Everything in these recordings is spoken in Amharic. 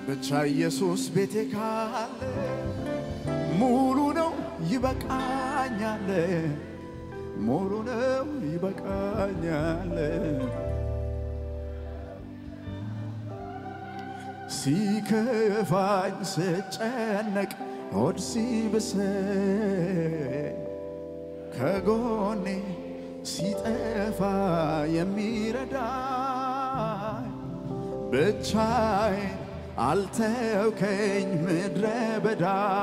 ብቻ ኢየሱስ ቤቴ ካለ ሙሉ ነው ይበቃኛል፣ ሙሉ ነው ይበቃኛል። ሲከፋኝ ስጨነቅ ሆድ ሲብሰኝ ከጎኔ ሲጠፋ የሚረዳኝ ብቻዬን አልተውከኝ ምድረ በዳ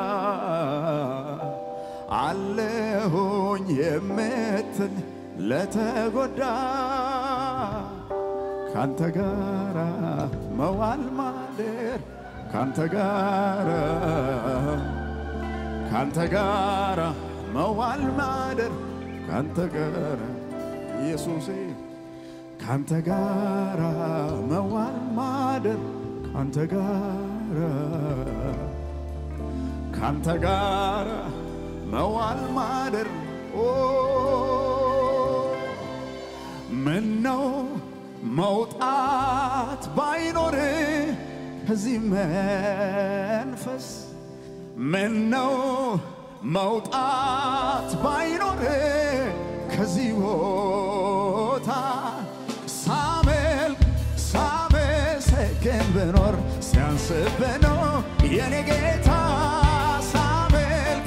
አለሁኝ የምትል ለተጎዳ ካንተ ጋራ መዋል ማደር ካንተ ጋራ ካንተ ጋራ መዋል ማደር ካንተ ጋራ ኢየሱሴ ካንተ ጋራ መዋል ማደር ካንተ ጋራ ካንተ ጋራ መዋል ማደር ኦ ምነው መውጣት ባይኖር ከዚህ መንፈስ ምነው መውጣት ባይኖር ከዚህ ቦታ ሳመልክ ሳመሰግን ብኖር ሲያንስብህ ነው የኔ ጌታ ሳመልክ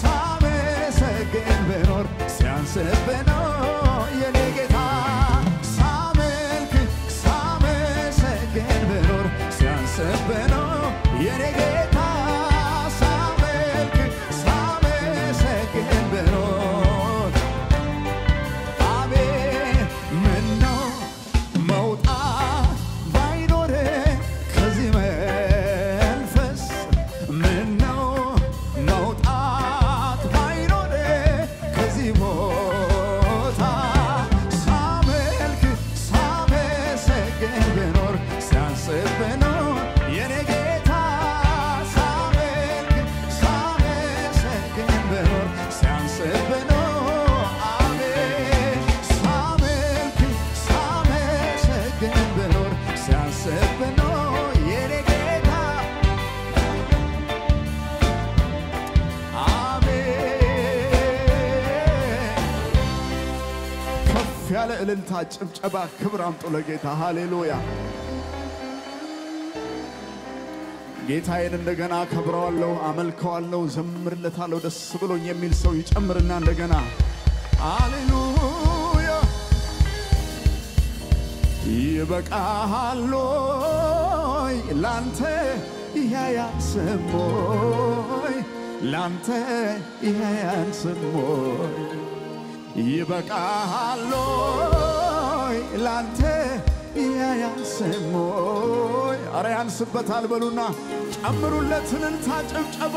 ሳመሰግን ብኖር ሲያንስብህ ነው የኔ ጌታ ሳመልክ ሳመሰግን ብኖር ሲያንስብህ ነው የኔ ጌታ ሳመልክ ሳመሰግን ብኖር አቤት ምነው መውጣት ባይኖር ከዚህ መንፈስ ምነው መውጣት ባይኖር ከዚህ ቦታ ሳመልክ ሳመሰግን ብኖር ሲያንስብህ ነው የኔ ጌታ ሳመልክ ሳመሰግን ብኖር ሲያንስብህ ነው አቤት ሳመልክ ሳመሰግን ብኖር ሲያንስብህ ነው የኔ ጌታ አሜን ከፍ ያለ እልልታ፣ ጭብጨባ፣ ክብር አምጡ ለጌታ ሃሌሉያ። ጌታዬን እንደገና አከብረዋለሁ፣ አመልከዋለሁ፣ ዘምርለታለሁ ደስ ብሎኝ የሚል ሰው ይጨምርና እንደገና ሃሌሉያ ይበቃሃሎይ ላንተ ይሄ ያንስሞይ ላንተ ይሄ ያንስሞይ ይበቃሃሎይ ላንተ ይሄ ያንስሞይ አረ ያንስበታል በሉና ጨምሩለት እልልታ ጭብጨባ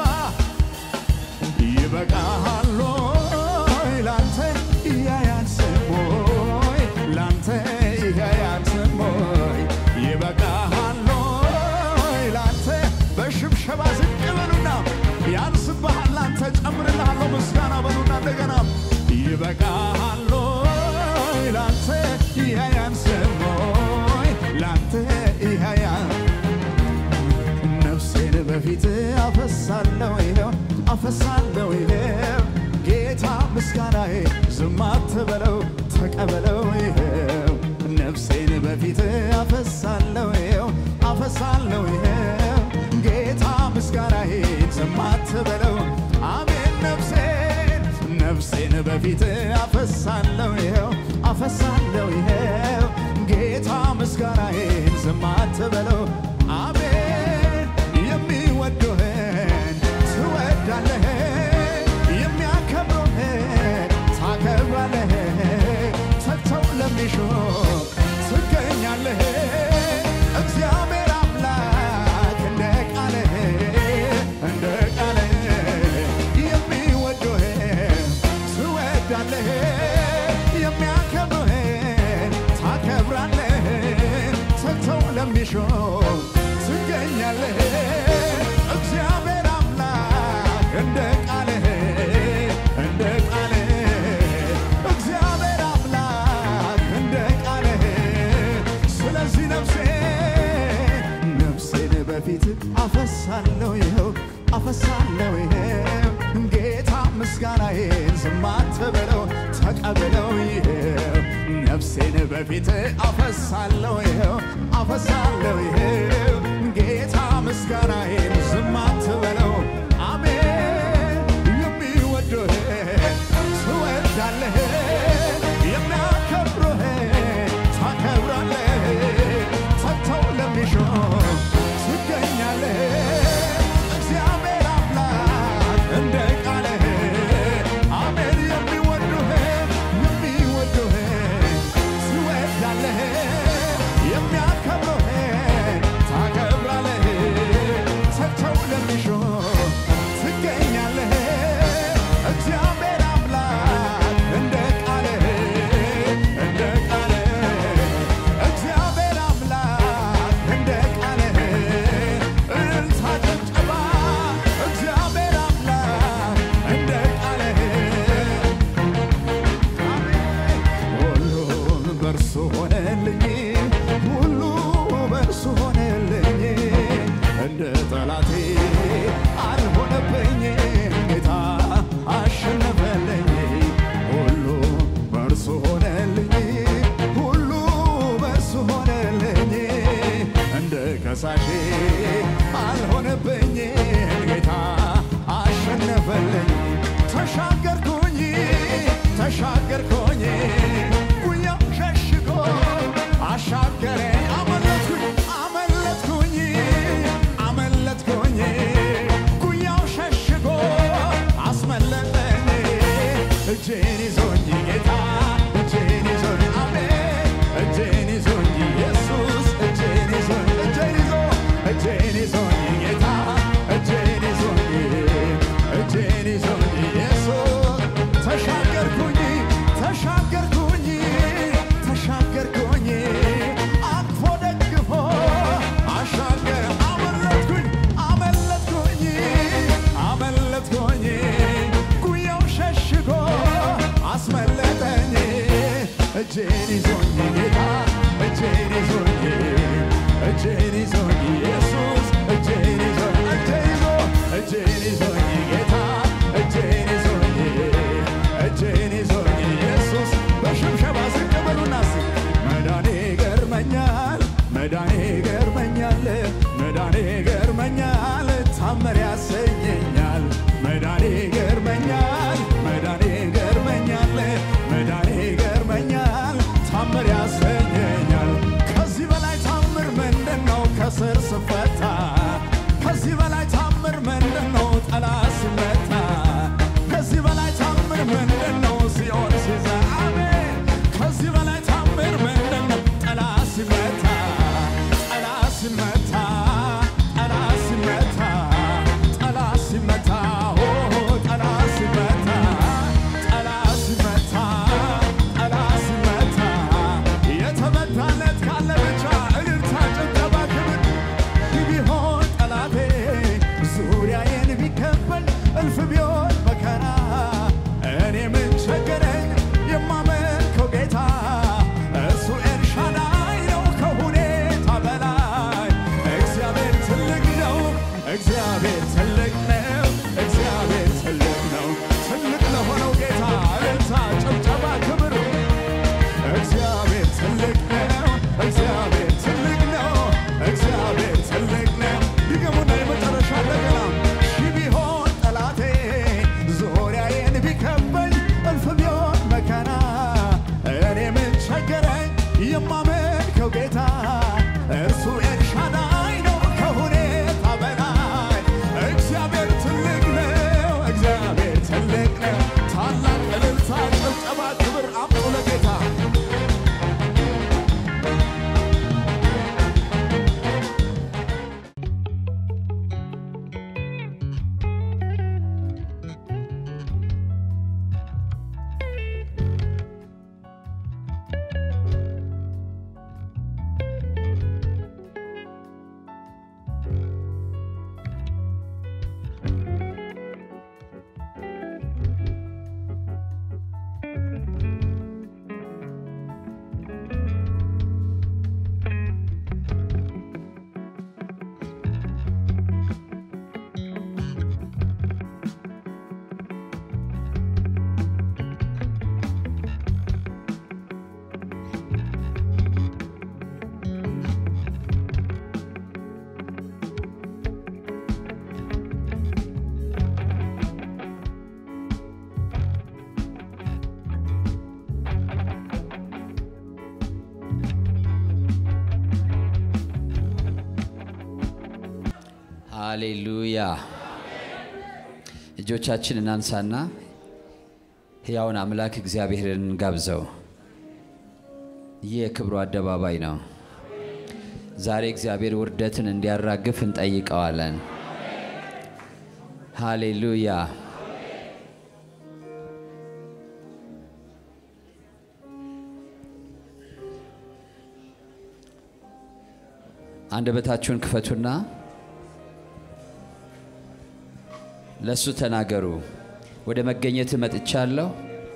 ይበቃሃሎይ ላንተ ይሄ ያንስሞይ ላንተ ይሄ ያንስሞይ ይበቃሃሎይ ላንተ በሽብሸባ ዝቅ በሉና ያንስብሃል ላንተ ጨምርልሃለሁ ምስጋና በሉና እንደገና ይበቃሃሎይ ላንተ ይሄ ያንስሞይ ላንተ ይሄ ያን ነፍሴን በፊት አፈሳለሁ ይኸው አፈሳለሁ ይኸው ጌታ ምስጋናዬ ዝም አትበለው ተቀበለው ይኸው ነፍሴን በፊት አፈሳለሁ ይኸው አፈሳለሁ ይኸው ጌታ ምስጋናዬ ዝም አትበለው አሜን ነፍሴን ነፍሴን በፊት አፈሳለሁ ይኸው አፈሳለሁ ይኸው ጌታ ምስጋናዬን ዝም አትበለው አሜን የሚወዱህን ትወዳለህ የሚያከብሩህን ታከብራለህ ተግተው ለሚሹ ትገኛለህ እግዚአብሔር አምላክ እንደ ቃልህ እንደ ቃልህ የሚወዱህን ትወዳለህ የሚያከብሩህን ታከብራለህ ተግተው ለሚሹ ትገኛለህ እግዚአብሔር አምላክ እንደ ቃልህ እንደ ቃልህ እግዚአብሔር አምላክ እንደ ቃልህ ስለዚህ ነፍሴ ነፍሴን በፊት አፈሳለሁ ይኸው አፈሳለሁ ይኸው ጌታ ምስጋናዬን ዝም አትበለው ተቀበለው ይኸው ነፍሴን በፊት አፈሳለሁ ይኸው አፈሳለሁ ይኸው ጌታ ምስጋናዬን ዝም አትበለው አሜን የሚወዱህ ትወዳለህ የሚያከብሩህ ታከብራለህ ሰጥተው ለሚሹ ትገኛለህ እግዚአብሔር አምላክ እንደ ቃልህ አሜን የሚወዱህ የሚወዱህ ትወዳለህ የሚያከብሩህ ታከብራለህ ሰጥተው ለሚሹ ትገኛለህ እግዚአብሔር አምላክ እንደ ቃልህ እንደ ቃልህ እግዚአብሔር አምላክ እንደ ቃልህ እልልታ ጭብጨባ እግዚአብሔር አምላክ እንደ ቃልህ ሁሉን በእርሱ ሆነልኝ ሁሉ በእርሱ ሆነልኝ እንደ ጠላቴ አልሆነብኝ ጌታ አሸነፈልኝ ሁሉ በእርሱ ሆነልኝ ሁሉ በእርሱ ሆነልኝ እንደ ከሳሼ አልሆነብኝ ጌታ አሸነፈልኝ ተሻገርኩኝ ተሻገርኩኝ ጉያው ሸሽጎ አሻገረኝ አመለጥኩኝ አመለጥኩኝ አመለጥኩኝ ጉያው ሸሽጎ አስመለጠኝ እጄን ይዞኝ ጌታ እጄን ይዞኝ አሜን እጄን ይዞኝ ኢየሱስ እጄን ይዞኝ እጄን ይዞ እጄን ይዞኝ ጌታ እጄን ይዞኝ እጄን ይዞኝ ኢየሱስ ተሻገርኩኝ ተሻገርኩኝ ተሻገርኩኝ አቅፎ ደግፎ አሻገረ አመለጥኩኝ አመለጥኩኝ አመለጥኩኝ ጉያው ሸሽጎ አስመለጠኝ እጄን ይዞኝ ጌታ እጄን ይዞኝ እጄን ይዞኝ ኢየሱስ እጄን ይዞኝ እጄን ይዞ እጄን ይዞኝ ጌታ እጄን ይዞኝ እጄን ይዞኝ ኢየሱስ በሽብሸባ ዝቅ በሉና እስኪ መዳኔ ገርመኛል መዳኔ ገርመኛል መዳኔ ገርመኛል ታምር ያሰኘኛል መዳኔ ገርመኛል መዳኔ ገርመኛል መዳኔ ገርመኛል ታምር ያሰኘኛል ከዚህ በላይ ታምር ምንድን ነው ከስር ስፈታ ከዚህ በላይ ታምር ምንድን ነው ጠላት ሲመታ ከዚህ በላይ ታምር ምንድን ነው ሲኦል ሲዛ አሜን ከዚህ በላይ ታምር ምንድን ነው ጠላት ሲመታ ጠላት ሲመታ ጠላት ሲመታ ጠላት ሲመታ ኦ ሃሌሉያ። እጆቻችን እናንሳና ሕያውን አምላክ እግዚአብሔርን ጋብዘው። ይህ የክብሩ አደባባይ ነው። ዛሬ እግዚአብሔር ውርደትን እንዲያራግፍ እንጠይቀዋለን። ሃሌሉያ። አንደበታችሁን ክፈቱና ለእሱ ተናገሩ። ወደ መገኘት መጥቻለሁ።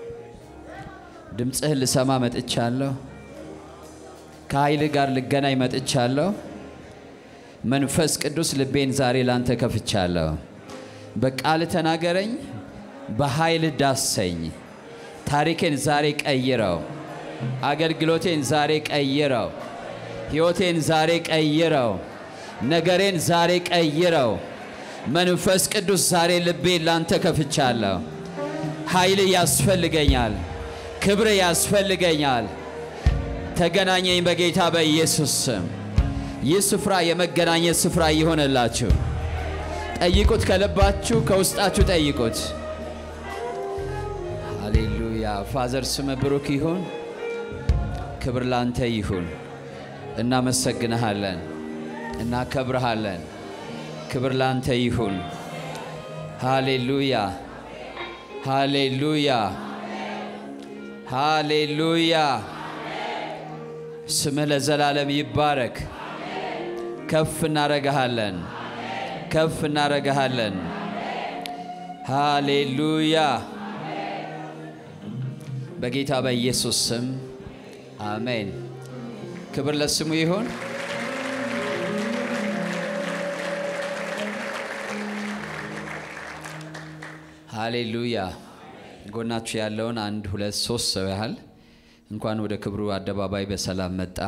ድምፅህን ልሰማ መጥቻለሁ። ከኃይል ጋር ልገናኝ መጥቻለሁ። መንፈስ ቅዱስ ልቤን ዛሬ ላንተ ከፍቻለሁ። በቃል ተናገረኝ፣ በኃይል ዳሰኝ። ታሪኬን ዛሬ ቀይረው፣ አገልግሎቴን ዛሬ ቀይረው፣ ሕይወቴን ዛሬ ቀይረው፣ ነገሬን ዛሬ ቀይረው። መንፈስ ቅዱስ ዛሬ ልቤን ላንተ ከፍቻለሁ። ኃይል ያስፈልገኛል፣ ክብር ያስፈልገኛል። ተገናኘኝ በጌታ በኢየሱስ ስም። ይህ ስፍራ የመገናኘት ስፍራ ይሆንላችሁ። ጠይቁት፣ ከልባችሁ ከውስጣችሁ ጠይቁት። ሃሌሉያ። ፋዘር ስም ብሩክ ይሁን። ክብር ላንተ ይሁን። እናመሰግንሃለን፣ እናከብርሃለን። ክብር ላንተ ይሁን። ሃሌሉያ፣ ሃሌሉያ፣ ሃሌሉያ። ስምህ ለዘላለም ይባረክ። ከፍ እናረግሃለን፣ ከፍ እናረግሃለን። ሃሌሉያ። በጌታ በኢየሱስ ስም አሜን። ክብር ለስሙ ይሁን። ሃሌሉያ። ጎናችሁ ያለውን አንድ ሁለት ሶስት ሰው ያህል እንኳን ወደ ክብሩ አደባባይ በሰላም መጣ።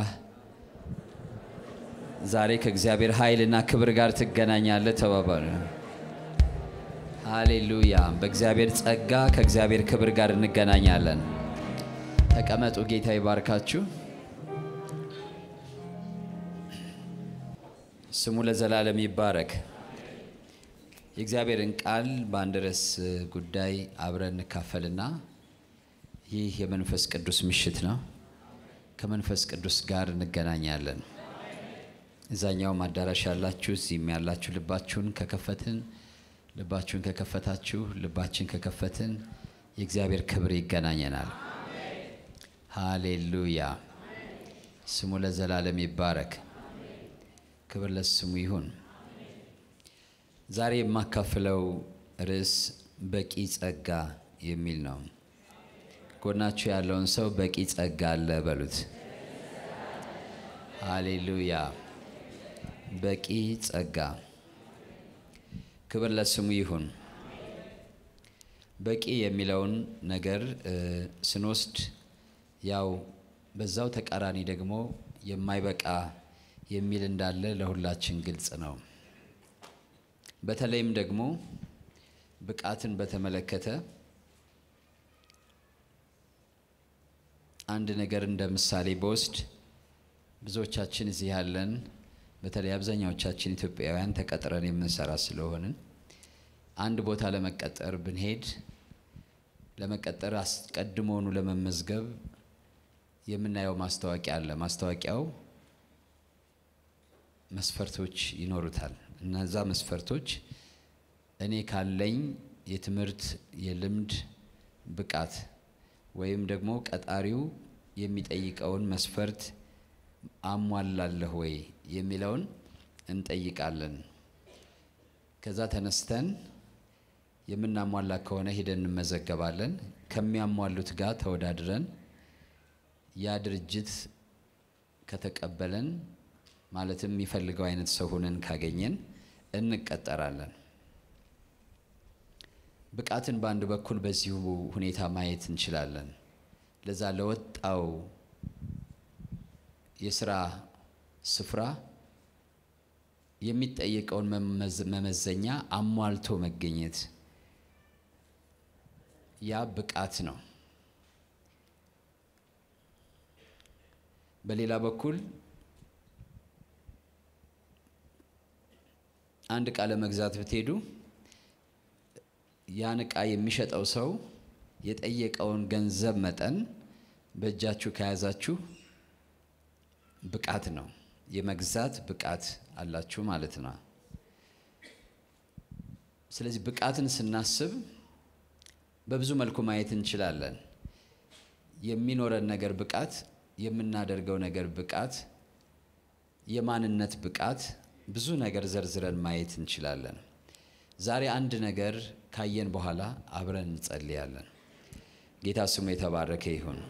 ዛሬ ከእግዚአብሔር ኃይልና ክብር ጋር ትገናኛለህ ተባባሉ። ሃሌሉያ። በእግዚአብሔር ጸጋ ከእግዚአብሔር ክብር ጋር እንገናኛለን። ተቀመጡ። ጌታ ይባርካችሁ። ስሙ ለዘላለም ይባረክ። የእግዚአብሔርን ቃል በአንድ ርዕስ ጉዳይ አብረን እንካፈልና ይህ የመንፈስ ቅዱስ ምሽት ነው። ከመንፈስ ቅዱስ ጋር እንገናኛለን። እዛኛውም አዳራሽ ያላችሁ እዚህም ያላችሁ ልባችሁን ከከፈትን ልባችሁን ከከፈታችሁ ልባችን ከከፈትን የእግዚአብሔር ክብር ይገናኘናል። ሃሌሉያ። ስሙ ለዘላለም ይባረክ። ክብር ለስሙ ይሁን። ዛሬ የማካፍለው ርዕስ በቂ ጸጋ የሚል ነው። ጎናችሁ ያለውን ሰው በቂ ጸጋ አለ በሉት። ሃሌሉያ። በቂ ጸጋ። ክብር ለስሙ ይሁን። በቂ የሚለውን ነገር ስንወስድ ያው በዛው ተቃራኒ ደግሞ የማይበቃ የሚል እንዳለ ለሁላችን ግልጽ ነው። በተለይም ደግሞ ብቃትን በተመለከተ አንድ ነገር እንደ ምሳሌ በወስድ ብዙዎቻችን እዚህ ያለን በተለይ አብዛኛዎቻችን ኢትዮጵያውያን ተቀጥረን የምንሰራ ስለሆንን አንድ ቦታ ለመቀጠር ብንሄድ ለመቀጠር አስቀድሞውኑ ለመመዝገብ የምናየው ማስታወቂያ አለ። ማስታወቂያው መስፈርቶች ይኖሩታል። እነዛ መስፈርቶች እኔ ካለኝ የትምህርት የልምድ ብቃት ወይም ደግሞ ቀጣሪው የሚጠይቀውን መስፈርት አሟላለሁ ወይ የሚለውን እንጠይቃለን። ከዛ ተነስተን የምናሟላ ከሆነ ሄደን እንመዘገባለን። ከሚያሟሉት ጋር ተወዳድረን ያ ድርጅት ከተቀበለን ማለትም የሚፈልገው አይነት ሰው ሆነን ካገኘን እንቀጠራለን። ብቃትን በአንድ በኩል በዚሁ ሁኔታ ማየት እንችላለን። ለዛ ለወጣው የስራ ስፍራ የሚጠየቀውን መመዘኛ አሟልቶ መገኘት ያ ብቃት ነው። በሌላ በኩል አንድ ዕቃ ለመግዛት ብትሄዱ ያን ዕቃ የሚሸጠው ሰው የጠየቀውን ገንዘብ መጠን በእጃችሁ ከያዛችሁ ብቃት ነው፣ የመግዛት ብቃት አላችሁ ማለት ነው። ስለዚህ ብቃትን ስናስብ በብዙ መልኩ ማየት እንችላለን። የሚኖረን ነገር ብቃት፣ የምናደርገው ነገር ብቃት፣ የማንነት ብቃት፣ ብዙ ነገር ዘርዝረን ማየት እንችላለን። ዛሬ አንድ ነገር ካየን በኋላ አብረን እንጸልያለን። ጌታ ስሙ የተባረከ ይሁን።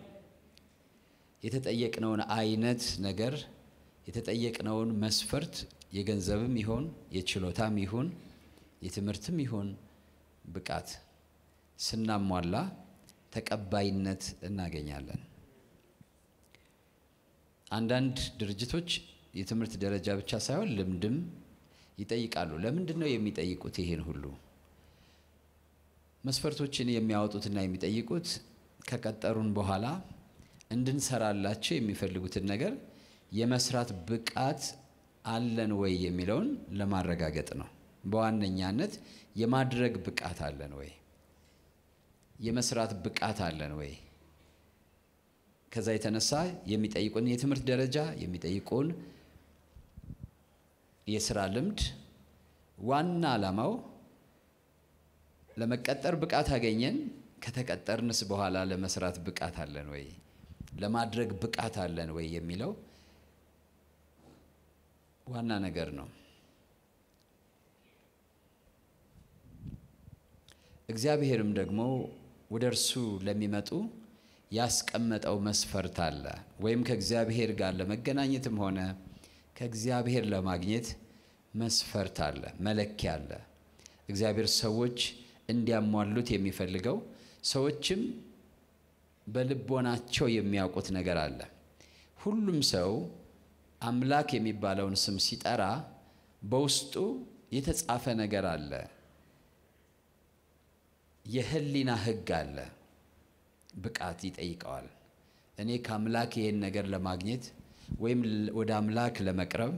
የተጠየቅነውን አይነት ነገር የተጠየቅነውን መስፈርት የገንዘብም ይሁን የችሎታም ይሁን የትምህርትም ይሁን ብቃት ስናሟላ ተቀባይነት እናገኛለን። አንዳንድ ድርጅቶች የትምህርት ደረጃ ብቻ ሳይሆን ልምድም ይጠይቃሉ። ለምንድን ነው የሚጠይቁት? ይሄን ሁሉ መስፈርቶችን የሚያወጡትና የሚጠይቁት ከቀጠሩን በኋላ እንድንሰራላቸው የሚፈልጉትን ነገር የመስራት ብቃት አለን ወይ የሚለውን ለማረጋገጥ ነው። በዋነኛነት የማድረግ ብቃት አለን ወይ፣ የመስራት ብቃት አለን ወይ። ከዛ የተነሳ የሚጠይቁን የትምህርት ደረጃ የሚጠይቁን የስራ ልምድ ዋና ዓላማው ለመቀጠር ብቃት አገኘን፣ ከተቀጠርንስ በኋላ ለመስራት ብቃት አለን ወይ፣ ለማድረግ ብቃት አለን ወይ የሚለው ዋና ነገር ነው። እግዚአብሔርም ደግሞ ወደ እርሱ ለሚመጡ ያስቀመጠው መስፈርት አለ። ወይም ከእግዚአብሔር ጋር ለመገናኘትም ሆነ ከእግዚአብሔር ለማግኘት መስፈርት አለ፣ መለኪያ አለ። እግዚአብሔር ሰዎች እንዲያሟሉት የሚፈልገው ሰዎችም በልቦናቸው የሚያውቁት ነገር አለ። ሁሉም ሰው አምላክ የሚባለውን ስም ሲጠራ በውስጡ የተጻፈ ነገር አለ። የህሊና ሕግ አለ። ብቃት ይጠይቀዋል። እኔ ከአምላክ ይሄን ነገር ለማግኘት ወይም ወደ አምላክ ለመቅረብ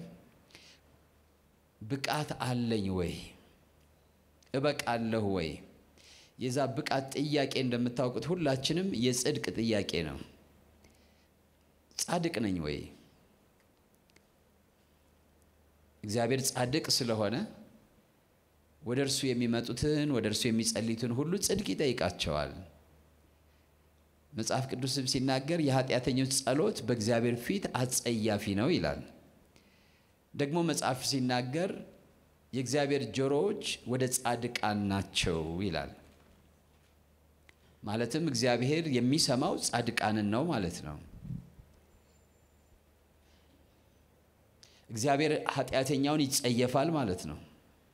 ብቃት አለኝ ወይ? እበቃለሁ ወይ? የዛ ብቃት ጥያቄ እንደምታውቁት ሁላችንም የጽድቅ ጥያቄ ነው። ጻድቅ ነኝ ወይ? እግዚአብሔር ጻድቅ ስለሆነ ወደ እርሱ የሚመጡትን ወደ እርሱ የሚጸልዩትን ሁሉ ጽድቅ ይጠይቃቸዋል። መጽሐፍ ቅዱስም ሲናገር የኃጢአተኞች ጸሎት በእግዚአብሔር ፊት አጸያፊ ነው ይላል። ደግሞ መጽሐፍ ሲናገር የእግዚአብሔር ጆሮዎች ወደ ጻድቃን ናቸው ይላል። ማለትም እግዚአብሔር የሚሰማው ጻድቃንን ነው ማለት ነው። እግዚአብሔር ኃጢአተኛውን ይጸየፋል ማለት ነው።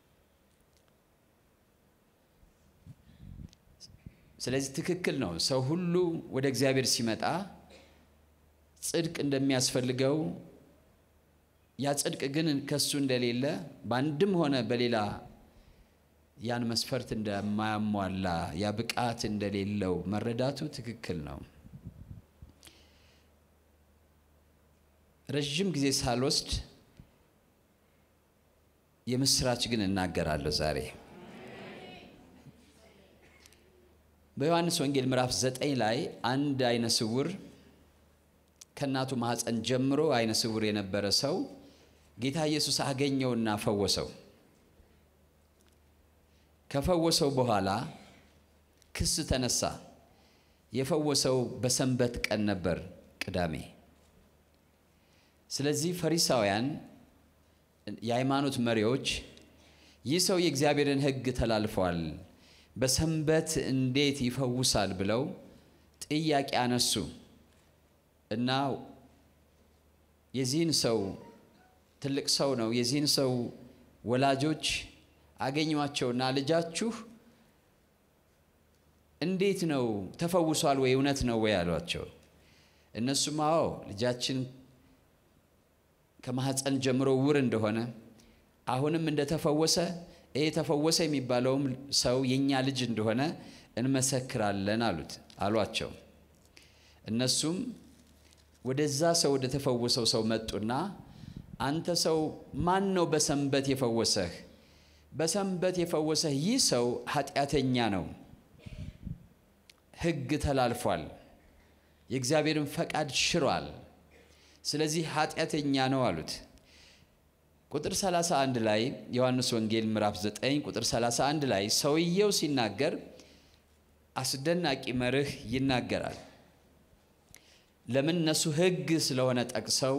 ስለዚህ ትክክል ነው። ሰው ሁሉ ወደ እግዚአብሔር ሲመጣ ጽድቅ እንደሚያስፈልገው ያ ጽድቅ ግን ከሱ እንደሌለ በአንድም ሆነ በሌላ ያን መስፈርት እንደማያሟላ ያ ብቃት እንደሌለው መረዳቱ ትክክል ነው። ረዥም ጊዜ ሳልወስድ የምስራች ግን እናገራለሁ ዛሬ በዮሐንስ ወንጌል ምዕራፍ ዘጠኝ ላይ አንድ አይነ ስውር ከእናቱ ማኅፀን ጀምሮ አይነ ስውር የነበረ ሰው ጌታ ኢየሱስ አገኘውና ፈወሰው። ከፈወሰው በኋላ ክስ ተነሳ። የፈወሰው በሰንበት ቀን ነበር፣ ቅዳሜ። ስለዚህ ፈሪሳውያን፣ የሃይማኖት መሪዎች ይህ ሰው የእግዚአብሔርን ሕግ ተላልፏል በሰንበት እንዴት ይፈውሳል ብለው ጥያቄ አነሱ እና የዚህን ሰው ትልቅ ሰው ነው። የዚህን ሰው ወላጆች አገኟቸውና ልጃችሁ እንዴት ነው ተፈውሷል ወይ እውነት ነው ወይ አሏቸው። እነሱም አዎ ልጃችን ከማኅፀን ጀምሮ ውር እንደሆነ አሁንም እንደተፈወሰ ይሄ ተፈወሰ የሚባለውም ሰው የእኛ ልጅ እንደሆነ እንመሰክራለን አሉት አሏቸው። እነሱም ወደዛ ሰው ወደ ተፈወሰው ሰው መጡና አንተ ሰው ማን ነው በሰንበት የፈወሰህ? በሰንበት የፈወሰህ ይህ ሰው ኃጢአተኛ ነው፣ ሕግ ተላልፏል፣ የእግዚአብሔርን ፈቃድ ሽሯል፣ ስለዚህ ኃጢአተኛ ነው አሉት። ቁጥር 31 ላይ ዮሐንስ ወንጌል ምዕራፍ 9 ቁጥር 31 ላይ ሰውየው ሲናገር አስደናቂ መርህ ይናገራል። ለምን እነሱ ሕግ ስለሆነ ጠቅሰው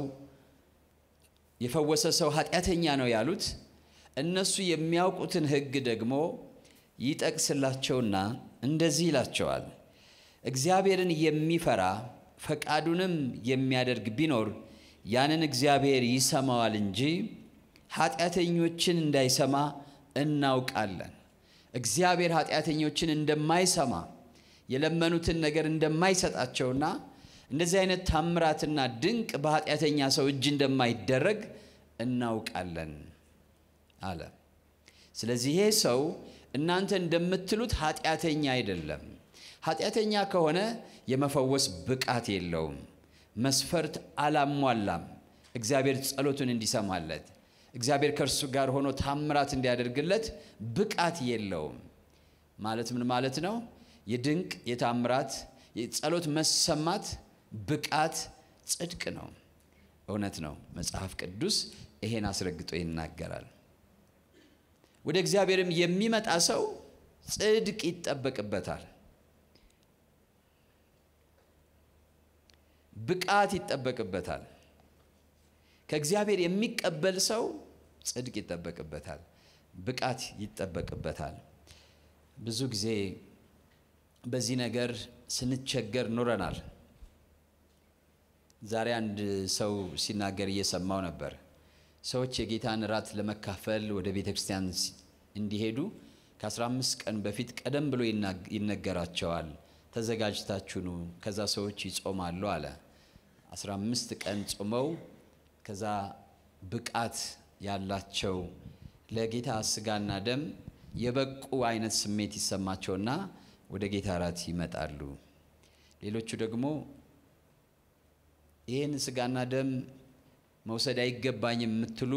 የፈወሰ ሰው ኃጢአተኛ ነው ያሉት፣ እነሱ የሚያውቁትን ሕግ ደግሞ ይጠቅስላቸውና እንደዚህ ይላቸዋል። እግዚአብሔርን የሚፈራ ፈቃዱንም የሚያደርግ ቢኖር ያንን እግዚአብሔር ይሰማዋል እንጂ ኃጢአተኞችን እንዳይሰማ እናውቃለን። እግዚአብሔር ኃጢአተኞችን እንደማይሰማ የለመኑትን ነገር እንደማይሰጣቸውና እንደዚህ አይነት ታምራትና ድንቅ በኃጢአተኛ ሰው እጅ እንደማይደረግ እናውቃለን አለ። ስለዚህ ይሄ ሰው እናንተ እንደምትሉት ኃጢአተኛ አይደለም። ኃጢአተኛ ከሆነ የመፈወስ ብቃት የለውም፣ መስፈርት አላሟላም። እግዚአብሔር ጸሎቱን እንዲሰማለት እግዚአብሔር ከእርሱ ጋር ሆኖ ታምራት እንዲያደርግለት ብቃት የለውም። ማለት ምን ማለት ነው? የድንቅ የታምራት የጸሎት መሰማት ብቃት ጽድቅ ነው። እውነት ነው። መጽሐፍ ቅዱስ ይሄን አስረግጦ ይናገራል። ወደ እግዚአብሔርም የሚመጣ ሰው ጽድቅ ይጠበቅበታል፣ ብቃት ይጠበቅበታል። ከእግዚአብሔር የሚቀበል ሰው ጽድቅ ይጠበቅበታል፣ ብቃት ይጠበቅበታል። ብዙ ጊዜ በዚህ ነገር ስንቸገር ኑረናል። ዛሬ አንድ ሰው ሲናገር እየሰማው ነበር። ሰዎች የጌታን እራት ለመካፈል ወደ ቤተ ክርስቲያን እንዲሄዱ ከ15 ቀን በፊት ቀደም ብሎ ይነገራቸዋል። ተዘጋጅታችሁ ኑ፣ ከዛ ሰዎች ይጾማሉ አለ። 15 ቀን ጾመው ከዛ ብቃት ያላቸው ለጌታ ስጋና ደም የበቁ አይነት ስሜት ይሰማቸውና ወደ ጌታ እራት ይመጣሉ። ሌሎቹ ደግሞ ይህን ስጋና ደም መውሰድ አይገባኝም የምትሉ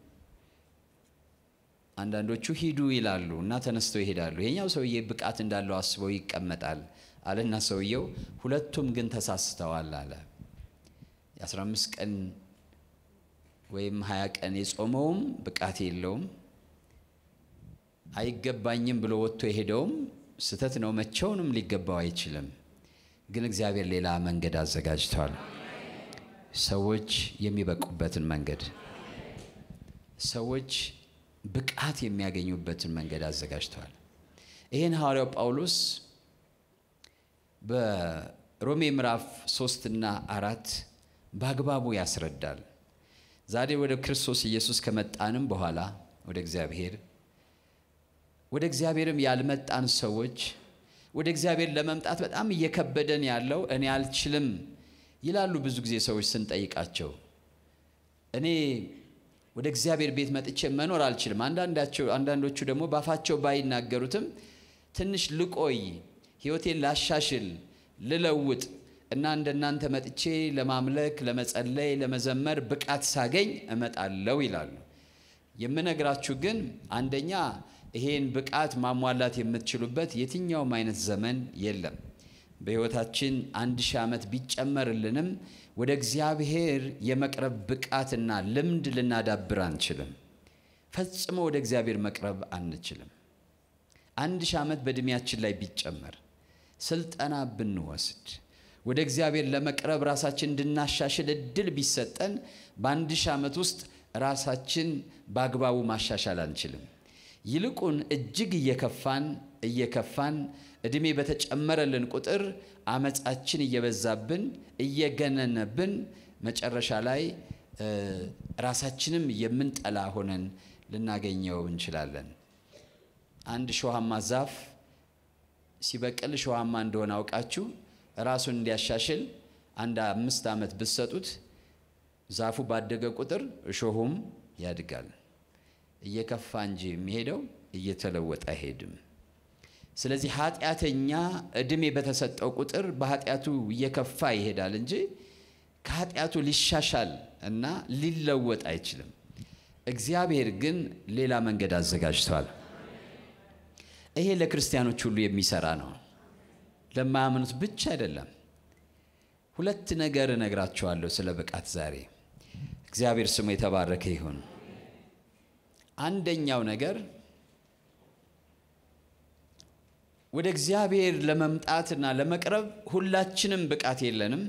አንዳንዶቹ ሂዱ ይላሉ እና ተነስተው ይሄዳሉ። ይሄኛው ሰውዬ ብቃት እንዳለው አስበው ይቀመጣል አለና ሰውየው ሁለቱም ግን ተሳስተዋል አለ። የ15 ቀን ወይም 20 ቀን የጾመውም ብቃት የለውም፣ አይገባኝም ብሎ ወጥቶ የሄደውም ስተት ነው። መቼውንም ሊገባው አይችልም። ግን እግዚአብሔር ሌላ መንገድ አዘጋጅቷል። ሰዎች የሚበቁበትን መንገድ፣ ሰዎች ብቃት የሚያገኙበትን መንገድ አዘጋጅተዋል። ይህን ሐዋርያው ጳውሎስ በሮሜ ምዕራፍ ሶስትና አራት በአግባቡ ያስረዳል። ዛሬ ወደ ክርስቶስ ኢየሱስ ከመጣንም በኋላ ወደ እግዚአብሔር ወደ እግዚአብሔርም ያልመጣን ሰዎች ወደ እግዚአብሔር ለመምጣት በጣም እየከበደን ያለው እኔ አልችልም ይላሉ። ብዙ ጊዜ ሰዎች ስንጠይቃቸው እኔ ወደ እግዚአብሔር ቤት መጥቼ መኖር አልችልም። አንዳንዶቹ ደግሞ ባፋቸው ባይናገሩትም ትንሽ ልቆይ፣ ሕይወቴን ላሻሽል፣ ልለውጥ እና እንደናንተ መጥቼ ለማምለክ፣ ለመጸለይ፣ ለመዘመር ብቃት ሳገኝ እመጣለሁ ይላሉ። የምነግራችሁ ግን አንደኛ ይሄን ብቃት ማሟላት የምትችሉበት የትኛውም አይነት ዘመን የለም። በሕይወታችን አንድ ሺህ ዓመት ቢጨመርልንም ወደ እግዚአብሔር የመቅረብ ብቃትና ልምድ ልናዳብር አንችልም። ፈጽሞ ወደ እግዚአብሔር መቅረብ አንችልም። አንድ ሺህ ዓመት በዕድሜያችን ላይ ቢጨመር ስልጠና ብንወስድ ወደ እግዚአብሔር ለመቅረብ ራሳችን እንድናሻሽል እድል ቢሰጠን በአንድ ሺህ ዓመት ውስጥ ራሳችን በአግባቡ ማሻሻል አንችልም። ይልቁን እጅግ እየከፋን እየከፋን ዕድሜ በተጨመረልን ቁጥር አመፃችን እየበዛብን እየገነነብን መጨረሻ ላይ ራሳችንም የምንጠላ ሆነን ልናገኘው እንችላለን። አንድ ሾሃማ ዛፍ ሲበቅል ሾሃማ እንደሆነ አውቃችሁ ራሱን እንዲያሻሽል አንድ አምስት ዓመት ብትሰጡት ዛፉ ባደገ ቁጥር እሾሁም ያድጋል። እየከፋ እንጂ የሚሄደው እየተለወጠ አይሄድም። ስለዚህ ኃጢአተኛ ዕድሜ በተሰጠው ቁጥር በኃጢአቱ እየከፋ ይሄዳል እንጂ ከኃጢአቱ ሊሻሻል እና ሊለወጥ አይችልም። እግዚአብሔር ግን ሌላ መንገድ አዘጋጅቷል። ይሄ ለክርስቲያኖች ሁሉ የሚሰራ ነው፣ ለማያምኑት ብቻ አይደለም። ሁለት ነገር እነግራችኋለሁ ስለ ብቃት ዛሬ። እግዚአብሔር ስሙ የተባረከ ይሁን። አንደኛው ነገር ወደ እግዚአብሔር ለመምጣትና ለመቅረብ ሁላችንም ብቃት የለንም።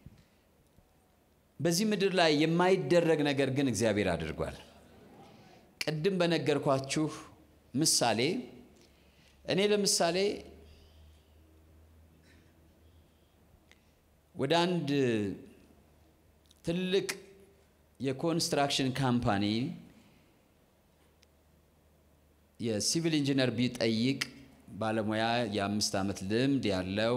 በዚህ ምድር ላይ የማይደረግ ነገር ግን እግዚአብሔር አድርጓል። ቅድም በነገርኳችሁ ምሳሌ እኔ ለምሳሌ ወደ አንድ ትልቅ የኮንስትራክሽን ካምፓኒ የሲቪል ኢንጂነር ቢጠይቅ ባለሙያ የአምስት ዓመት ልምድ ያለው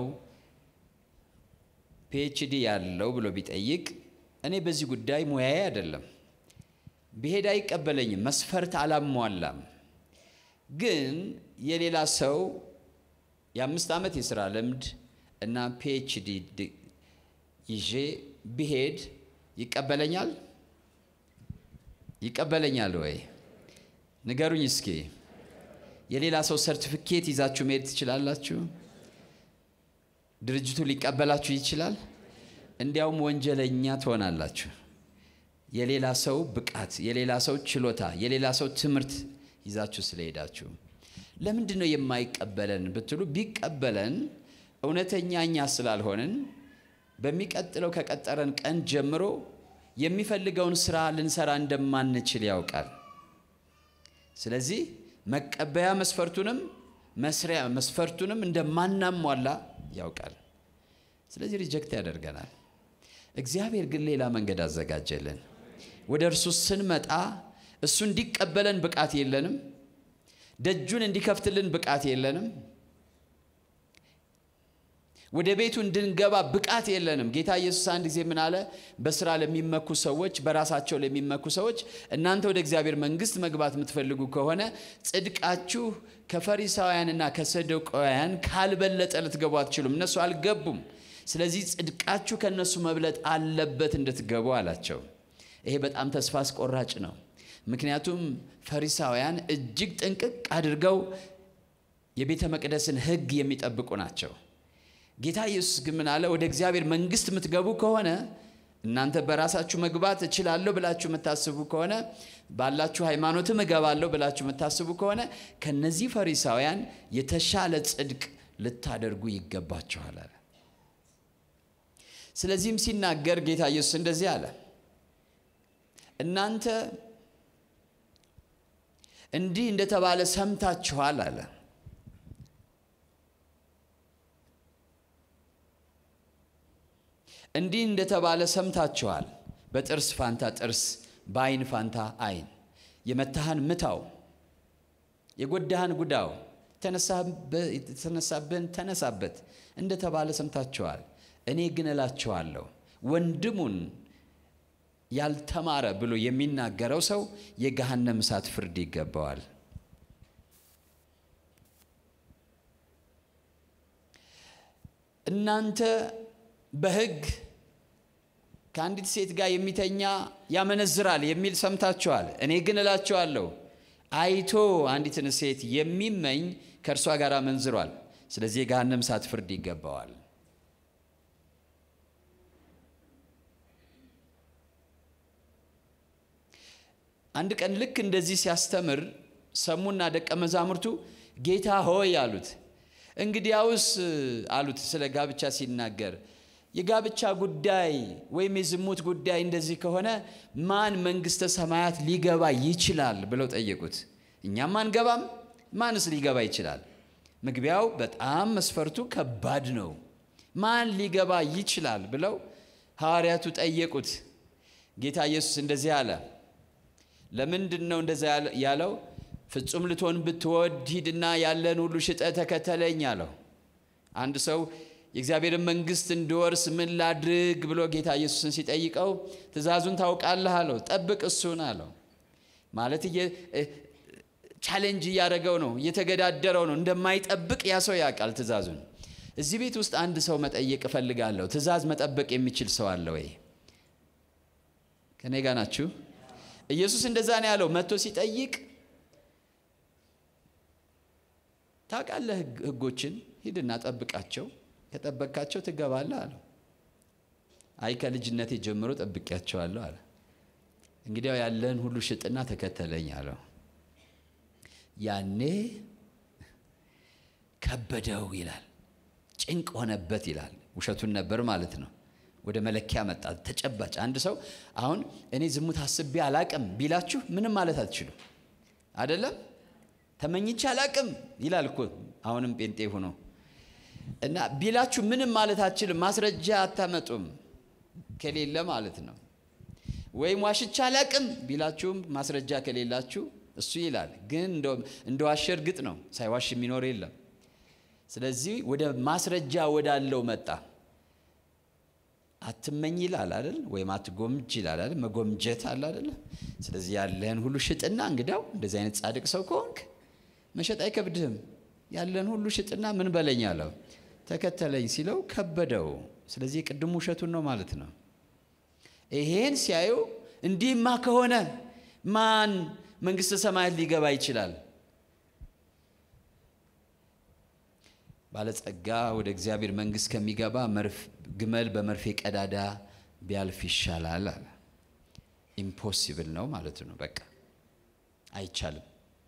ፒኤችዲ ያለው ብሎ ቢጠይቅ እኔ በዚህ ጉዳይ ሙያዬ አይደለም፣ ብሄድ አይቀበለኝም፣ መስፈርት አላሟላም። ግን የሌላ ሰው የአምስት ዓመት የሥራ ልምድ እና ፒኤችዲ ይዤ ብሄድ ይቀበለኛል? ይቀበለኛል ወይ? ንገሩኝ እስኪ። የሌላ ሰው ሰርቲፊኬት ይዛችሁ መሄድ ትችላላችሁ? ድርጅቱ ሊቀበላችሁ ይችላል? እንዲያውም ወንጀለኛ ትሆናላችሁ። የሌላ ሰው ብቃት፣ የሌላ ሰው ችሎታ፣ የሌላ ሰው ትምህርት ይዛችሁ ስለሄዳችሁ ለምንድን ነው የማይቀበለን ብትሉ፣ ቢቀበለን እውነተኛ እኛ ስላልሆንን በሚቀጥለው ከቀጠረን ቀን ጀምሮ የሚፈልገውን ስራ ልንሰራ እንደማንችል ያውቃል። ስለዚህ መቀበያ መስፈርቱንም መስሪያ መስፈርቱንም እንደማናሟላ ያውቃል። ስለዚህ ሪጀክት ያደርገናል። እግዚአብሔር ግን ሌላ መንገድ አዘጋጀልን። ወደ እርሱ ስንመጣ እሱ እንዲቀበለን ብቃት የለንም። ደጁን እንዲከፍትልን ብቃት የለንም። ወደ ቤቱ እንድንገባ ብቃት የለንም። ጌታ ኢየሱስ አንድ ጊዜ ምን አለ? በስራ ለሚመኩ ሰዎች፣ በራሳቸው ለሚመኩ ሰዎች እናንተ ወደ እግዚአብሔር መንግሥት መግባት የምትፈልጉ ከሆነ ጽድቃችሁ ከፈሪሳውያንና ከሰዱቃውያን ካልበለጠ ልትገቡ አትችሉም። እነሱ አልገቡም። ስለዚህ ጽድቃችሁ ከእነሱ መብለጥ አለበት እንድትገቡ አላቸው። ይሄ በጣም ተስፋ አስቆራጭ ነው። ምክንያቱም ፈሪሳውያን እጅግ ጥንቅቅ አድርገው የቤተ መቅደስን ሕግ የሚጠብቁ ናቸው። ጌታ ኢየሱስ ግን ምን አለ? ወደ እግዚአብሔር መንግሥት የምትገቡ ከሆነ እናንተ በራሳችሁ መግባት እችላለሁ ብላችሁ የምታስቡ ከሆነ ባላችሁ ሃይማኖትም እገባለሁ ብላችሁ የምታስቡ ከሆነ ከነዚህ ፈሪሳውያን የተሻለ ጽድቅ ልታደርጉ ይገባችኋል አለ። ስለዚህም ሲናገር ጌታ ኢየሱስ እንደዚህ አለ፣ እናንተ እንዲህ እንደተባለ ሰምታችኋል አለ እንዲህ እንደተባለ ሰምታችኋል። በጥርስ ፋንታ ጥርስ፣ በዓይን ፋንታ ዓይን። የመታህን ምታው፣ የጎዳህን ጉዳው፣ የተነሳብህን ተነሳበት እንደተባለ ሰምታችኋል። እኔ ግን እላችኋለሁ ወንድሙን ያልተማረ ብሎ የሚናገረው ሰው የገሃነም እሳት ፍርድ ይገባዋል። እናንተ በሕግ ከአንዲት ሴት ጋር የሚተኛ ያመነዝራል የሚል ሰምታችኋል። እኔ ግን እላችኋለሁ አይቶ አንዲትን ሴት የሚመኝ ከእርሷ ጋር አመንዝሯል። ስለዚህ የገሃነም እሳት ፍርድ ይገባዋል። አንድ ቀን ልክ እንደዚህ ሲያስተምር ሰሙና ደቀ መዛሙርቱ ጌታ ሆይ አሉት። እንግዲያውስ አሉት ስለ ጋብቻ ሲናገር የጋብቻ ጉዳይ ወይም የዝሙት ጉዳይ እንደዚህ ከሆነ ማን መንግሥተ ሰማያት ሊገባ ይችላል ብለው ጠየቁት። እኛም አንገባም፣ ማንስ ሊገባ ይችላል? መግቢያው በጣም መስፈርቱ ከባድ ነው። ማን ሊገባ ይችላል ብለው ሐዋርያቱ ጠየቁት። ጌታ ኢየሱስ እንደዚህ አለ። ለምንድን ነው እንደዛ ያለው? ፍጹም ልትሆን ብትወድ ሂድና ያለን ሁሉ ሽጠ ተከተለኝ አለው። አንድ ሰው የእግዚአብሔርን መንግሥት እንድወርስ ምን ላድርግ ብሎ ጌታ ኢየሱስን ሲጠይቀው ትእዛዙን ታውቃለህ አለው። ጠብቅ እሱን አለው። ማለት ቻሌንጅ እያደረገው ነው፣ እየተገዳደረው ነው። እንደማይጠብቅ ያ ሰው ያውቃል ትእዛዙን። እዚህ ቤት ውስጥ አንድ ሰው መጠየቅ እፈልጋለሁ። ትእዛዝ መጠበቅ የሚችል ሰው አለ ወይ? ከኔ ጋር ናችሁ? ኢየሱስ እንደዛ ነው ያለው። መጥቶ ሲጠይቅ ታውቃለህ፣ ሕጎችን ሂድና ጠብቃቸው፣ ከጠበቅካቸው ትገባለህ አለው። አይ ከልጅነቴ ጀምሮ ጠብቄያቸዋለሁ አለ። እንግዲያው ያለህን ሁሉ ሽጥና ተከተለኝ አለው። ያኔ ከበደው ይላል፣ ጭንቅ ሆነበት ይላል። ውሸቱን ነበር ማለት ነው። ወደ መለኪያ መጣ። ተጨባጭ አንድ ሰው አሁን እኔ ዝሙት አስቤ አላቅም ቢላችሁ ምንም ማለት አትችሉም። አይደለም ተመኝቼ አላቅም ይላል እኮ አሁንም ጴንጤ ሆኖ እና ቢላችሁ ምንም ማለት አትችልም። ማስረጃ አታመጡም ከሌለ ማለት ነው። ወይም ዋሽቻ አላቅም ቢላችሁም ማስረጃ ከሌላችሁ እሱ ይላል። ግን እንደ ዋሸ እርግጥ ነው፣ ሳይዋሽ የሚኖር የለም። ስለዚህ ወደ ማስረጃ ወዳለው መጣ። አትመኝ ይላል አይደል? ወይም አትጎምጅ ይላል አይደል? መጎምጀት አለ አይደል? ስለዚህ ያለህን ሁሉ ሽጥና እንግዳው እንደዚህ አይነት ጻድቅ ሰው ከሆንክ መሸጥ አይከብድህም። ያለህን ሁሉ ሽጥና ምን በለኝ አለው። ተከተለኝ ሲለው ከበደው። ስለዚህ የቅድሙ ውሸቱን ነው ማለት ነው። ይሄን ሲያዩ እንዲህማ ከሆነ ማን መንግሥተ ሰማያት ሊገባ ይችላል? ባለጸጋ ወደ እግዚአብሔር መንግሥት ከሚገባ ግመል በመርፌ ቀዳዳ ቢያልፍ ይሻላል አለ። ኢምፖሲብል ነው ማለቱ ነው። በቃ አይቻልም።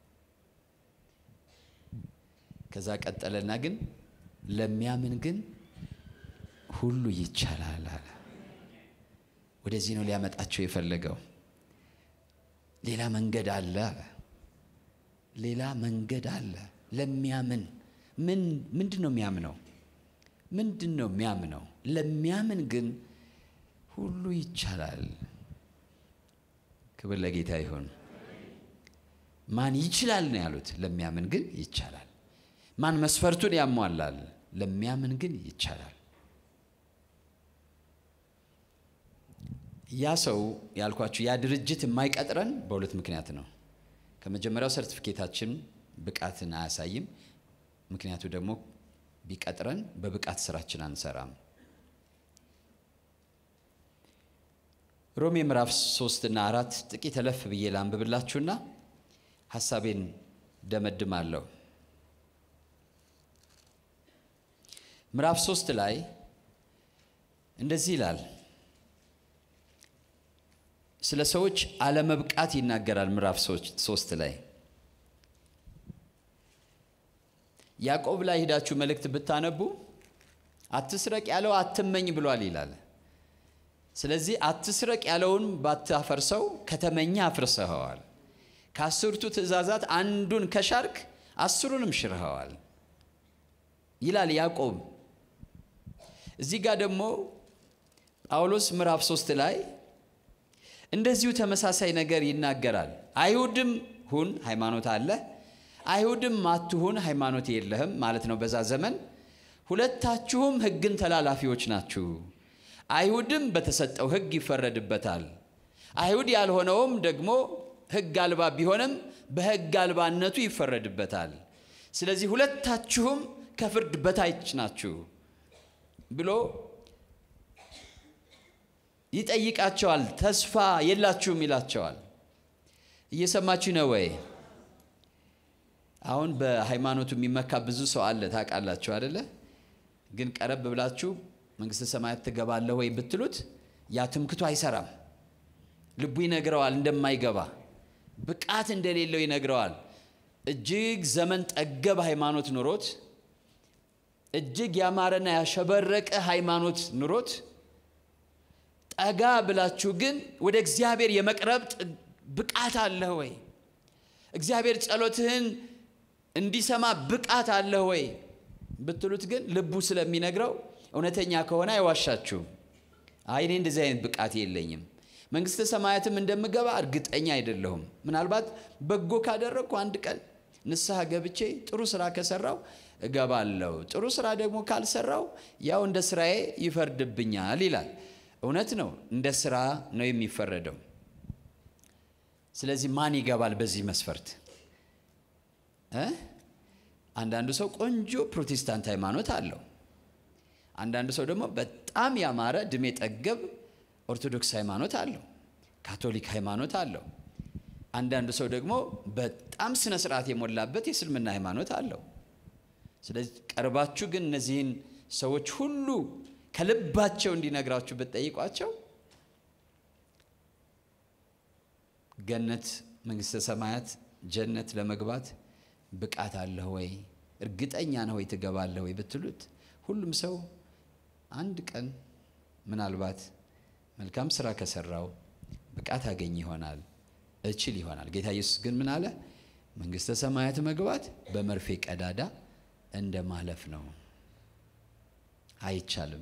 ከዛ ቀጠለና ግን ለሚያምን ግን ሁሉ ይቻላል አለ። ወደዚህ ነው ሊያመጣቸው የፈለገው። ሌላ መንገድ አለ አለ። ሌላ መንገድ አለ ለሚያምን ምን ምንድን ነው የሚያምነው? ምንድን ነው የሚያምነው? ለሚያምን ግን ሁሉ ይቻላል። ክብር ለጌታ ይሁን። ማን ይችላል ነው ያሉት። ለሚያምን ግን ይቻላል። ማን መስፈርቱን ያሟላል? ለሚያምን ግን ይቻላል። ያ ሰው ያልኳችሁ ያ ድርጅት የማይቀጥረን በሁለት ምክንያት ነው። ከመጀመሪያው ሰርቲፊኬታችን ብቃትን አያሳይም። ምክንያቱ ደግሞ ቢቀጥረን በብቃት ስራችን አንሰራም። ሮሜ ምዕራፍ ሶስት እና አራት ጥቂት እለፍ ብዬ ላንብብላችሁና ሀሳቤን ደመድማለሁ። ምዕራፍ ሶስት ላይ እንደዚህ ይላል። ስለ ሰዎች አለመብቃት ይናገራል። ምዕራፍ ሶስት ላይ ያዕቆብ ላይ ሄዳችሁ መልእክት ብታነቡ አትስረቅ ያለው አትመኝ ብሏል ይላል። ስለዚህ አትስረቅ ያለውን ባታፈርሰው ከተመኘ አፍርሰኸዋል። ከአስርቱ ትእዛዛት አንዱን ከሻርክ አስሩንም ሽርኸዋል ይላል ያዕቆብ። እዚህ ጋር ደግሞ ጳውሎስ ምዕራፍ ሶስት ላይ እንደዚሁ ተመሳሳይ ነገር ይናገራል። አይሁድም ሁን ሃይማኖት አለ፣ አይሁድም አትሁን ሃይማኖት የለህም ማለት ነው። በዛ ዘመን ሁለታችሁም ሕግን ተላላፊዎች ናችሁ። አይሁድም በተሰጠው ሕግ ይፈረድበታል፣ አይሁድ ያልሆነውም ደግሞ ሕግ አልባ ቢሆንም በሕግ አልባነቱ ይፈረድበታል። ስለዚህ ሁለታችሁም ከፍርድ በታች ናችሁ ብሎ ይጠይቃቸዋል። ተስፋ የላችሁም ይላቸዋል። እየሰማችሁ ነው ወይ? አሁን በሃይማኖቱ የሚመካ ብዙ ሰው አለ ታውቃላችሁ አደለ? ግን ቀረብ ብላችሁ መንግሥተ ሰማያት ትገባለህ ወይ ብትሉት ያ ትምክቱ አይሰራም። ልቡ ይነግረዋል እንደማይገባ፣ ብቃት እንደሌለው ይነግረዋል። እጅግ ዘመን ጠገብ ሃይማኖት ኑሮት፣ እጅግ ያማረና ያሸበረቀ ሃይማኖት ኑሮት ጠጋ ብላችሁ ግን ወደ እግዚአብሔር የመቅረብ ብቃት አለህ ወይ? እግዚአብሔር ጸሎትህን እንዲሰማ ብቃት አለህ ወይ ብትሉት ግን ልቡ ስለሚነግረው እውነተኛ ከሆነ አይዋሻችሁም። አይ እኔ እንደዚህ አይነት ብቃት የለኝም፣ መንግሥተ ሰማያትም እንደምገባ እርግጠኛ አይደለሁም። ምናልባት በጎ ካደረግኩ አንድ ቀን ንስሐ ገብቼ ጥሩ ስራ ከሰራው እገባለሁ፣ ጥሩ ስራ ደግሞ ካልሰራው ያው እንደ ስራዬ ይፈርድብኛል ይላል። እውነት ነው፣ እንደ ስራ ነው የሚፈረደው። ስለዚህ ማን ይገባል በዚህ መስፈርት? አንዳንዱ ሰው ቆንጆ ፕሮቴስታንት ሃይማኖት አለው። አንዳንዱ ሰው ደግሞ በጣም ያማረ ድሜ ጠገብ ኦርቶዶክስ ሃይማኖት አለው። ካቶሊክ ሃይማኖት አለው። አንዳንዱ ሰው ደግሞ በጣም ስነ ስርዓት የሞላበት የእስልምና ሃይማኖት አለው። ስለዚህ ቀርባችሁ ግን እነዚህን ሰዎች ሁሉ ከልባቸው እንዲነግራችሁ ብትጠይቋቸው ገነት መንግስተ ሰማያት ጀነት ለመግባት ብቃት አለህ ወይ እርግጠኛ ነህ ወይ ትገባለህ ወይ ብትሉት ሁሉም ሰው አንድ ቀን ምናልባት መልካም ስራ ከሰራው ብቃት አገኝ ይሆናል እችል ይሆናል። ጌታ ኢየሱስ ግን ምን አለ? መንግስተ ሰማያት መግባት በመርፌ ቀዳዳ እንደ ማለፍ ነው። አይቻልም፣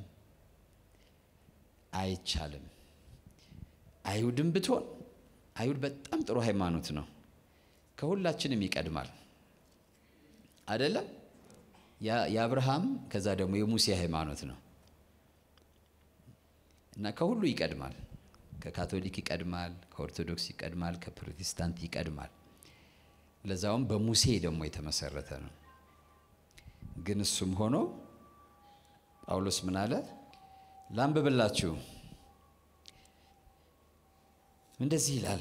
አይቻልም። አይሁድም ብትሆን አይሁድ በጣም ጥሩ ሃይማኖት ነው። ከሁላችንም ይቀድማል አይደለም? የአብርሃም ከዛ ደግሞ የሙሴ ሃይማኖት ነው እና ከሁሉ ይቀድማል። ከካቶሊክ ይቀድማል፣ ከኦርቶዶክስ ይቀድማል፣ ከፕሮቴስታንት ይቀድማል። ለዛውም በሙሴ ደግሞ የተመሰረተ ነው። ግን እሱም ሆኖ ጳውሎስ ምን አለ? ላንብብላችሁ። እንደዚህ ይላል፣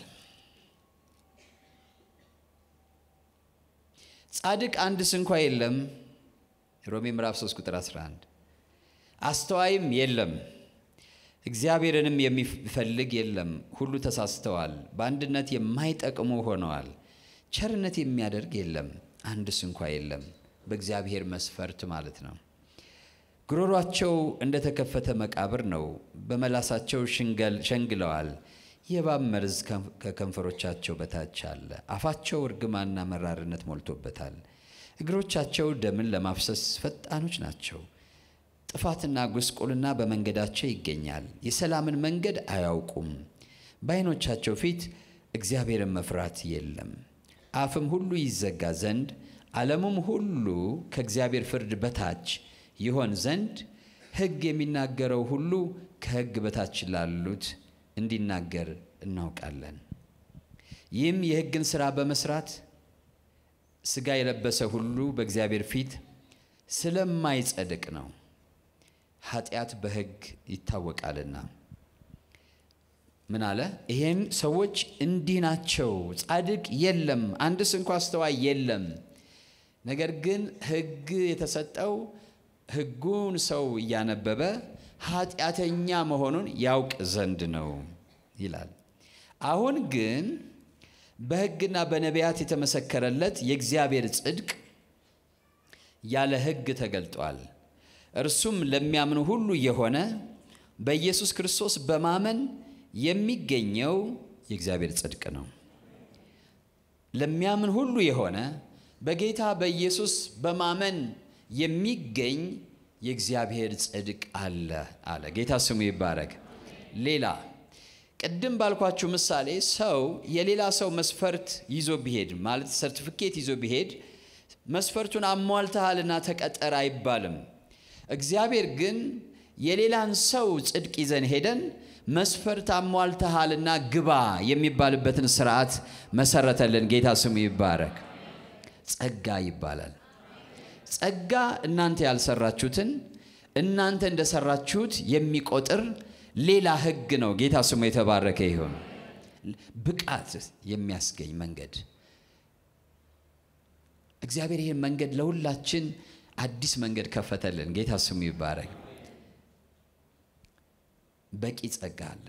ጻድቅ አንድ ስንኳ የለም። ሮሜ ምዕራፍ 3 ቁጥር 11 አስተዋይም የለም እግዚአብሔርንም የሚፈልግ የለም። ሁሉ ተሳስተዋል፣ በአንድነት የማይጠቅሙ ሆነዋል። ቸርነት የሚያደርግ የለም፣ አንድ ስንኳ የለም። በእግዚአብሔር መስፈርት ማለት ነው። ጉሮሯቸው እንደተከፈተ መቃብር ነው፣ በመላሳቸው ሸንግለዋል። የእባብ መርዝ ከከንፈሮቻቸው በታች አለ። አፋቸው እርግማና መራርነት ሞልቶበታል። እግሮቻቸው ደምን ለማፍሰስ ፈጣኖች ናቸው። ጥፋትና ጉስቁልና በመንገዳቸው ይገኛል። የሰላምን መንገድ አያውቁም። በዓይኖቻቸው ፊት እግዚአብሔርን መፍራት የለም። አፍም ሁሉ ይዘጋ ዘንድ ዓለሙም ሁሉ ከእግዚአብሔር ፍርድ በታች ይሆን ዘንድ ሕግ የሚናገረው ሁሉ ከሕግ በታች ላሉት እንዲናገር እናውቃለን። ይህም የሕግን ሥራ በመስራት ሥጋ የለበሰ ሁሉ በእግዚአብሔር ፊት ስለማይጸድቅ ነው። ኃጢአት በሕግ ይታወቃልና። ምን አለ? ይሄን ሰዎች እንዲህ ናቸው። ጻድቅ የለም፣ አንድስ እንኳ አስተዋይ የለም። ነገር ግን ሕግ የተሰጠው ሕጉን ሰው እያነበበ ኃጢአተኛ መሆኑን ያውቅ ዘንድ ነው ይላል። አሁን ግን በሕግና በነቢያት የተመሰከረለት የእግዚአብሔር ጽድቅ ያለ ሕግ ተገልጧል። እርሱም ለሚያምኑ ሁሉ የሆነ በኢየሱስ ክርስቶስ በማመን የሚገኘው የእግዚአብሔር ጽድቅ ነው። ለሚያምን ሁሉ የሆነ በጌታ በኢየሱስ በማመን የሚገኝ የእግዚአብሔር ጽድቅ አለ አለ። ጌታ ስሙ ይባረክ። ሌላ ቅድም ባልኳችሁ ምሳሌ ሰው የሌላ ሰው መስፈርት ይዞ ቢሄድ ማለት ሰርቲፊኬት ይዞ ቢሄድ መስፈርቱን አሟልተሃልና ተቀጠር አይባልም። እግዚአብሔር ግን የሌላን ሰው ጽድቅ ይዘን ሄደን መስፈርት አሟልተሃልና ግባ የሚባልበትን ስርዓት መሰረተልን። ጌታ ስሙ ይባረክ። ጸጋ ይባላል። ጸጋ እናንተ ያልሰራችሁትን እናንተ እንደሰራችሁት የሚቆጥር ሌላ ሕግ ነው። ጌታ ስሙ የተባረከ ይሁን። ብቃት የሚያስገኝ መንገድ እግዚአብሔር ይህን መንገድ ለሁላችን አዲስ መንገድ ከፈተልን። ጌታ ስሙ ይባረክ። በቂ ጸጋ አለ።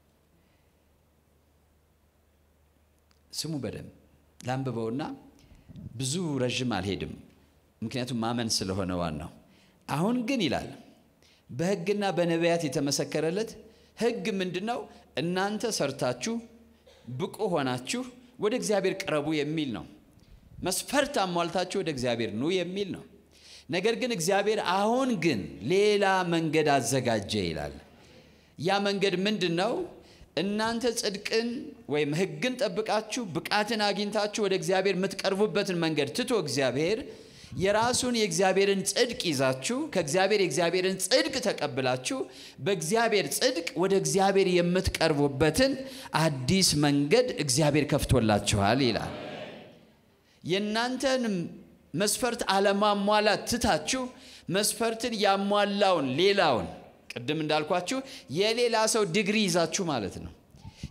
ስሙ በደንብ ላንብበውና ብዙ ረዥም አልሄድም፣ ምክንያቱም ማመን ስለሆነ ዋናው። አሁን ግን ይላል በሕግና በነቢያት የተመሰከረለት ሕግ ምንድን ነው? እናንተ ሰርታችሁ ብቁ ሆናችሁ ወደ እግዚአብሔር ቅረቡ የሚል ነው። መስፈርት አሟልታችሁ ወደ እግዚአብሔር ኑ የሚል ነው። ነገር ግን እግዚአብሔር አሁን ግን ሌላ መንገድ አዘጋጀ ይላል። ያ መንገድ ምንድን ነው? እናንተ ጽድቅን ወይም ሕግን ጠብቃችሁ ብቃትን አግኝታችሁ ወደ እግዚአብሔር የምትቀርቡበትን መንገድ ትቶ እግዚአብሔር የራሱን የእግዚአብሔርን ጽድቅ ይዛችሁ ከእግዚአብሔር የእግዚአብሔርን ጽድቅ ተቀብላችሁ በእግዚአብሔር ጽድቅ ወደ እግዚአብሔር የምትቀርቡበትን አዲስ መንገድ እግዚአብሔር ከፍቶላችኋል ይላል። የእናንተን መስፈርት አለማሟላት ትታችሁ መስፈርትን ያሟላውን ሌላውን ቅድም እንዳልኳችሁ የሌላ ሰው ዲግሪ ይዛችሁ ማለት ነው።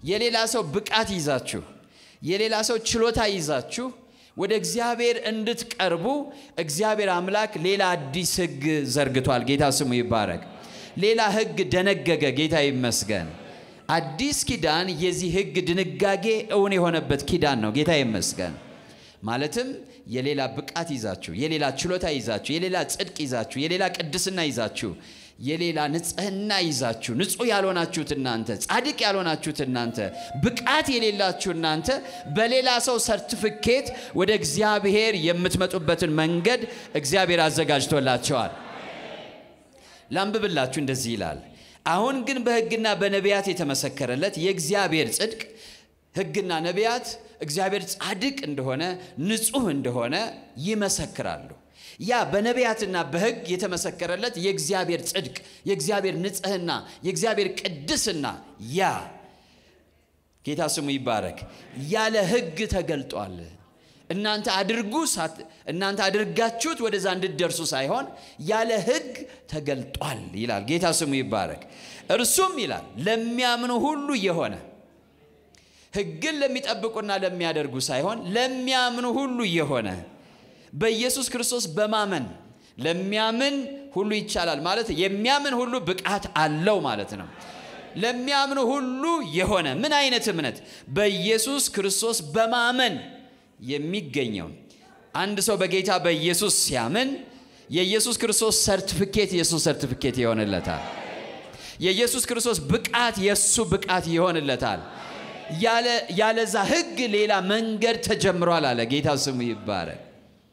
የሌላ ሰው ብቃት ይዛችሁ የሌላ ሰው ችሎታ ይዛችሁ ወደ እግዚአብሔር እንድትቀርቡ እግዚአብሔር አምላክ ሌላ አዲስ ሕግ ዘርግቷል። ጌታ ስሙ ይባረክ። ሌላ ሕግ ደነገገ። ጌታ ይመስገን። አዲስ ኪዳን የዚህ ሕግ ድንጋጌ እውን የሆነበት ኪዳን ነው። ጌታ ይመስገን። ማለትም የሌላ ብቃት ይዛችሁ የሌላ ችሎታ ይዛችሁ የሌላ ጽድቅ ይዛችሁ የሌላ ቅድስና ይዛችሁ የሌላ ንጽህና ይዛችሁ ንጹህ ያልሆናችሁት እናንተ ጻድቅ ያልሆናችሁት እናንተ ብቃት የሌላችሁ እናንተ በሌላ ሰው ሰርቲፊኬት ወደ እግዚአብሔር የምትመጡበትን መንገድ እግዚአብሔር አዘጋጅቶላቸዋል። ላንብብላችሁ፣ እንደዚህ ይላል። አሁን ግን በሕግና በነቢያት የተመሰከረለት የእግዚአብሔር ጽድቅ ሕግና ነቢያት እግዚአብሔር ጻድቅ እንደሆነ ንጹህ እንደሆነ ይመሰክራሉ። ያ በነቢያትና በሕግ የተመሰከረለት የእግዚአብሔር ጽድቅ፣ የእግዚአብሔር ንጽህና፣ የእግዚአብሔር ቅድስና ያ ጌታ ስሙ ይባረክ ያለ ሕግ ተገልጧል። እናንተ አድርጉ እናንተ አድርጋችሁት ወደዛ እንድትደርሱ ሳይሆን ያለ ሕግ ተገልጧል ይላል። ጌታ ስሙ ይባረክ። እርሱም ይላል ለሚያምኑ ሁሉ የሆነ ሕግን ለሚጠብቁና ለሚያደርጉ ሳይሆን ለሚያምኑ ሁሉ የሆነ በኢየሱስ ክርስቶስ በማመን ለሚያምን ሁሉ ይቻላል ማለት የሚያምን ሁሉ ብቃት አለው ማለት ነው። ለሚያምኑ ሁሉ የሆነ ምን አይነት እምነት? በኢየሱስ ክርስቶስ በማመን የሚገኘው አንድ ሰው በጌታ በኢየሱስ ሲያምን የኢየሱስ ክርስቶስ ሰርቲፊኬት የእሱ ሰርቲፊኬት ይሆንለታል። የኢየሱስ ክርስቶስ ብቃት የእሱ ብቃት ይሆንለታል። ያለዛ ሕግ ሌላ መንገድ ተጀምሯል አለ። ጌታ ስሙ ይባረክ።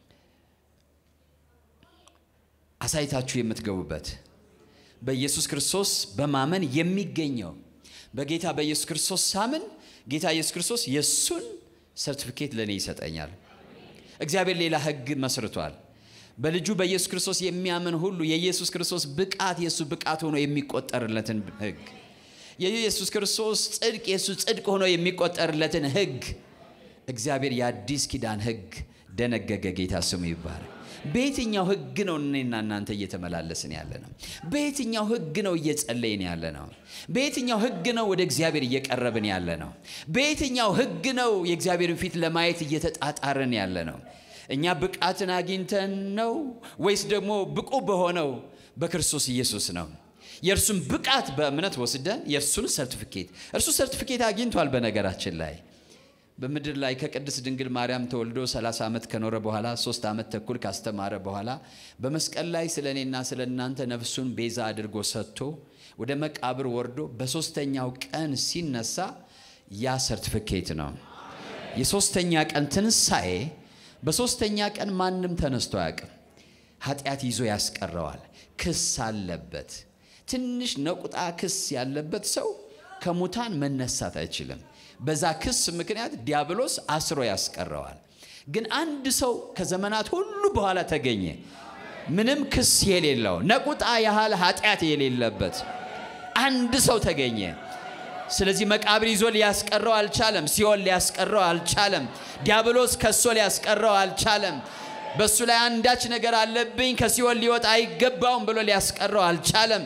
አሳይታችሁ የምትገቡበት በኢየሱስ ክርስቶስ በማመን የሚገኘው በጌታ በኢየሱስ ክርስቶስ ሳምን ጌታ ኢየሱስ ክርስቶስ የእሱን ሰርቲፊኬት ለእኔ ይሰጠኛል። እግዚአብሔር ሌላ ሕግ መስርቷል። በልጁ በኢየሱስ ክርስቶስ የሚያምን ሁሉ የኢየሱስ ክርስቶስ ብቃት የእሱ ብቃት ሆኖ የሚቆጠርለትን ሕግ የኢየሱስ ክርስቶስ ጽድቅ የእሱ ጽድቅ ሆኖ የሚቆጠርለትን ሕግ እግዚአብሔር የአዲስ ኪዳን ሕግ ደነገገ። ጌታ ስሙ ይባላል። በየትኛው ሕግ ነው እኔና እናንተ እየተመላለስን ያለ ነው? በየትኛው ሕግ ነው እየጸለይን ያለ ነው? በየትኛው ሕግ ነው ወደ እግዚአብሔር እየቀረብን ያለ ነው? በየትኛው ሕግ ነው የእግዚአብሔርን ፊት ለማየት እየተጣጣርን ያለ ነው? እኛ ብቃትን አግኝተን ነው ወይስ ደግሞ ብቁ በሆነው በክርስቶስ ኢየሱስ ነው? የእርሱን ብቃት በእምነት ወስደን የእርሱን ሰርቲፊኬት እርሱ ሰርቲፊኬት አግኝቷል። በነገራችን ላይ በምድር ላይ ከቅድስት ድንግል ማርያም ተወልዶ 30 ዓመት ከኖረ በኋላ ሶስት ዓመት ተኩል ካስተማረ በኋላ በመስቀል ላይ ስለ እኔና ስለ እናንተ ነፍሱን ቤዛ አድርጎ ሰጥቶ ወደ መቃብር ወርዶ በሶስተኛው ቀን ሲነሳ ያ ሰርቲፊኬት ነው። የሶስተኛ ቀን ትንሣኤ በሶስተኛ ቀን ማንም ተነስቶ አያውቅም። ኃጢአት ይዞ ያስቀረዋል። ክስ አለበት። ትንሽ ነቁጣ ክስ ያለበት ሰው ከሙታን መነሳት አይችልም። በዛ ክስ ምክንያት ዲያብሎስ አስሮ ያስቀረዋል። ግን አንድ ሰው ከዘመናት ሁሉ በኋላ ተገኘ፣ ምንም ክስ የሌለው ነቁጣ ያህል ኃጢአት የሌለበት አንድ ሰው ተገኘ። ስለዚህ መቃብር ይዞ ሊያስቀረው አልቻለም። ሲኦል ሊያስቀረው አልቻለም። ዲያብሎስ ከሶ ሊያስቀረው አልቻለም። በእሱ ላይ አንዳች ነገር አለብኝ ከሲኦል ሊወጣ አይገባውም ብሎ ሊያስቀረው አልቻለም።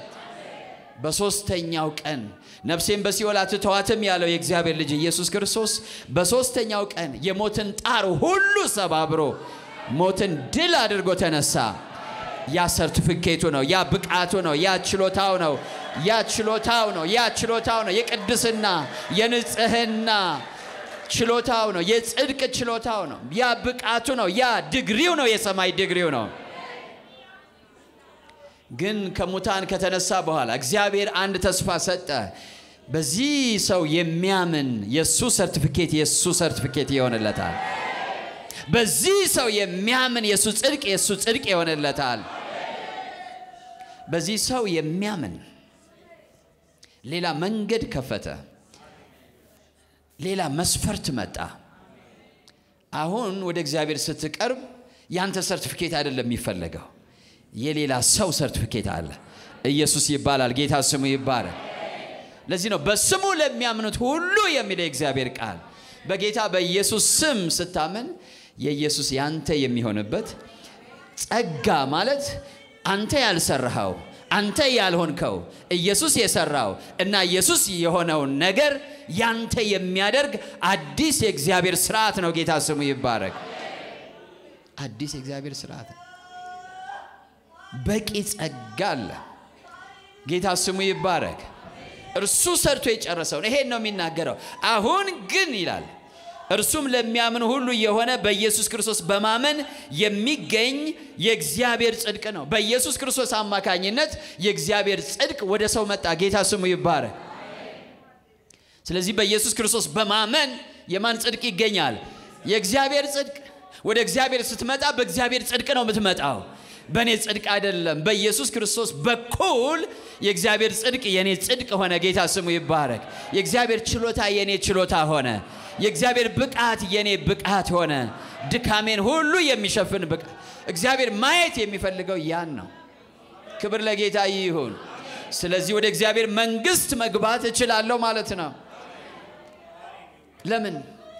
በሦስተኛው ቀን ነፍሴን በሲኦል አትተዋትም ያለው የእግዚአብሔር ልጅ ኢየሱስ ክርስቶስ በሦስተኛው ቀን የሞትን ጣር ሁሉ ሰባብሮ ሞትን ድል አድርጎ ተነሳ። ያ ሰርቲፊኬቱ ነው። ያ ብቃቱ ነው። ያ ችሎታው ነው። ያ ችሎታው ነው። ያ ችሎታው ነው። የቅድስና የንጽህና ችሎታው ነው። የጽድቅ ችሎታው ነው። ያ ብቃቱ ነው። ያ ድግሪው ነው። የሰማይ ድግሪው ነው። ግን ከሙታን ከተነሳ በኋላ እግዚአብሔር አንድ ተስፋ ሰጠ። በዚህ ሰው የሚያምን የእሱ ሰርቲፊኬት የእሱ ሰርቲፊኬት ይሆንለታል። በዚህ ሰው የሚያምን የእሱ ጽድቅ የእሱ ጽድቅ ይሆንለታል። በዚህ ሰው የሚያምን ሌላ መንገድ ከፈተ። ሌላ መስፈርት መጣ። አሁን ወደ እግዚአብሔር ስትቀርብ ያንተ ሰርቲፊኬት አይደለም የሚፈለገው የሌላ ሰው ሰርቲፊኬት አለ። ኢየሱስ ይባላል። ጌታ ስሙ ይባላል። ለዚህ ነው በስሙ ለሚያምኑት ሁሉ የሚለው የእግዚአብሔር ቃል። በጌታ በኢየሱስ ስም ስታምን የኢየሱስ ያንተ የሚሆንበት ጸጋ ማለት አንተ ያልሰራኸው አንተ ያልሆንከው ኢየሱስ የሰራው እና ኢየሱስ የሆነውን ነገር ያንተ የሚያደርግ አዲስ የእግዚአብሔር ስርዓት ነው። ጌታ ስሙ ይባረክ። አዲስ የእግዚአብሔር ስርዓት ነው። በቂ ጸጋ አለ። ጌታ ስሙ ይባረክ። እርሱ ሰርቶ የጨረሰውን ይሄን ነው የሚናገረው። አሁን ግን ይላል እርሱም ለሚያምን ሁሉ የሆነ በኢየሱስ ክርስቶስ በማመን የሚገኝ የእግዚአብሔር ጽድቅ ነው። በኢየሱስ ክርስቶስ አማካኝነት የእግዚአብሔር ጽድቅ ወደ ሰው መጣ። ጌታ ስሙ ይባረክ። ስለዚህ በኢየሱስ ክርስቶስ በማመን የማን ጽድቅ ይገኛል? የእግዚአብሔር ጽድቅ። ወደ እግዚአብሔር ስትመጣ በእግዚአብሔር ጽድቅ ነው የምትመጣው፣ በእኔ ጽድቅ አይደለም። በኢየሱስ ክርስቶስ በኩል የእግዚአብሔር ጽድቅ የእኔ ጽድቅ ሆነ። ጌታ ስሙ ይባረክ። የእግዚአብሔር ችሎታ የእኔ ችሎታ ሆነ። የእግዚአብሔር ብቃት የኔ ብቃት ሆነ። ድካሜን ሁሉ የሚሸፍን ብቃት። እግዚአብሔር ማየት የሚፈልገው ያን ነው። ክብር ለጌታ ይሁን። ስለዚህ ወደ እግዚአብሔር መንግስት መግባት እችላለሁ ማለት ነው። ለምን?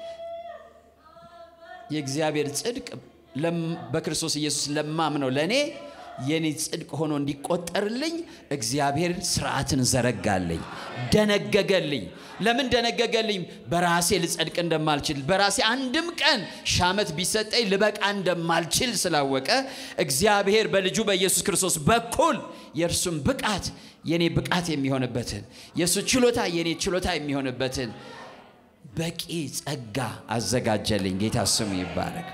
የእግዚአብሔር ጽድቅ በክርስቶስ ኢየሱስ ለማምነው ለእኔ የኔ ጽድቅ ሆኖ እንዲቆጠርልኝ እግዚአብሔር ስርዓትን ዘረጋልኝ፣ ደነገገልኝ። ለምን ደነገገልኝ? በራሴ ልጸድቅ እንደማልችል በራሴ አንድም ቀን ሺህ ዓመት ቢሰጠኝ ልበቃ እንደማልችል ስላወቀ እግዚአብሔር በልጁ በኢየሱስ ክርስቶስ በኩል የእርሱም ብቃት የኔ ብቃት የሚሆንበትን የእሱ ችሎታ የኔ ችሎታ የሚሆንበትን በቂ ጸጋ አዘጋጀልኝ። ጌታ ስሙ ይባረክ።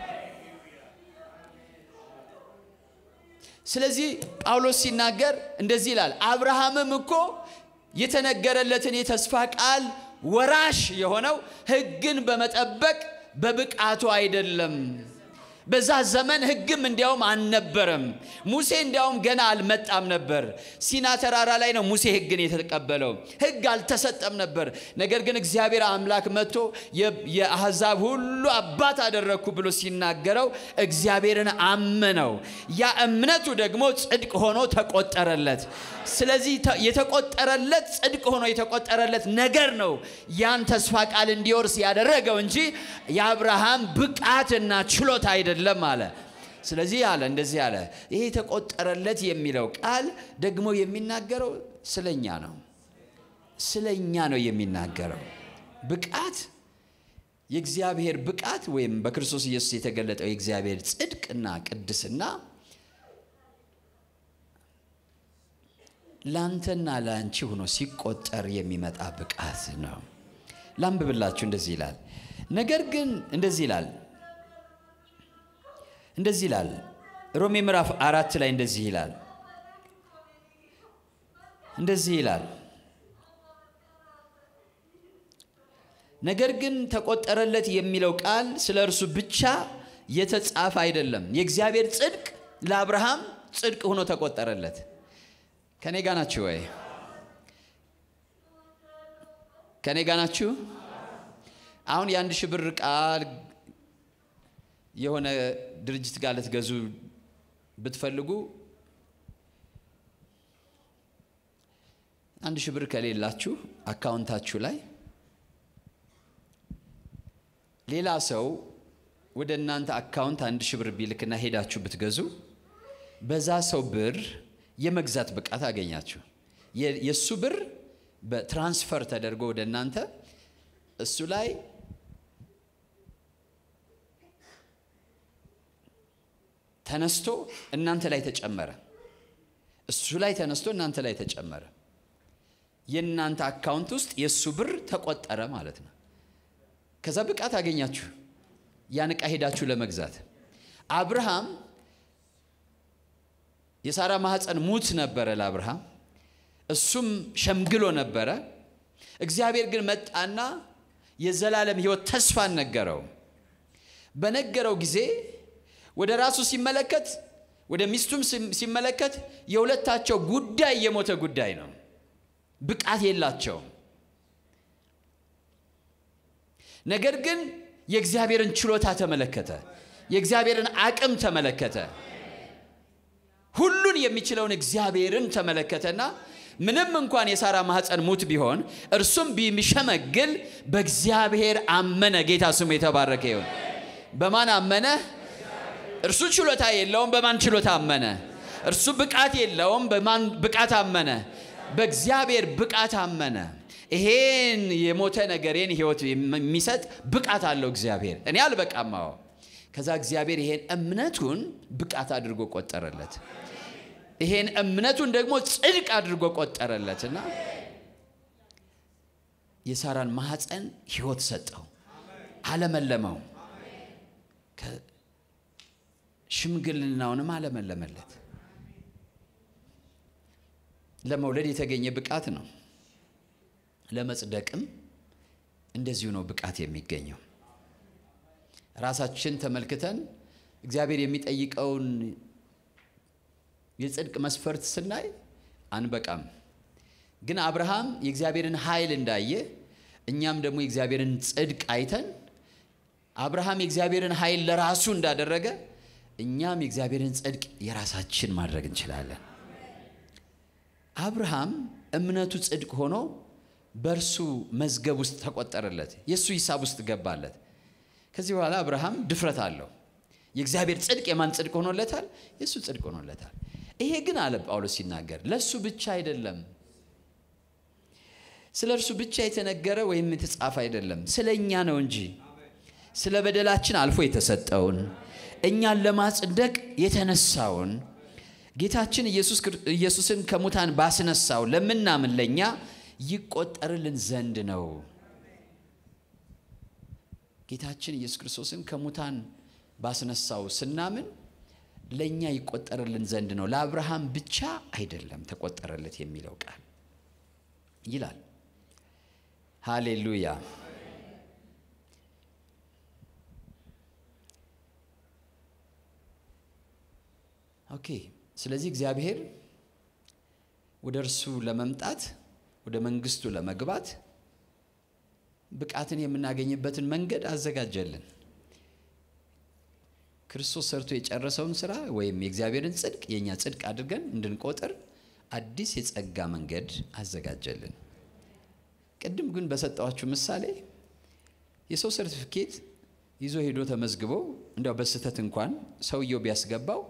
ስለዚህ ጳውሎስ ሲናገር እንደዚህ ይላል፣ አብርሃምም እኮ የተነገረለትን የተስፋ ቃል ወራሽ የሆነው ሕግን በመጠበቅ በብቃቱ አይደለም። በዛ ዘመን ሕግም እንዲያውም አልነበረም። ሙሴ እንዲያውም ገና አልመጣም ነበር። ሲና ተራራ ላይ ነው ሙሴ ሕግን የተቀበለው። ሕግ አልተሰጠም ነበር። ነገር ግን እግዚአብሔር አምላክ መጥቶ የአሕዛብ ሁሉ አባት አደረግኩ ብሎ ሲናገረው እግዚአብሔርን አመነው። ያ እምነቱ ደግሞ ጽድቅ ሆኖ ተቆጠረለት። ስለዚህ የተቆጠረለት ጽድቅ ሆኖ የተቆጠረለት ነገር ነው ያን ተስፋ ቃል እንዲወርስ ያደረገው እንጂ የአብርሃም ብቃትና ችሎታ አይደለም አለ። ስለዚህ አለ እንደዚህ አለ። ይሄ የተቆጠረለት የሚለው ቃል ደግሞ የሚናገረው ስለኛ ነው። ስለኛ ነው የሚናገረው። ብቃት የእግዚአብሔር ብቃት ወይም በክርስቶስ ኢየሱስ የተገለጠው የእግዚአብሔር ጽድቅና ቅድስና ላንተና ላንቺ ሆኖ ሲቆጠር የሚመጣ ብቃት ነው። ላንብብላችሁ። እንደዚህ ይላል። ነገር ግን እንደዚህ ይላል እንደዚህ ይላል ሮሜ ምዕራፍ አራት ላይ እንደዚህ ይላል እንደዚህ ይላል ነገር ግን ተቆጠረለት የሚለው ቃል ስለ እርሱ ብቻ የተጻፈ አይደለም። የእግዚአብሔር ጽድቅ ለአብርሃም ጽድቅ ሆኖ ተቆጠረለት። ከኔ ጋ ናችሁ ወይ? ከኔ ጋ ናችሁ? አሁን የአንድ ሺህ ብር ቃል የሆነ ድርጅት ጋር ልትገዙ ብትፈልጉ አንድ ሺህ ብር ከሌላችሁ አካውንታችሁ ላይ ሌላ ሰው ወደ እናንተ አካውንት አንድ ሺህ ብር ቢልክና ሄዳችሁ ብትገዙ በዛ ሰው ብር የመግዛት ብቃት አገኛችሁ። የእሱ ብር በትራንስፈር ተደርጎ ወደ እናንተ እሱ ላይ ተነስቶ እናንተ ላይ ተጨመረ። እሱ ላይ ተነስቶ እናንተ ላይ ተጨመረ። የእናንተ አካውንት ውስጥ የእሱ ብር ተቆጠረ ማለት ነው። ከዛ ብቃት አገኛችሁ ያን ዕቃ ሄዳችሁ ለመግዛት። አብርሃም የሳራ ማህፀን ሙት ነበረ ለአብርሃም፣ እሱም ሸምግሎ ነበረ። እግዚአብሔር ግን መጣና የዘላለም ሕይወት ተስፋን ነገረው። በነገረው ጊዜ ወደ ራሱ ሲመለከት ወደ ሚስቱም ሲመለከት የሁለታቸው ጉዳይ የሞተ ጉዳይ ነው። ብቃት የላቸውም። ነገር ግን የእግዚአብሔርን ችሎታ ተመለከተ። የእግዚአብሔርን አቅም ተመለከተ። ሁሉን የሚችለውን እግዚአብሔርን ተመለከተና ምንም እንኳን የሳራ ማህፀን ሙት ቢሆን እርሱም ቢሸመግል በእግዚአብሔር አመነ። ጌታ ስሙ የተባረከ ይሁን። በማን አመነ? እርሱ ችሎታ የለውም። በማን ችሎታ አመነ? እርሱ ብቃት የለውም። በማን ብቃት አመነ? በእግዚአብሔር ብቃት አመነ። ይሄን የሞተ ነገሬን ህይወት የሚሰጥ ብቃት አለው እግዚአብሔር። እኔ አልበቃም። አዎ። ከዛ እግዚአብሔር ይሄን እምነቱን ብቃት አድርጎ ቆጠረለት። ይሄን እምነቱን ደግሞ ጽድቅ አድርጎ ቆጠረለትና የሳራን ማህፀን ህይወት ሰጠው፣ አለመለመው፣ ሽምግልናውንም አለመለመለት። ለመውለድ የተገኘ ብቃት ነው። ለመጽደቅም እንደዚሁ ነው ብቃት የሚገኘው። ራሳችን ተመልክተን እግዚአብሔር የሚጠይቀውን የጽድቅ መስፈርት ስናይ አንበቃም። ግን አብርሃም የእግዚአብሔርን ኃይል እንዳየ እኛም ደግሞ የእግዚአብሔርን ጽድቅ አይተን አብርሃም የእግዚአብሔርን ኃይል ለራሱ እንዳደረገ እኛም የእግዚአብሔርን ጽድቅ የራሳችን ማድረግ እንችላለን። አብርሃም እምነቱ ጽድቅ ሆኖ በእርሱ መዝገብ ውስጥ ተቆጠረለት፣ የእሱ ሂሳብ ውስጥ ገባለት። ከዚህ በኋላ አብርሃም ድፍረት አለው። የእግዚአብሔር ጽድቅ የማን ጽድቅ ሆኖለታል? የእሱ ጽድቅ ሆኖለታል። ይሄ ግን አለ ጳውሎስ ሲናገር ለእሱ ብቻ አይደለም፣ ስለ እርሱ ብቻ የተነገረ ወይም የተጻፈ አይደለም፣ ስለ እኛ ነው እንጂ ስለ በደላችን አልፎ የተሰጠውን እኛን ለማጽደቅ የተነሳውን ጌታችን ኢየሱስን ከሙታን ባስነሳው ለምናምን ለእኛ ይቆጠርልን ዘንድ ነው። ጌታችን ኢየሱስ ክርስቶስን ከሙታን ባስነሳው ስናምን ለእኛ ይቆጠርልን ዘንድ ነው። ለአብርሃም ብቻ አይደለም ተቆጠረለት የሚለው ቃል ይላል። ሃሌሉያ። ኦኬ። ስለዚህ እግዚአብሔር ወደ እርሱ ለመምጣት ወደ መንግስቱ ለመግባት ብቃትን የምናገኝበትን መንገድ አዘጋጀልን። ክርስቶስ ሰርቶ የጨረሰውን ስራ ወይም የእግዚአብሔርን ጽድቅ የእኛ ጽድቅ አድርገን እንድንቆጥር አዲስ የጸጋ መንገድ አዘጋጀልን። ቅድም ግን በሰጠዋችሁ ምሳሌ የሰው ሰርቲፊኬት ይዞ ሄዶ ተመዝግቦ እንዲያው በስህተት እንኳን ሰውየው ቢያስገባው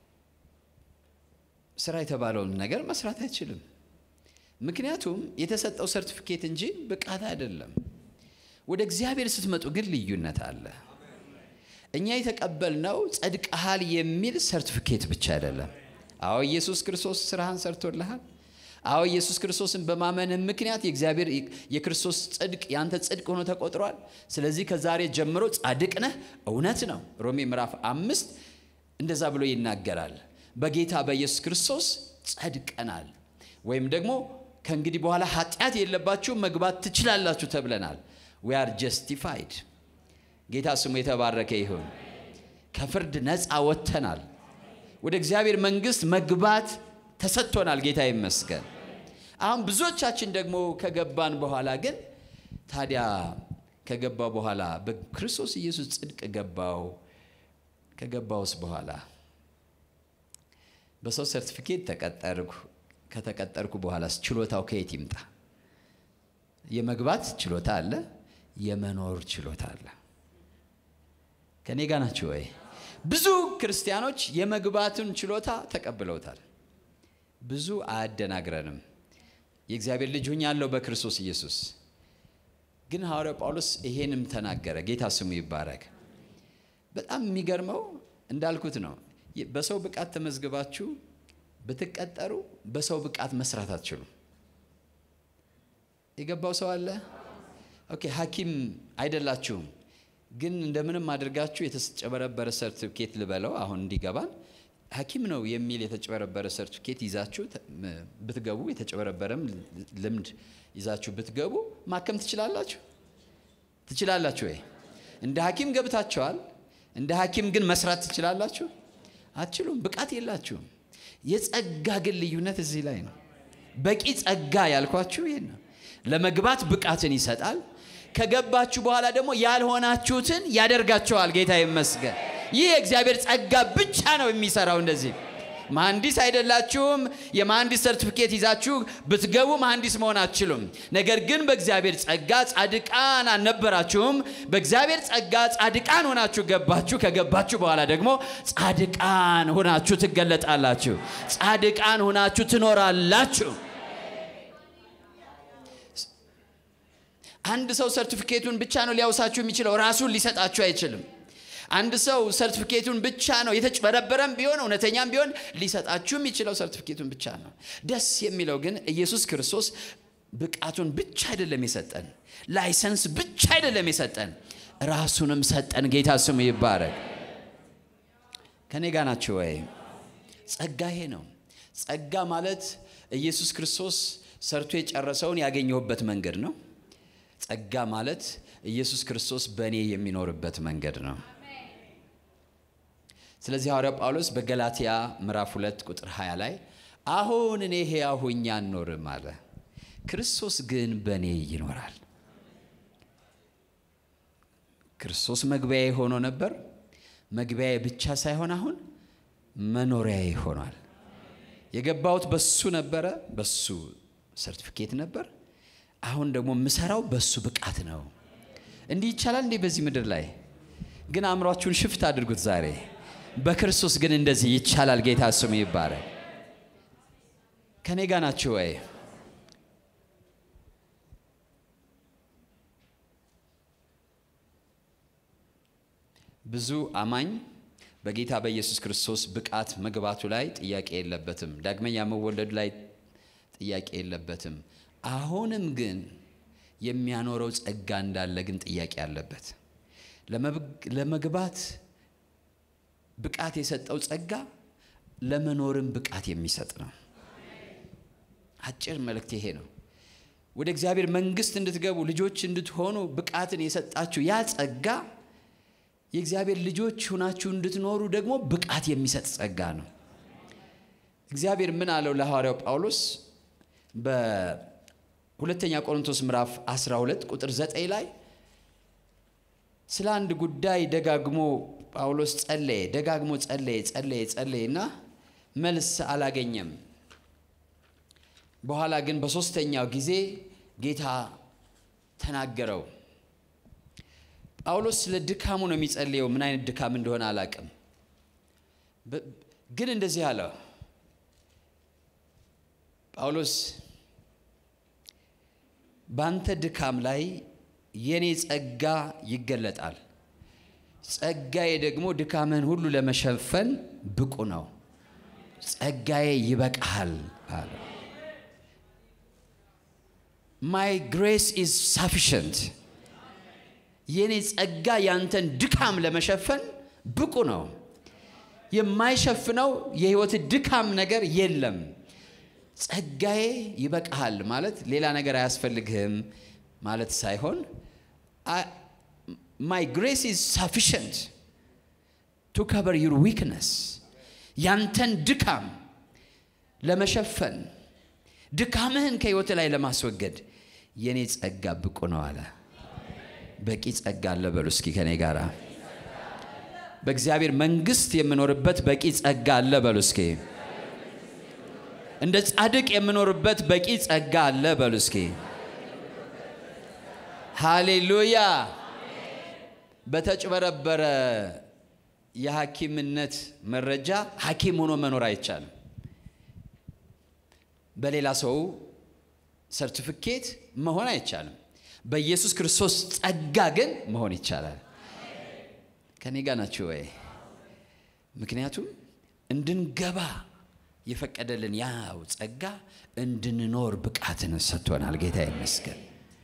ስራ የተባለውን ነገር መስራት አይችልም። ምክንያቱም የተሰጠው ሰርቲፊኬት እንጂ ብቃት አይደለም። ወደ እግዚአብሔር ስትመጡ ግን ልዩነት አለ። እኛ የተቀበልነው ጸድቀሃል የሚል ሰርቲፊኬት ብቻ አይደለም። አዎ ኢየሱስ ክርስቶስ ስራህን ሰርቶልሃል። አዎ ኢየሱስ ክርስቶስን በማመንህ ምክንያት የእግዚአብሔር የክርስቶስ ጽድቅ ያንተ ጽድቅ ሆኖ ተቆጥሯል። ስለዚህ ከዛሬ ጀምሮ ጻድቅ ነህ። እውነት ነው። ሮሜ ምዕራፍ አምስት እንደዛ ብሎ ይናገራል። በጌታ በኢየሱስ ክርስቶስ ጸድቀናል፣ ወይም ደግሞ ከእንግዲህ በኋላ ኃጢአት የለባችሁ መግባት ትችላላችሁ ተብለናል። ዊ አር ጀስቲፋይድ። ጌታ ስሙ የተባረከ ይሁን። ከፍርድ ነፃ ወጥተናል። ወደ እግዚአብሔር መንግሥት መግባት ተሰጥቶናል። ጌታ ይመስገን። አሁን ብዙዎቻችን ደግሞ ከገባን በኋላ ግን ታዲያ ከገባው በኋላ በክርስቶስ ኢየሱስ ጽድቅ ገባው ከገባውስ በኋላ በሰው ሰርቲፊኬት ተቀጠርኩ። ከተቀጠርኩ በኋላስ ችሎታው ከየት ይምጣ? የመግባት ችሎታ አለ፣ የመኖር ችሎታ አለ። ከኔ ጋ ናችሁ ወይ? ብዙ ክርስቲያኖች የመግባቱን ችሎታ ተቀብለውታል። ብዙ አያደናግረንም። የእግዚአብሔር ልጅ ሆኛለሁ በክርስቶስ ኢየሱስ። ግን ሐዋርያው ጳውሎስ ይሄንም ተናገረ። ጌታ ስሙ ይባረክ። በጣም የሚገርመው እንዳልኩት ነው። በሰው ብቃት ተመዝግባችሁ ብትቀጠሩ በሰው ብቃት መስራት አትችሉም። የገባው ሰው አለ? ኦኬ፣ ሐኪም አይደላችሁም፣ ግን እንደምንም አድርጋችሁ የተጨበረበረ ሰርቲፊኬት ልበለው አሁን እንዲገባን ሐኪም ነው የሚል የተጨበረበረ ሰርቲፊኬት ይዛችሁ ብትገቡ የተጨበረበረም ልምድ ይዛችሁ ብትገቡ ማከም ትችላላችሁ? ትችላላችሁ ወይ? እንደ ሐኪም ገብታችኋል። እንደ ሐኪም ግን መስራት ትችላላችሁ? አትችሉም። ብቃት የላችሁም። የጸጋ ግን ልዩነት እዚህ ላይ ነው። በቂ ጸጋ ያልኳችሁ ይህን ነው። ለመግባት ብቃትን ይሰጣል። ከገባችሁ በኋላ ደግሞ ያልሆናችሁትን ያደርጋቸዋል። ጌታ ይመስገን። ይህ የእግዚአብሔር ጸጋ ብቻ ነው የሚሰራው። እንደዚህ መሐንዲስ አይደላችሁም። የመሐንዲስ ሰርቲፊኬት ይዛችሁ ብትገቡ መሐንዲስ መሆን አትችሉም። ነገር ግን በእግዚአብሔር ጸጋ ጻድቃን አልነበራችሁም። በእግዚአብሔር ጸጋ ጻድቃን ሆናችሁ ገባችሁ። ከገባችሁ በኋላ ደግሞ ጻድቃን ሆናችሁ ትገለጣላችሁ። ጻድቃን ሆናችሁ ትኖራላችሁ። አንድ ሰው ሰርቲፊኬቱን ብቻ ነው ሊያውሳችሁ የሚችለው፣ ራሱን ሊሰጣችሁ አይችልም። አንድ ሰው ሰርቲፊኬቱን ብቻ ነው የተጭበረበረም ቢሆን እውነተኛም ቢሆን ሊሰጣችሁ የሚችለው ሰርቲፊኬቱን ብቻ ነው። ደስ የሚለው ግን ኢየሱስ ክርስቶስ ብቃቱን ብቻ አይደለም የሰጠን፣ ላይሰንስ ብቻ አይደለም የሰጠን፣ ራሱንም ሰጠን። ጌታ ስሙ ይባረክ። ከኔ ጋር ናቸው ወይ? ጸጋ ይሄ ነው። ጸጋ ማለት ኢየሱስ ክርስቶስ ሰርቶ የጨረሰውን ያገኘሁበት መንገድ ነው። ጸጋ ማለት ኢየሱስ ክርስቶስ በእኔ የሚኖርበት መንገድ ነው። ስለዚህ ሐዋርያው ጳውሎስ በገላትያ ምዕራፍ 2 ቁጥር 20 ላይ አሁን እኔ ሕያው ሆኜ አልኖርም አለ፣ ክርስቶስ ግን በእኔ ይኖራል። ክርስቶስ መግቢያዬ ሆኖ ነበር። መግቢያዬ ብቻ ሳይሆን አሁን መኖሪያዬ ሆኗል። የገባሁት በሱ ነበረ፣ በሱ ሰርቲፊኬት ነበር። አሁን ደግሞ የምሰራው በሱ ብቃት ነው። እንዲህ ይቻላል እንዴ? በዚህ ምድር ላይ ግን አእምሯችሁን ሽፍት አድርጉት ዛሬ። በክርስቶስ ግን እንደዚህ ይቻላል። ጌታ ስሙ ይባረክ። ከኔ ጋር ናችሁ ወይ? ብዙ አማኝ በጌታ በኢየሱስ ክርስቶስ ብቃት መግባቱ ላይ ጥያቄ የለበትም። ዳግመኛ መወለዱ ላይ ጥያቄ የለበትም። አሁንም ግን የሚያኖረው ጸጋ እንዳለ ግን ጥያቄ አለበት። ለመግባት ብቃት የሰጠው ጸጋ ለመኖርም ብቃት የሚሰጥ ነው። አጭር መልእክት ይሄ ነው። ወደ እግዚአብሔር መንግሥት እንድትገቡ ልጆች እንድትሆኑ ብቃትን የሰጣችሁ ያ ጸጋ የእግዚአብሔር ልጆች ሁናችሁ እንድትኖሩ ደግሞ ብቃት የሚሰጥ ጸጋ ነው። እግዚአብሔር ምን አለው ለሐዋርያው ጳውሎስ በሁለተኛ ቆሮንቶስ ምዕራፍ 12 ቁጥር 9 ላይ ስለ አንድ ጉዳይ ደጋግሞ ጳውሎስ ጸለየ፣ ደጋግሞ ጸለየ፣ ጸለየ፣ ጸለየ እና መልስ አላገኘም። በኋላ ግን በሦስተኛው ጊዜ ጌታ ተናገረው። ጳውሎስ ስለ ድካሙ ነው የሚጸልየው። ምን አይነት ድካም እንደሆነ አላቅም፣ ግን እንደዚህ አለው ጳውሎስ በአንተ ድካም ላይ የኔ ጸጋ ይገለጣል። ጸጋዬ ደግሞ ድካምህን ሁሉ ለመሸፈን ብቁ ነው። ጸጋዬ ይበቃሃል አለ። ማይ ግሬስ ኢዝ ሳፊሽንት የኔ ጸጋ ያንተን ድካም ለመሸፈን ብቁ ነው። የማይሸፍነው የህይወት ድካም ነገር የለም። ጸጋዬ ይበቃሃል ማለት ሌላ ነገር አያስፈልግህም ማለት ሳይሆን ማይ ግሬስ ኢዝ ሳፊሽንት ቱ ከቨር ዩር ዊክነስ ያንተን ድካም ለመሸፈን ድካምህን ከህይወት ላይ ለማስወገድ የኔ ጸጋ ብቁ ነው አለ። በቂ ጸጋ አለ በሉ እስኪ ከኔ ጋራ። በእግዚአብሔር መንግስት የምኖርበት በቂ ጸጋ አለ በሉ እስኪ። እንደ ጻድቅ የምኖርበት በቂ ጸጋ አለ በሉ እስኪ። ሃሌሉያ። በተጭበረበረ የሐኪምነት መረጃ ሐኪም ሆኖ መኖር አይቻልም። በሌላ ሰው ሰርቲፊኬት መሆን አይቻልም። በኢየሱስ ክርስቶስ ጸጋ ግን መሆን ይቻላል። ከኔ ጋር ናችሁ ወይ? ምክንያቱም እንድንገባ የፈቀደልን ያው ጸጋ እንድንኖር ብቃትን ሰጥቶናል። ጌታ ይመስገን።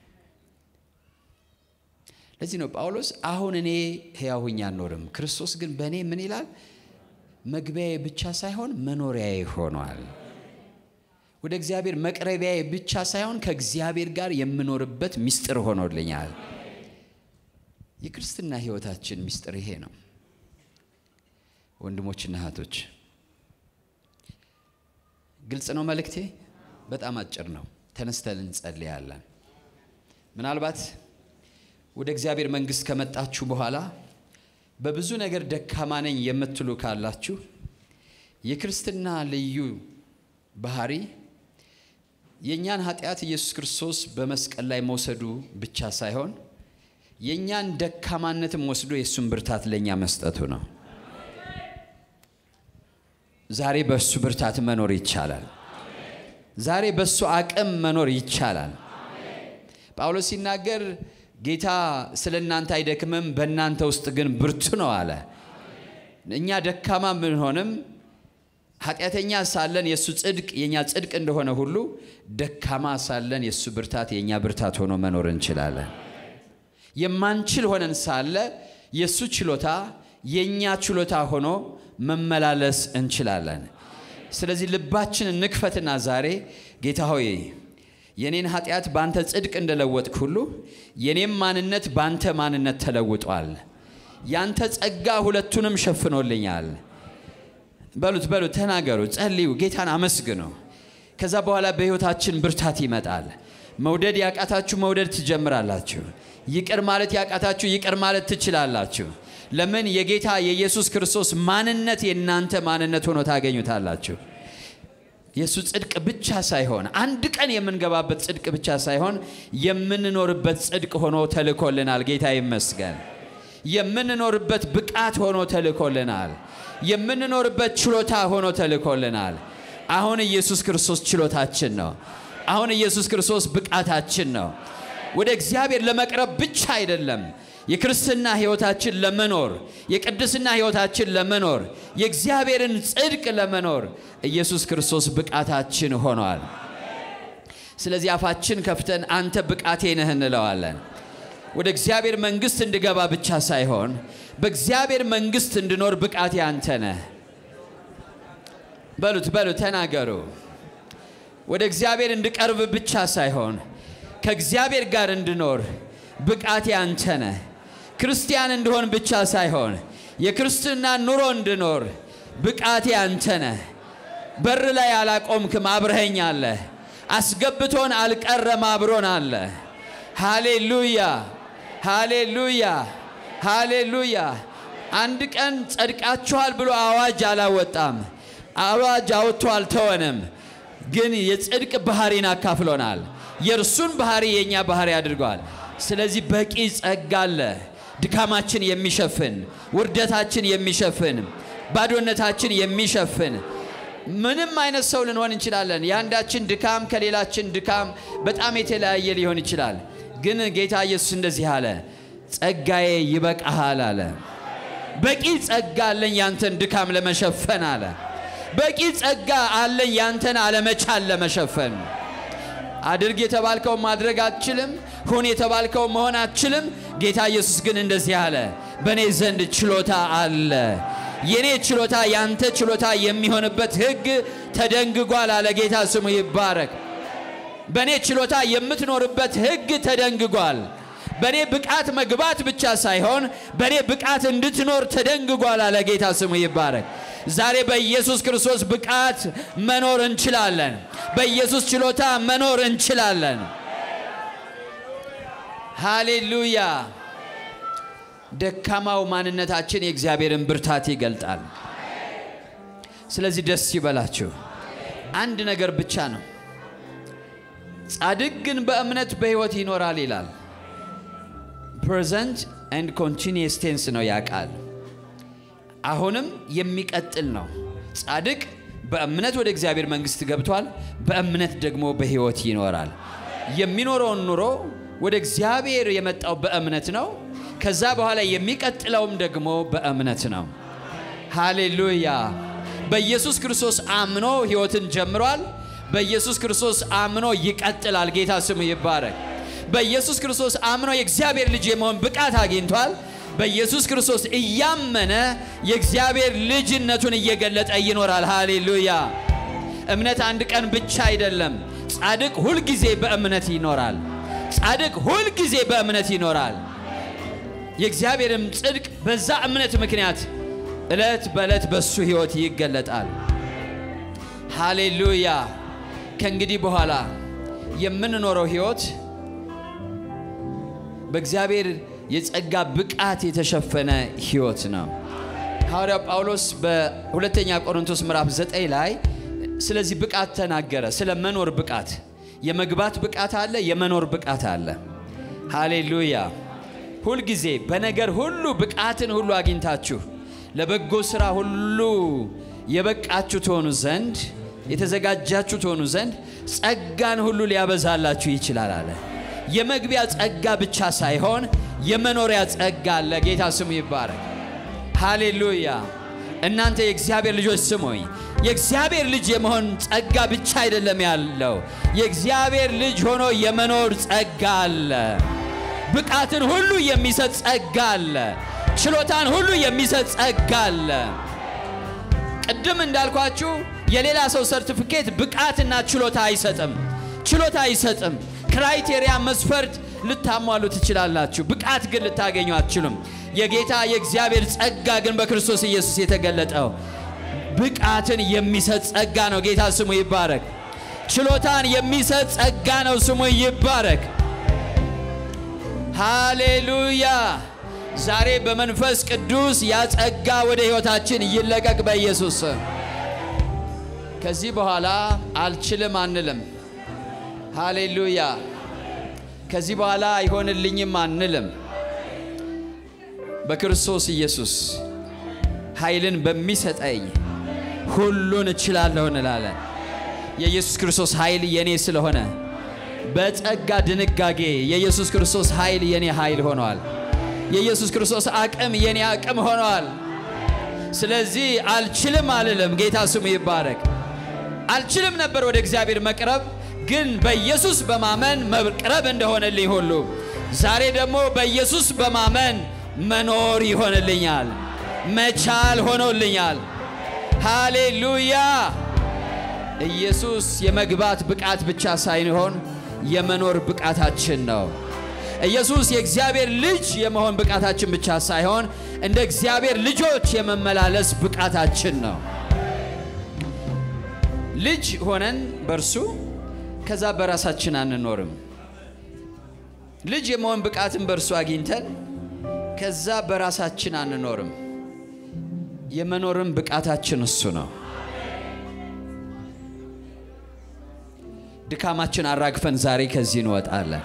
ለዚህ ነው ጳውሎስ አሁን እኔ ሕያው ሆኜ አልኖርም፣ ክርስቶስ ግን በእኔ ምን ይላል? መግቢያዬ ብቻ ሳይሆን መኖሪያዬ ሆኗል። ወደ እግዚአብሔር መቅረቢያዬ ብቻ ሳይሆን ከእግዚአብሔር ጋር የምኖርበት ምስጢር ሆኖልኛል። የክርስትና ሕይወታችን ምስጢር ይሄ ነው። ወንድሞችና እህቶች ግልጽ ነው መልእክቴ። በጣም አጭር ነው። ተነስተን እንጸልያለን። ምናልባት ወደ እግዚአብሔር መንግሥት ከመጣችሁ በኋላ በብዙ ነገር ደካማ ነኝ የምትሉ ካላችሁ የክርስትና ልዩ ባህሪ የእኛን ኃጢአት ኢየሱስ ክርስቶስ በመስቀል ላይ መውሰዱ ብቻ ሳይሆን የእኛን ደካማነትም ወስዶ የእሱን ብርታት ለእኛ መስጠቱ ነው። ዛሬ በእሱ ብርታት መኖር ይቻላል። ዛሬ በእሱ አቅም መኖር ይቻላል። ጳውሎስ ሲናገር ጌታ ስለ እናንተ አይደክምም፣ በእናንተ ውስጥ ግን ብርቱ ነው አለ። እኛ ደካማ ብንሆንም ኃጢአተኛ ሳለን የእሱ ጽድቅ የእኛ ጽድቅ እንደሆነ ሁሉ ደካማ ሳለን የእሱ ብርታት የእኛ ብርታት ሆኖ መኖር እንችላለን። የማንችል ሆነን ሳለ የእሱ ችሎታ የእኛ ችሎታ ሆኖ መመላለስ እንችላለን። ስለዚህ ልባችን እንክፈትና ዛሬ ጌታ ሆይ የኔን ኃጢአት በአንተ ጽድቅ እንደለወጥክ ሁሉ የኔም ማንነት በአንተ ማንነት ተለውጧል። ያንተ ጸጋ ሁለቱንም ሸፍኖልኛል። በሉት በሉት፣ ተናገሩ፣ ጸልዩ፣ ጌታን አመስግኑ። ከዛ በኋላ በሕይወታችን ብርታት ይመጣል። መውደድ ያቃታችሁ መውደድ ትጀምራላችሁ። ይቅር ማለት ያቃታችሁ ይቅር ማለት ትችላላችሁ። ለምን? የጌታ የኢየሱስ ክርስቶስ ማንነት የእናንተ ማንነት ሆኖ ታገኙታላችሁ። የእሱ ጽድቅ ብቻ ሳይሆን አንድ ቀን የምንገባበት ጽድቅ ብቻ ሳይሆን የምንኖርበት ጽድቅ ሆኖ ተልኮልናል። ጌታ ይመስገን። የምንኖርበት ብቃት ሆኖ ተልኮልናል። የምንኖርበት ችሎታ ሆኖ ተልኮልናል። አሁን ኢየሱስ ክርስቶስ ችሎታችን ነው። አሁን ኢየሱስ ክርስቶስ ብቃታችን ነው። ወደ እግዚአብሔር ለመቅረብ ብቻ አይደለም የክርስትና ሕይወታችን ለመኖር የቅድስና ሕይወታችን ለመኖር የእግዚአብሔርን ጽድቅ ለመኖር ኢየሱስ ክርስቶስ ብቃታችን ሆኗል። ስለዚህ አፋችን ከፍተን አንተ ብቃቴ ነህ እንለዋለን። ወደ እግዚአብሔር መንግሥት እንድገባ ብቻ ሳይሆን በእግዚአብሔር መንግሥት እንድኖር ብቃቴ አንተ ነህ። በሉት በሉት፣ ተናገሩ። ወደ እግዚአብሔር እንድቀርብ ብቻ ሳይሆን ከእግዚአብሔር ጋር እንድኖር ብቃቴ አንተ ነህ። ክርስቲያን እንድሆን ብቻ ሳይሆን የክርስትና ኑሮ እንድኖር ብቃቴ አንተ ነህ። በር ላይ አላቆምክም፣ አብረኸኝ አለ። አስገብቶን አልቀረም፣ አብሮን አለ። ሃሌሉያ ሃሌሉያ ሃሌሉያ። አንድ ቀን ጸድቃችኋል ብሎ አዋጅ አላወጣም። አዋጅ አውጥቶ አልተወንም። ግን የጽድቅ ባህሪን አካፍሎናል። የእርሱን ባህሪ የእኛ ባህሪ አድርገዋል። ስለዚህ በቂ ጸጋ አለ። ድካማችን የሚሸፍን ውርደታችን የሚሸፍን ባዶነታችን የሚሸፍን ምንም አይነት ሰው ልንሆን እንችላለን። የአንዳችን ድካም ከሌላችን ድካም በጣም የተለያየ ሊሆን ይችላል። ግን ጌታ ኢየሱስ እንደዚህ አለ፣ ጸጋዬ ይበቃሃል አለ። በቂ ጸጋ አለኝ ያንተን ድካም ለመሸፈን አለ። በቂ ጸጋ አለኝ ያንተን አለመቻል ለመሸፈን አድርግ የተባልከው ማድረግ አትችልም። ሁን የተባልከው መሆን አትችልም። ጌታ ኢየሱስ ግን እንደዚህ አለ፣ በእኔ ዘንድ ችሎታ አለ። የኔ ችሎታ ያንተ ችሎታ የሚሆንበት ሕግ ተደንግጓል አለ። ጌታ ስሙ ይባረክ። በእኔ ችሎታ የምትኖርበት ሕግ ተደንግጓል። በእኔ ብቃት መግባት ብቻ ሳይሆን በእኔ ብቃት እንድትኖር ተደንግጓል አለ። ጌታ ስሙ ይባረክ። ዛሬ በኢየሱስ ክርስቶስ ብቃት መኖር እንችላለን። በኢየሱስ ችሎታ መኖር እንችላለን። ሃሌሉያ። ደካማው ማንነታችን የእግዚአብሔርን ብርታት ይገልጣል። ስለዚህ ደስ ይበላችሁ። አንድ ነገር ብቻ ነው፣ ጻድቅ ግን በእምነት በሕይወት ይኖራል ይላል። ፕሬዘንት ኤንድ ኮንቲኒየስ ቴንስ ነው ያ ቃል አሁንም የሚቀጥል ነው። ጻድቅ በእምነት ወደ እግዚአብሔር መንግሥት ገብቷል። በእምነት ደግሞ በሕይወት ይኖራል። የሚኖረውን ኑሮ ወደ እግዚአብሔር የመጣው በእምነት ነው። ከዛ በኋላ የሚቀጥለውም ደግሞ በእምነት ነው። ሃሌሉያ። በኢየሱስ ክርስቶስ አምኖ ሕይወትን ጀምሯል። በኢየሱስ ክርስቶስ አምኖ ይቀጥላል። ጌታ ስሙ ይባረክ። በኢየሱስ ክርስቶስ አምኖ የእግዚአብሔር ልጅ የመሆን ብቃት አግኝቷል። በኢየሱስ ክርስቶስ እያመነ የእግዚአብሔር ልጅነቱን እየገለጠ ይኖራል። ሃሌሉያ። እምነት አንድ ቀን ብቻ አይደለም። ጻድቅ ሁልጊዜ በእምነት ይኖራል። ጻድቅ ሁልጊዜ በእምነት ይኖራል። የእግዚአብሔርም ጽድቅ በዛ እምነት ምክንያት ዕለት በዕለት በሱ ሕይወት ይገለጣል። ሃሌሉያ። ከእንግዲህ በኋላ የምንኖረው ሕይወት በእግዚአብሔር የጸጋ ብቃት የተሸፈነ ሕይወት ነው። ሐዋርያው ጳውሎስ በሁለተኛ ቆሮንቶስ ምዕራፍ 9 ላይ ስለዚህ ብቃት ተናገረ። ስለ መኖር ብቃት፣ የመግባት ብቃት አለ፣ የመኖር ብቃት አለ። ሃሌሉያ። ሁልጊዜ በነገር ሁሉ ብቃትን ሁሉ አግኝታችሁ ለበጎ ሥራ ሁሉ የበቃችሁ ትሆኑ ዘንድ የተዘጋጃችሁ ትሆኑ ዘንድ ጸጋን ሁሉ ሊያበዛላችሁ ይችላል አለ። የመግቢያ ጸጋ ብቻ ሳይሆን የመኖሪያ ጸጋ አለ። ጌታ ስሙ ይባረክ። ሃሌሉያ። እናንተ የእግዚአብሔር ልጆች ስሙኝ። የእግዚአብሔር ልጅ የመሆን ጸጋ ብቻ አይደለም ያለው፣ የእግዚአብሔር ልጅ ሆኖ የመኖር ጸጋ አለ። ብቃትን ሁሉ የሚሰጥ ጸጋ አለ። ችሎታን ሁሉ የሚሰጥ ጸጋ አለ። ቅድም እንዳልኳችሁ የሌላ ሰው ሰርቲፊኬት ብቃትና ችሎታ አይሰጥም። ችሎታ አይሰጥም። ክራይቴሪያ መስፈርት ልታሟሉ ትችላላችሁ፣ ብቃት ግን ልታገኙ አትችሉም። የጌታ የእግዚአብሔር ጸጋ ግን በክርስቶስ ኢየሱስ የተገለጠው ብቃትን የሚሰጥ ጸጋ ነው። ጌታ ስሙ ይባረክ። ችሎታን የሚሰጥ ጸጋ ነው። ስሙ ይባረክ። ሃሌሉያ። ዛሬ በመንፈስ ቅዱስ ያ ጸጋ ወደ ሕይወታችን ይለቀቅ በኢየሱስ ስም። ከዚህ በኋላ አልችልም አንልም። ሃሌሉያ። ከዚህ በኋላ አይሆንልኝም አንልም። በክርስቶስ ኢየሱስ ኃይልን በሚሰጠኝ ሁሉን እችላለሁ እንላለን። የኢየሱስ ክርስቶስ ኃይል የኔ ስለሆነ በጸጋ ድንጋጌ የኢየሱስ ክርስቶስ ኃይል የኔ ኃይል ሆኗል። የኢየሱስ ክርስቶስ አቅም የኔ አቅም ሆኗል። ስለዚህ አልችልም አልልም። ጌታ ስሙ ይባረክ። አልችልም ነበር ወደ እግዚአብሔር መቅረብ፣ ግን በኢየሱስ በማመን መቅረብ እንደሆነልኝ ሁሉ ዛሬ ደግሞ በኢየሱስ በማመን መኖር ይሆንልኛል። መቻል ሆኖልኛል። ሃሌሉያ። ኢየሱስ የመግባት ብቃት ብቻ ሳይሆን የመኖር ብቃታችን ነው። ኢየሱስ የእግዚአብሔር ልጅ የመሆን ብቃታችን ብቻ ሳይሆን እንደ እግዚአብሔር ልጆች የመመላለስ ብቃታችን ነው። ልጅ ሆነን በእርሱ ከዛ በራሳችን አንኖርም። ልጅ የመሆን ብቃትን በእርሱ አግኝተን ከዛ በራሳችን አንኖርም። የመኖርም ብቃታችን እሱ ነው። ድካማችን አራግፈን ዛሬ ከዚህ እንወጣለን።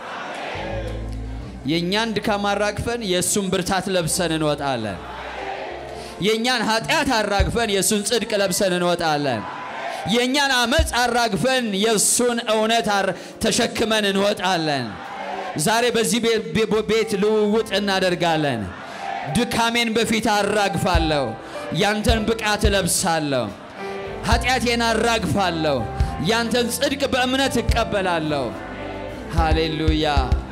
የእኛን ድካም አራግፈን የእሱን ብርታት ለብሰን እንወጣለን። የእኛን ኃጢአት አራግፈን የእሱን ጽድቅ ለብሰን እንወጣለን። የእኛን አመፅ አራግፈን የእሱን እውነት ተሸክመን እንወጣለን። ዛሬ በዚህ ቤት ልውውጥ እናደርጋለን። ድካሜን በፊት አራግፋለሁ። ያንተን ብቃት እለብሳለሁ። ኃጢአቴን አራግፋለሁ። ያንተን ጽድቅ በእምነት እቀበላለሁ። ሃሌሉያ።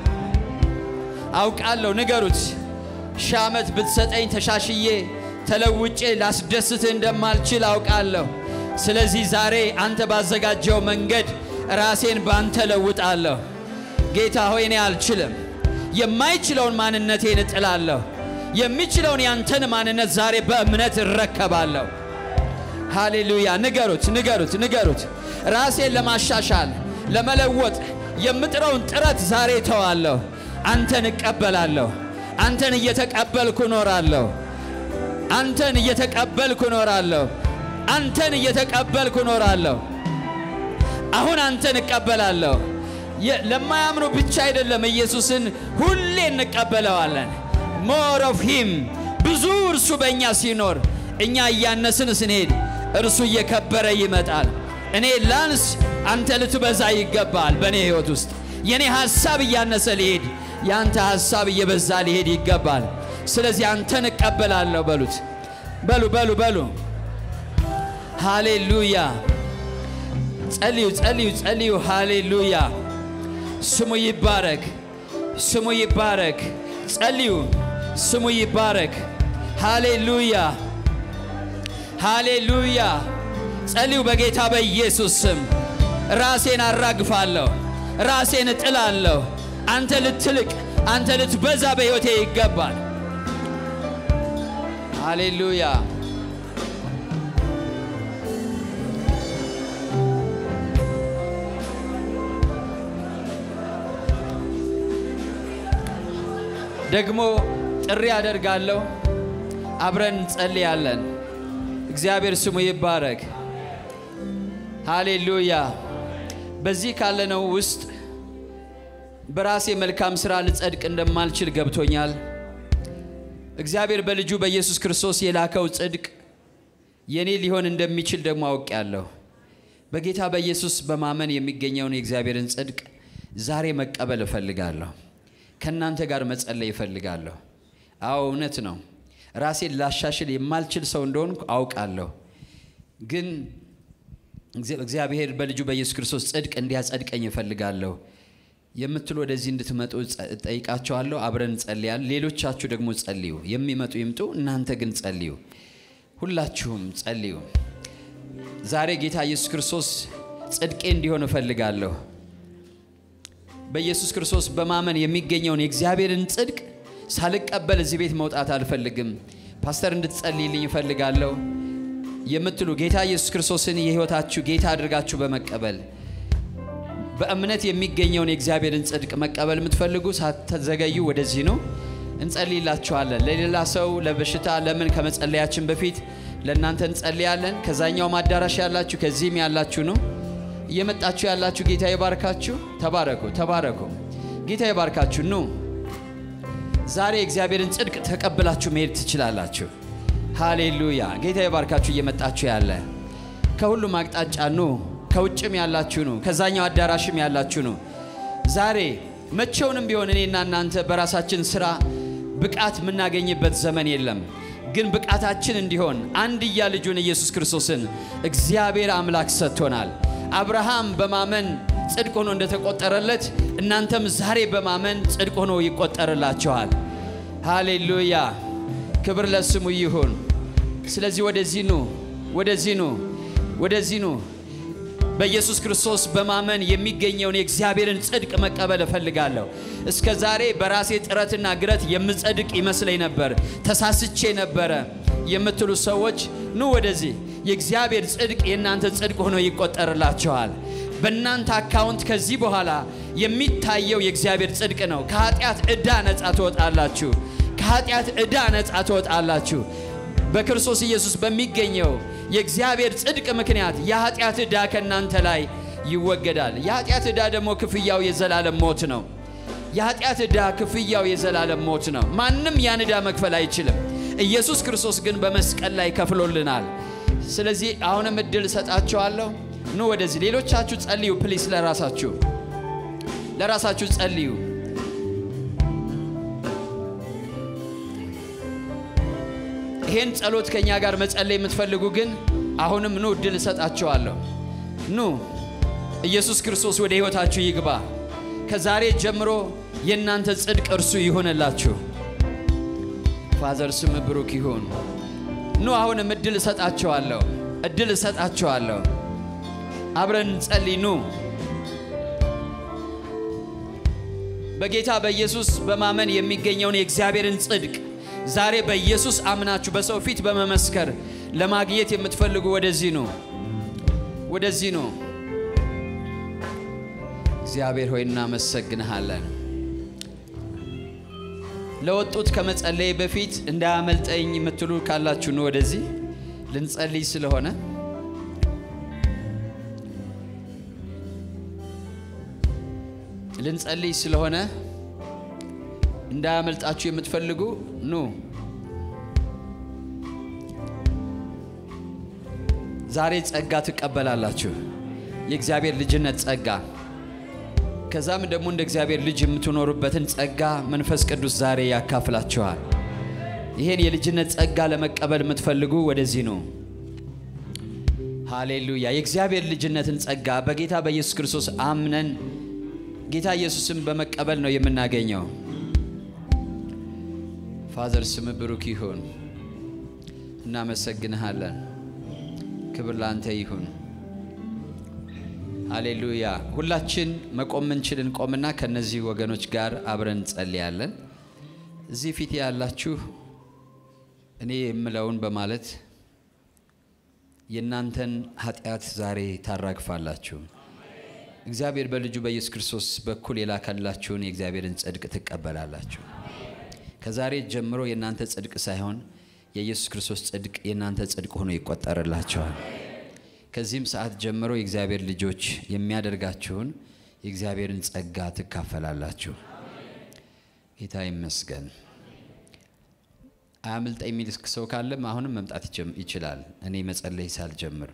አውቃለሁ፣ ንገሩት። ሺህ ዓመት ብትሰጠኝ ተሻሽዬ ተለውጬ ላስደስትህ እንደማልችል አውቃለሁ። ስለዚህ ዛሬ አንተ ባዘጋጀው መንገድ ራሴን ባንተ ለውጣለሁ። ጌታ ሆይ እኔ አልችልም። የማይችለውን ማንነቴን እጥላለሁ። የሚችለውን ያንተን ማንነት ዛሬ በእምነት እረከባለሁ። ሃሌሉያ። ንገሩት፣ ንገሩት፣ ንገሩት። ራሴን ለማሻሻል ለመለወጥ የምጥረውን ጥረት ዛሬ ተዋለሁ። አንተን እቀበላለሁ። አንተን እየተቀበልኩ እኖራለሁ። አንተን እየተቀበልኩ እኖራለሁ። አንተን እየተቀበልኩ እኖራለሁ። አሁን አንተን እቀበላለሁ። ለማያምኑ ብቻ አይደለም፣ ኢየሱስን ሁሌ እንቀበለዋለን። ሞር ኦፍ ሂም ብዙ እርሱ በእኛ ሲኖር እኛ እያነስን ስንሄድ እርሱ እየከበረ ይመጣል። እኔ ላንስ፣ አንተ ልትበዛ ይገባል። በእኔ ሕይወት ውስጥ የእኔ ሐሳብ እያነሰ ሊሄድ፣ የአንተ ሐሳብ እየበዛ ሊሄድ ይገባል። ስለዚህ አንተን እቀበላለሁ በሉት። በሉ በሉ በሉ። ሃሌሉያ። ጸልዩ ጸልዩ ጸልዩ። ሃሌሉያ። ስሙ ይባረክ፣ ስሙ ይባረክ። ጸልዩ፣ ስሙ ይባረክ። ሃሌሉያ ሃሌሉያ። ጸልዩ በጌታ በኢየሱስ ስም። ራሴን አራግፋለሁ፣ ራሴን እጥላለሁ። አንተ ልትልቅ፣ አንተ ልትበዛ በሕይወቴ ይገባል። ሃሌሉያ ደግሞ ጥሪ አደርጋለሁ። አብረን እንጸልያለን። እግዚአብሔር ስሙ ይባረክ። ሃሌሉያ። በዚህ ካለነው ውስጥ በራሴ መልካም ሥራ ልጸድቅ እንደማልችል ገብቶኛል። እግዚአብሔር በልጁ በኢየሱስ ክርስቶስ የላከው ጽድቅ የኔ ሊሆን እንደሚችል ደግሞ አውቄያለሁ። በጌታ በኢየሱስ በማመን የሚገኘውን የእግዚአብሔርን ጽድቅ ዛሬ መቀበል እፈልጋለሁ። ከእናንተ ጋር መጸለይ እፈልጋለሁ። አዎ እውነት ነው። ራሴን ላሻሽል የማልችል ሰው እንደሆንኩ አውቃለሁ። ግን እግዚአብሔር በልጁ በኢየሱስ ክርስቶስ ጽድቅ እንዲያጸድቀኝ እፈልጋለሁ የምትሉ ወደዚህ እንድትመጡ ጠይቃቸዋለሁ። አብረን እንጸልያለን። ሌሎቻችሁ ደግሞ ጸልዩ። የሚመጡ ይምጡ፣ እናንተ ግን ጸልዩ። ሁላችሁም ጸልዩ። ዛሬ ጌታ ኢየሱስ ክርስቶስ ጽድቄ እንዲሆን እፈልጋለሁ። በኢየሱስ ክርስቶስ በማመን የሚገኘውን የእግዚአብሔርን ጽድቅ ሳልቀበል እዚህ ቤት መውጣት አልፈልግም። ፓስተር እንድትጸልይልኝ እፈልጋለሁ የምትሉ ጌታ ኢየሱስ ክርስቶስን የሕይወታችሁ ጌታ አድርጋችሁ በመቀበል በእምነት የሚገኘውን የእግዚአብሔርን ጽድቅ መቀበል የምትፈልጉ ሳትዘገዩ ወደዚህ ነው፣ እንጸልይላችኋለን። ለሌላ ሰው ለበሽታ ለምን ከመጸለያችን በፊት ለእናንተ እንጸልያለን። ከዛኛውም አዳራሽ ያላችሁ ከዚህም ያላችሁ ነው እየመጣችሁ ያላችሁ ጌታ ይባርካችሁ። ተባረኩ፣ ተባረኩ። ጌታ ይባርካችሁ። ኑ ዛሬ የእግዚአብሔርን ጽድቅ ተቀብላችሁ መሄድ ትችላላችሁ። ሃሌሉያ። ጌታ ይባርካችሁ። እየመጣችሁ ያለ ከሁሉም አቅጣጫ ኑ። ከውጭም ያላችሁ ኑ፣ ከዛኛው አዳራሽም ያላችሁ ኑ። ዛሬ መቼውንም ቢሆን እኔና እናንተ በራሳችን ስራ ብቃት የምናገኝበት ዘመን የለም። ግን ብቃታችን እንዲሆን አንድያ ልጁን ኢየሱስ ክርስቶስን እግዚአብሔር አምላክ ሰጥቶናል። አብርሃም በማመን ጽድቅ ሆኖ እንደተቆጠረለት እናንተም ዛሬ በማመን ጽድቅ ሆኖ ይቆጠርላችኋል። ሃሌሉያ! ክብር ለስሙ ይሁን። ስለዚህ ወደዚህ ኑ፣ ወደዚህ ኑ፣ ወደዚህ ኑ። በኢየሱስ ክርስቶስ በማመን የሚገኘውን የእግዚአብሔርን ጽድቅ መቀበል እፈልጋለሁ። እስከ ዛሬ በራሴ ጥረትና ግረት የምጸድቅ ይመስለኝ ነበር፣ ተሳስቼ ነበረ የምትሉ ሰዎች ኑ ወደዚህ። የእግዚአብሔር ጽድቅ የእናንተ ጽድቅ ሆኖ ይቆጠርላችኋል። በእናንተ አካውንት ከዚህ በኋላ የሚታየው የእግዚአብሔር ጽድቅ ነው። ከኃጢአት ዕዳ ነፃ ትወጣላችሁ። ከኃጢአት ዕዳ ነፃ ትወጣላችሁ። በክርስቶስ ኢየሱስ በሚገኘው የእግዚአብሔር ጽድቅ ምክንያት የኃጢአት ዕዳ ከእናንተ ላይ ይወገዳል። የኃጢአት ዕዳ ደግሞ ክፍያው የዘላለም ሞት ነው። የኃጢአት ዕዳ ክፍያው የዘላለም ሞት ነው። ማንም ያን ዕዳ መክፈል አይችልም። ኢየሱስ ክርስቶስ ግን በመስቀል ላይ ከፍሎልናል። ስለዚህ አሁንም እድል እሰጣችኋለሁ። ኑ ወደዚህ። ሌሎቻችሁ ጸልዩ ፕሊስ። ለራሳችሁ ለራሳችሁ ጸልዩ። ይሄን ጸሎት ከእኛ ጋር መጸለይ የምትፈልጉ ግን አሁንም ኑ እድል እሰጣችኋለሁ። ኑ ኢየሱስ ክርስቶስ ወደ ሕይወታችሁ ይግባ። ከዛሬ ጀምሮ የእናንተ ጽድቅ እርሱ ይሆንላችሁ። ፋዘር ስም ብሩክ ይሁን። ኑ አሁንም እድል እሰጣችኋለሁ፣ እድል እሰጣችኋለሁ። አብረን እንጸልይ። ኑ በጌታ በኢየሱስ በማመን የሚገኘውን የእግዚአብሔርን ጽድቅ ዛሬ በኢየሱስ አምናችሁ በሰው ፊት በመመስከር ለማግኘት የምትፈልጉ ወደዚህ ነው፣ ወደዚህ ነው። እግዚአብሔር ሆይ እናመሰግንሃለን። ለወጡት ከመጸለይ በፊት እንዳያመልጠኝ የምትሉ ካላችሁ ነው ወደዚህ ልንጸልይ ስለሆነ ልንጸልይ ስለሆነ እንዳያመልጣችሁ የምትፈልጉ ኑ። ዛሬ ጸጋ ትቀበላላችሁ፣ የእግዚአብሔር ልጅነት ጸጋ። ከዛም ደግሞ እንደ እግዚአብሔር ልጅ የምትኖሩበትን ጸጋ መንፈስ ቅዱስ ዛሬ ያካፍላችኋል። ይሄን የልጅነት ጸጋ ለመቀበል የምትፈልጉ ወደዚህ ነው። ሃሌሉያ! የእግዚአብሔር ልጅነትን ጸጋ በጌታ በኢየሱስ ክርስቶስ አምነን ጌታ ኢየሱስን በመቀበል ነው የምናገኘው። ፋዘር ስም ብሩክ ይሁን። እናመሰግንሃለን። ክብር ላንተ ይሁን። ሃሌሉያ። ሁላችን መቆም ምንችል እንቆምና ከነዚህ ወገኖች ጋር አብረን እንጸልያለን። እዚህ ፊት ያላችሁ እኔ የምለውን በማለት የእናንተን ኃጢአት ዛሬ ታራግፋላችሁ። እግዚአብሔር በልጁ በኢየሱስ ክርስቶስ በኩል የላከላችሁን የእግዚአብሔርን ጽድቅ ትቀበላላችሁ። ከዛሬ ጀምሮ የእናንተ ጽድቅ ሳይሆን የኢየሱስ ክርስቶስ ጽድቅ የእናንተ ጽድቅ ሆኖ ይቆጠርላቸዋል። ከዚህም ሰዓት ጀምሮ የእግዚአብሔር ልጆች የሚያደርጋችሁን የእግዚአብሔርን ጸጋ ትካፈላላችሁ። ጌታ ይመስገን። አያምልጥ የሚል ሰው ካለም አሁንም መምጣት ይችላል። እኔ መጸለይ ሳልጀምር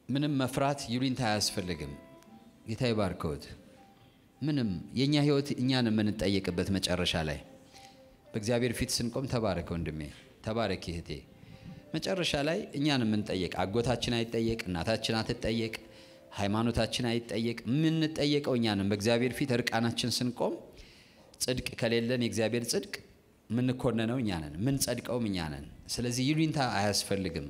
ምንም መፍራት ይሉኝታ አያስፈልግም። ጌታ ይባርከውት። ምንም የእኛ ህይወት እኛን የምንጠየቅበት መጨረሻ ላይ በእግዚአብሔር ፊት ስንቆም ተባረክ ወንድሜ፣ ተባረክ እህቴ። መጨረሻ ላይ እኛን የምንጠየቅ አጎታችን አይጠየቅ፣ እናታችን አትጠየቅ፣ ሃይማኖታችን አይጠየቅ። የምንጠየቀው እኛንም በእግዚአብሔር ፊት እርቃናችን ስንቆም ጽድቅ ከሌለን የእግዚአብሔር ጽድቅ የምንኮነነው እኛ ነን፣ የምንጸድቀውም እኛ ነን። ስለዚህ ይሉኝታ አያስፈልግም፣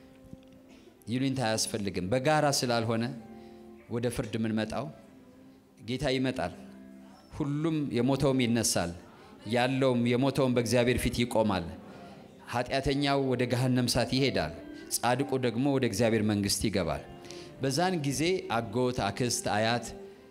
ይሉኝታ አያስፈልግም። በጋራ ስላልሆነ ወደ ፍርድ የምንመጣው ጌታ ይመጣል። ሁሉም የሞተውም ይነሳል፣ ያለውም የሞተውም በእግዚአብሔር ፊት ይቆማል። ኃጢአተኛው ወደ ገሃነም እሳት ይሄዳል፣ ጻድቁ ደግሞ ወደ እግዚአብሔር መንግሥት ይገባል። በዛን ጊዜ አጎት፣ አክስት፣ አያት፣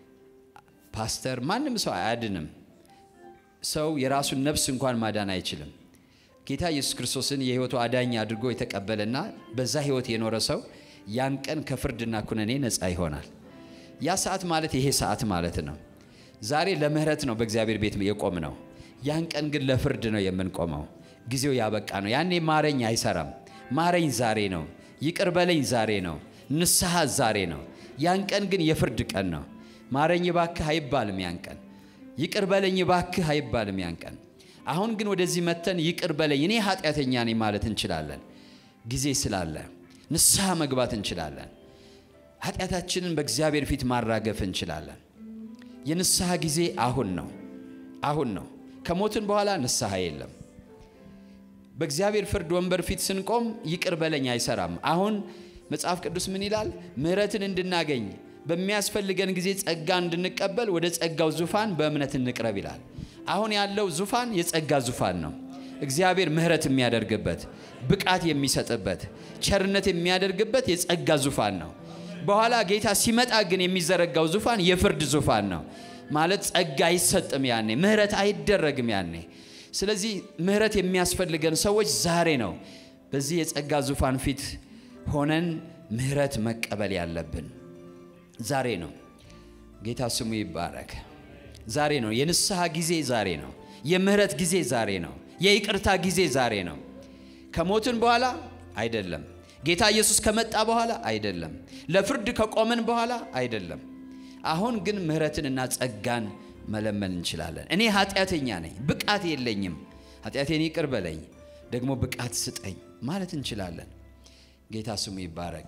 ፓስተር ማንም ሰው አያድንም። ሰው የራሱን ነፍስ እንኳን ማዳን አይችልም። ጌታ ኢየሱስ ክርስቶስን የሕይወቱ አዳኝ አድርጎ የተቀበለና በዛ ሕይወት የኖረ ሰው ያን ቀን ከፍርድና ኩነኔ ነፃ ይሆናል። ያ ሰዓት ማለት ይሄ ሰዓት ማለት ነው። ዛሬ ለምህረት ነው በእግዚአብሔር ቤት የቆም ነው። ያን ቀን ግን ለፍርድ ነው የምንቆመው። ጊዜው ያበቃ ነው። ያኔ ማረኝ አይሰራም። ማረኝ ዛሬ ነው። ይቅር በለኝ ዛሬ ነው። ንስሐ ዛሬ ነው። ያን ቀን ግን የፍርድ ቀን ነው። ማረኝ ባክህ አይባልም ያን ቀን። ይቅር በለኝ ባክህ አይባልም ያን ቀን። አሁን ግን ወደዚህ መተን ይቅር በለኝ እኔ ኃጢአተኛ ነኝ ማለት እንችላለን። ጊዜ ስላለ ንስሐ መግባት እንችላለን። ኃጢአታችንን በእግዚአብሔር ፊት ማራገፍ እንችላለን። የንስሐ ጊዜ አሁን ነው። አሁን ነው። ከሞትን በኋላ ንስሐ የለም። በእግዚአብሔር ፍርድ ወንበር ፊት ስንቆም ይቅር በለኝ አይሰራም። አሁን መጽሐፍ ቅዱስ ምን ይላል? ምሕረትን እንድናገኝ በሚያስፈልገን ጊዜ ጸጋ እንድንቀበል ወደ ጸጋው ዙፋን በእምነት እንቅረብ ይላል። አሁን ያለው ዙፋን የጸጋ ዙፋን ነው። እግዚአብሔር ምሕረት የሚያደርግበት ብቃት የሚሰጥበት ቸርነት የሚያደርግበት የጸጋ ዙፋን ነው። በኋላ ጌታ ሲመጣ ግን የሚዘረጋው ዙፋን የፍርድ ዙፋን ነው። ማለት ጸጋ አይሰጥም ያኔ፣ ምሕረት አይደረግም ያኔ። ስለዚህ ምሕረት የሚያስፈልገን ሰዎች ዛሬ ነው በዚህ የጸጋ ዙፋን ፊት ሆነን ምሕረት መቀበል ያለብን ዛሬ ነው። ጌታ ስሙ ይባረክ። ዛሬ ነው የንስሐ ጊዜ፣ ዛሬ ነው የምህረት ጊዜ፣ ዛሬ ነው የይቅርታ ጊዜ፣ ዛሬ ነው። ከሞትን በኋላ አይደለም። ጌታ ኢየሱስ ከመጣ በኋላ አይደለም። ለፍርድ ከቆምን በኋላ አይደለም። አሁን ግን ምህረትንና ጸጋን መለመን እንችላለን። እኔ ኃጢአተኛ ነኝ፣ ብቃት የለኝም፣ ኃጢአቴን ይቅር በለኝ፣ ደግሞ ብቃት ስጠኝ ማለት እንችላለን። ጌታ ስሙ ይባረክ።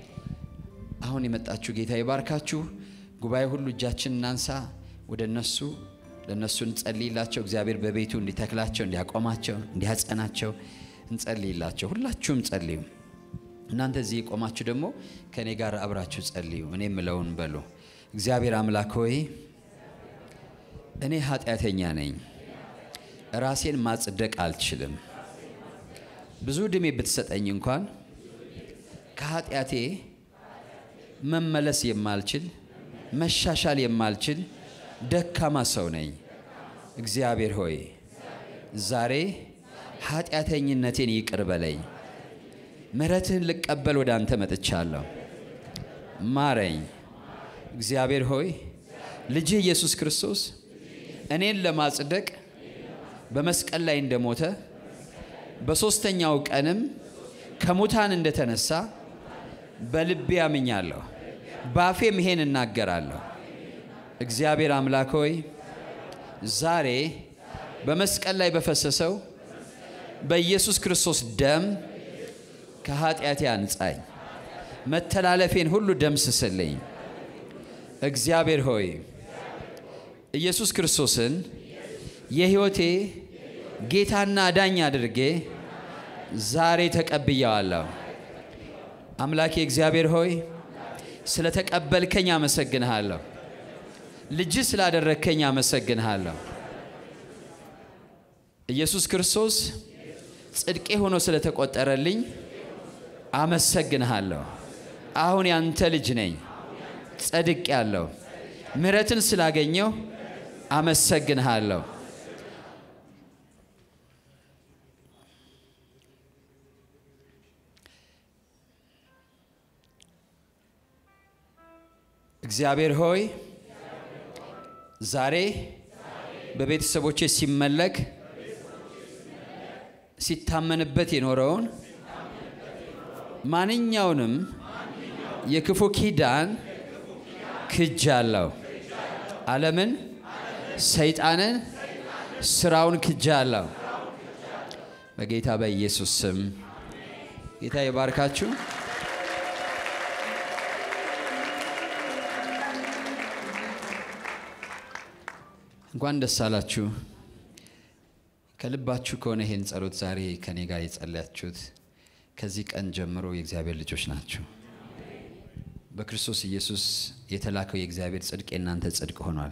አሁን የመጣችሁ ጌታ ይባርካችሁ። ጉባኤ ሁሉ እጃችን እናንሳ ወደ እነሱ ለእነሱ እንጸልይላቸው። እግዚአብሔር በቤቱ እንዲተክላቸው፣ እንዲያቆማቸው፣ እንዲያጸናቸው እንጸልይላቸው። ሁላችሁም ጸልዩ። እናንተ እዚህ የቆማችሁ ደግሞ ከእኔ ጋር አብራችሁ ጸልዩ። እኔ የምለውን በሉ። እግዚአብሔር አምላክ ሆይ እኔ ኃጢአተኛ ነኝ፣ ራሴን ማጽደቅ አልችልም። ብዙ ዕድሜ ብትሰጠኝ እንኳን ከኃጢአቴ መመለስ የማልችል መሻሻል የማልችል ደካማ ሰው ነኝ። እግዚአብሔር ሆይ ዛሬ ኃጢአተኝነቴን ይቅር በለኝ። ምሕረትህን ልቀበል ወደ አንተ መጥቻለሁ። ማረኝ። እግዚአብሔር ሆይ ልጅህ ኢየሱስ ክርስቶስ እኔን ለማጽደቅ በመስቀል ላይ እንደሞተ በሦስተኛው ቀንም ከሙታን እንደተነሳ በልቤ አምኛለሁ፣ በአፌም ይሄን እናገራለሁ። እግዚአብሔር አምላክ ሆይ ዛሬ በመስቀል ላይ በፈሰሰው በኢየሱስ ክርስቶስ ደም ከኃጢአቴ አንጻኝ፣ መተላለፌን ሁሉ ደምስስልኝ። እግዚአብሔር ሆይ ኢየሱስ ክርስቶስን የሕይወቴ ጌታና አዳኝ አድርጌ ዛሬ ተቀብየዋለሁ። አምላኬ እግዚአብሔር ሆይ ስለ ተቀበልከኝ አመሰግንሃለሁ። ልጅ ስላደረግከኝ አመሰግንሃለሁ። ኢየሱስ ክርስቶስ ጽድቄ ሆኖ ስለተቆጠረልኝ አመሰግንሃለሁ። አሁን ያንተ ልጅ ነኝ፣ ጸድቅ ያለው ምሕረትን ስላገኘው አመሰግንሃለሁ። እግዚአብሔር ሆይ ዛሬ በቤተሰቦቼ ሲመለክ ሲታመንበት የኖረውን ማንኛውንም የክፉ ኪዳን ክጃለሁ። ዓለምን፣ ሰይጣንን፣ ስራውን ክጃለሁ። በጌታ በኢየሱስ ስም ጌታ ይባርካችሁ። እንኳን ደስ አላችሁ። ከልባችሁ ከሆነ ይሄን ጸሎት ዛሬ ከኔ ጋር የጸለያችሁት ከዚህ ቀን ጀምሮ የእግዚአብሔር ልጆች ናችሁ። በክርስቶስ ኢየሱስ የተላከው የእግዚአብሔር ጽድቅ የእናንተ ጽድቅ ሆኗል።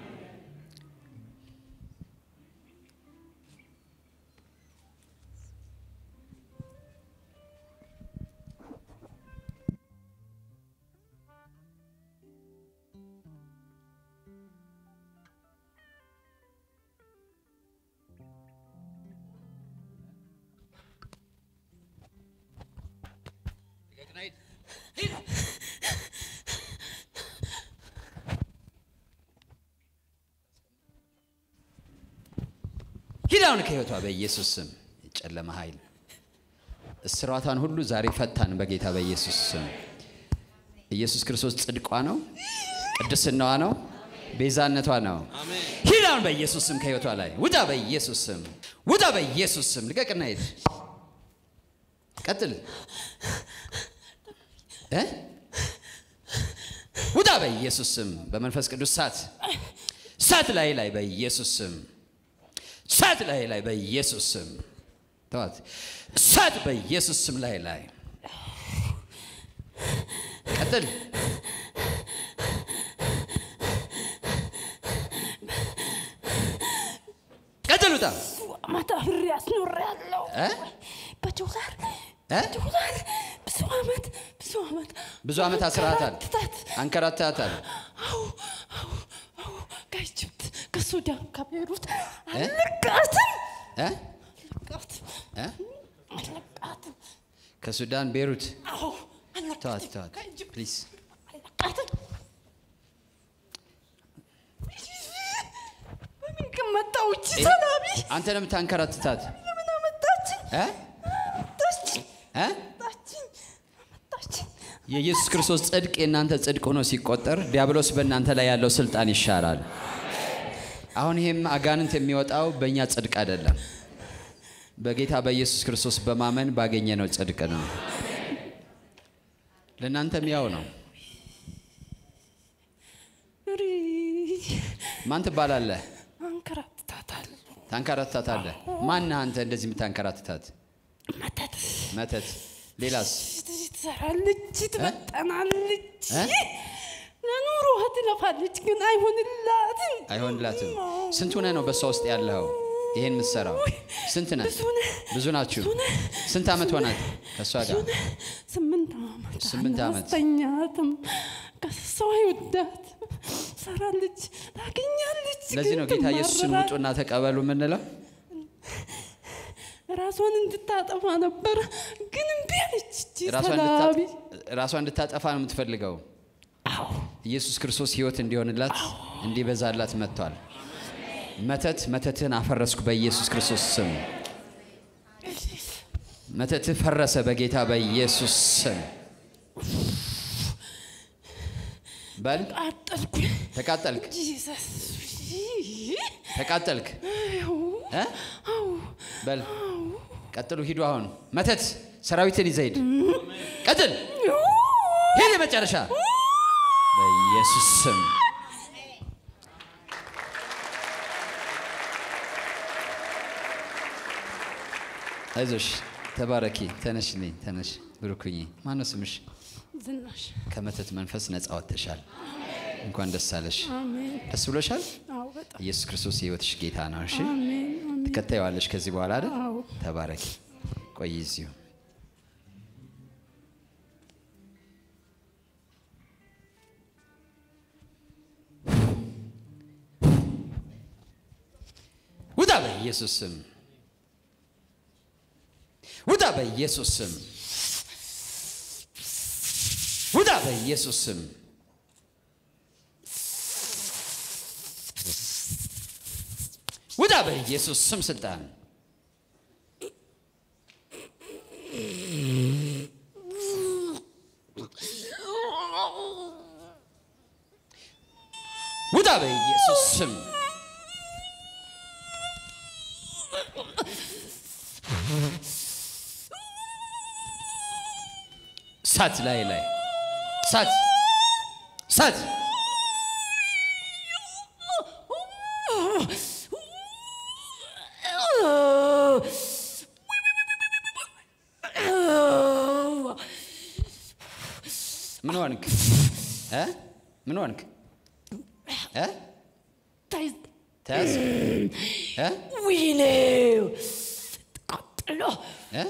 ሂድ አሁን ከህይወቷ በኢየሱስ ስም የጨለመ ኃይል እስራቷን ሁሉ ዛሬ ፈታን በጌታ በኢየሱስ ስም። ኢየሱስ ክርስቶስ ጽድቋ ነው፣ ቅድስናዋ ነው፣ ቤዛነቷ ነው። ሂድ አሁን በኢየሱስ ስም ከህይወቷ ላይ ውጣ፣ በኢየሱስ ስም ውጣ፣ በኢየሱስ ስም ልቀቅና ሂድ። ቀጥል እ ውጣ በኢየሱስ ስም በመንፈስ ቅዱስ ሳት ሳት ላይ ላይ በኢየሱስ ስም ሳት ላይ ላይ በኢየሱስ ስም ተዋት። ሳት በኢየሱስ ስም ላይ ላይ ቀጥል። ቀጥል። ውጣ አመት አብሬ አስኖሬያለሁ። እ? በዶላር እ? ዶላር ብዙ አመት ብዙ አመት ብዙ ዓመት አስራታል፣ አንከራትታት። አንከራታታል። አዎ አዎ አዎ ከኢጅፕት ከሱዳን ከቤሩት እ? አለቃትም እ? አለቃትም እ? አለቃትም ከሱዳን ቤሩት አዎ ተዋት፣ አለቃትም ተዋት ከኢጅፕት ፕሊዝ። አለቃትም በምን ግን መጣሁ እቺ ሰላቢ አንተ ነው የምታንከራትታት ለምን አመጣችኝ እ? አመጣችኝ እ? አመጣችኝ አመጣችኝ የኢየሱስ ክርስቶስ ጽድቅ የእናንተ ጽድቅ ሆኖ ሲቆጠር ዲያብሎስ በእናንተ ላይ ያለው ስልጣን ይሻራል። አሁን ይሄም አጋንንት የሚወጣው በእኛ ጽድቅ አይደለም፣ በጌታ በኢየሱስ ክርስቶስ በማመን ባገኘነው ጽድቅ ነው። ለእናንተም ያው ነው። ሪ ማን ትባላለህ? አንከራትታታለሁ ታንከራትታታለህ። ማን አንተ እንደዚህ የምታንከራትታት? መተት መተት። ሌላስ? ትሰራለች፣ ትመጠናለች፣ እ? ለኑሮዋ ትለፋለች፣ ግን አይሆንላትም። አይሆንላትም። ስንት ሆነህ ነው በእሷ ውስጥ ያለኸው? ይሄን የምትሰራው ስንት ነህ? ብዙ ነህ፣ ብዙ ናችሁ። ብዙ ነህ፣ ስንት ዓመት ሆናት ከእሷ ጋር? ስምንት ዓመት ስምንት ዓመት። አናስተኛትም። ከሰው አይወዳት ሰራለች፣ ታገኛለች። ለዚህ ግን ነው ጌታ ኢየሱስን ትማረራለች። ውጡና ተቀበሉ የምንለው። ራሷን እንድታጠፋ ነበር፣ ግን እምቢ አለች። እቺ ራሷን ሰላቢ እንድታ- ራሷን እንድታጠፋ ነው የምትፈልገው። አዎ ኢየሱስ ክርስቶስ ሕይወት እንዲሆንላት እንዲበዛላት መጥቷል። መተት መተትህን አፈረስኩ በኢየሱስ ክርስቶስ ስም። መተትህ ፈረሰ በጌታ በኢየሱስ ስም። በል አጠልኩ። ተቃጠልክ፣ ጂሰስ ተቃጠልክ። እ? በል ቀጥሉ፣ ሂዱ። አሁን መተት ሰራዊትን ይዘህ ሂድ። ቀጥል፣ ሂድ። የመጨረሻ በኢየሱስ ስም አይዞሽ፣ ተባረኪ። ተነሽልኝ፣ ተነሽ። ብሩክኝ። ማነው ስምሽ? ዝናሽ ከመተት መንፈስ ነፃ ወጥተሻል። እንኳን ደስ አለሽ። አሜን። ደስ ብሎሻል። አዎ በጣም ኢየሱስ ክርስቶስ የህይወትሽ ጌታ ነው። እሺ አሜን አሜን። ትከታይዋለሽ ከዚህ በኋላ አይደል? አዎ ተባረኪ። ቆይ እዚሁ ውጣ በኢየሱስ ስም ውጣ በኢየሱስ ስም ውጣ በኢየሱስ ስም ውጣ በኢየሱስ ስም ስልጣን ሳት ላይ ላይ ሳት ሳት ምን ሆንክ እ ምን ሆንክ እ ተያዝ እ ወይኔ ቃጠሎ እ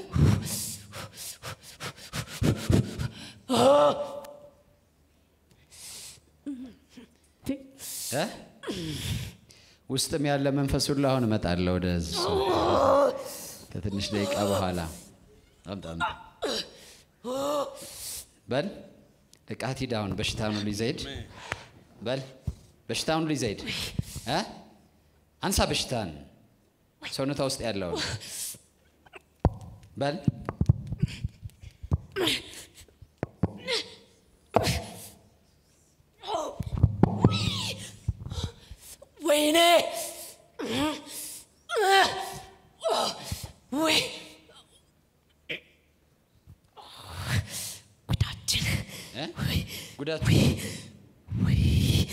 እ ውስጥም ያለ መንፈስ ሁሉ አሁን እመጣለሁ ወደ እሱ ከትንሽ ደቂቃ በኋላ አምጣ አምጣ። በል ልቃት ሂድ አሁን በሽታውን ሁሉ ይዘህ ሂድ በል በሽታውን ሁሉ ይዘህ ሂድ እ አንሳ በሽታን ሰውነቷ ውስጥ ያለውን በል ወይኔ ወይ ጉዳችን እ ጉዳት ወይ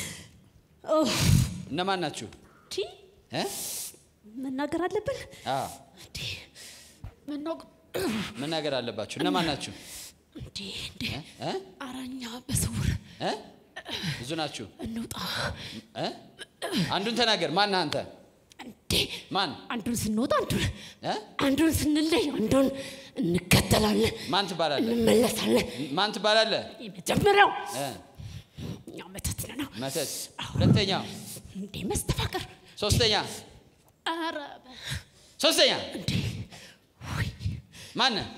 እነማን ናችሁ ቲ እ መናገር አለብን አ እንዴ መናገር መናገር አለባችሁ እነማን ናችሁ እንዴ እንዴ እ አራኛ በስውር እ ብዙ ናችሁ እንውጣ እ አንዱን ተናገር ማን ነህ አንተ እንዴ ማን አንዱን ስንወጣ አንዱን እ አንዱን ስንለይ አንዱን እንከተላለን ማን ትባላለህ እንመለሳለን ማን ትባላለህ የመጀመሪያው እ እኛ መተት ነው መተት ሁለተኛው እንዴ መስተፋቅር ሶስተኛ ኧረ ሶስተኛ እንዴ ወይ ማን ነህ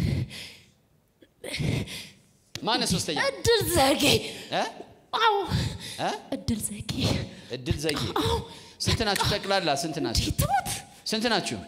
ማን ነህ ሶስተኛ እድል ዘጌ እ አዎ እ እድል ዘጌ እድል ዘጌ አዎ ስንት ናችሁ ጠቅላላ ስንት ናችሁ እንዴ ትሞት ስንት ናችሁ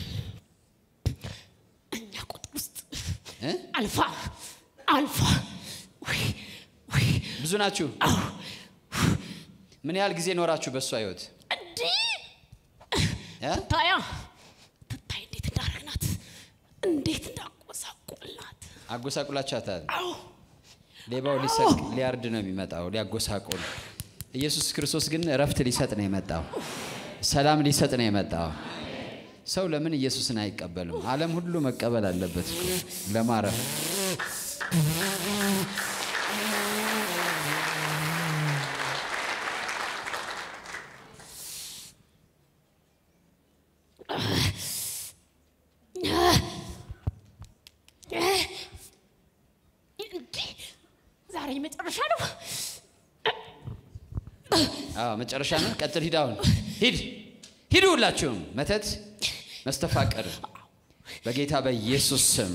እኛ ቁጥር ውስጥ እ አልፋ አልፋ ወይ ወይ ብዙ ናችሁ አዎ ምን ያህል ጊዜ ኖራችሁ በእሷ ህይወት እንዴ እ ታያ ትታይ እንዴት እንዳረግናት እንዴት እንዳቆሳቆልናት አጎሳቁላችኋታል አዎ ሌባው ሊሰርቅ ሊያርድ ነው የሚመጣው ሊያጎሳቁል ኢየሱስ ክርስቶስ ግን እረፍት ሊሰጥ ነው የመጣው ሰላም ሊሰጥ ነው የመጣው ሰው ለምን ኢየሱስን አይቀበልም ዓለም ሁሉ መቀበል አለበት እኮ ለማረፍ እንዴ ዛሬ መጨረሻ ነው አዎ መጨረሻ ነው ቀጥል ሂድ አሁን ሂድ ሂዱ ሁላችሁም መተት መስተፋቀር በጌታ በኢየሱስ ስም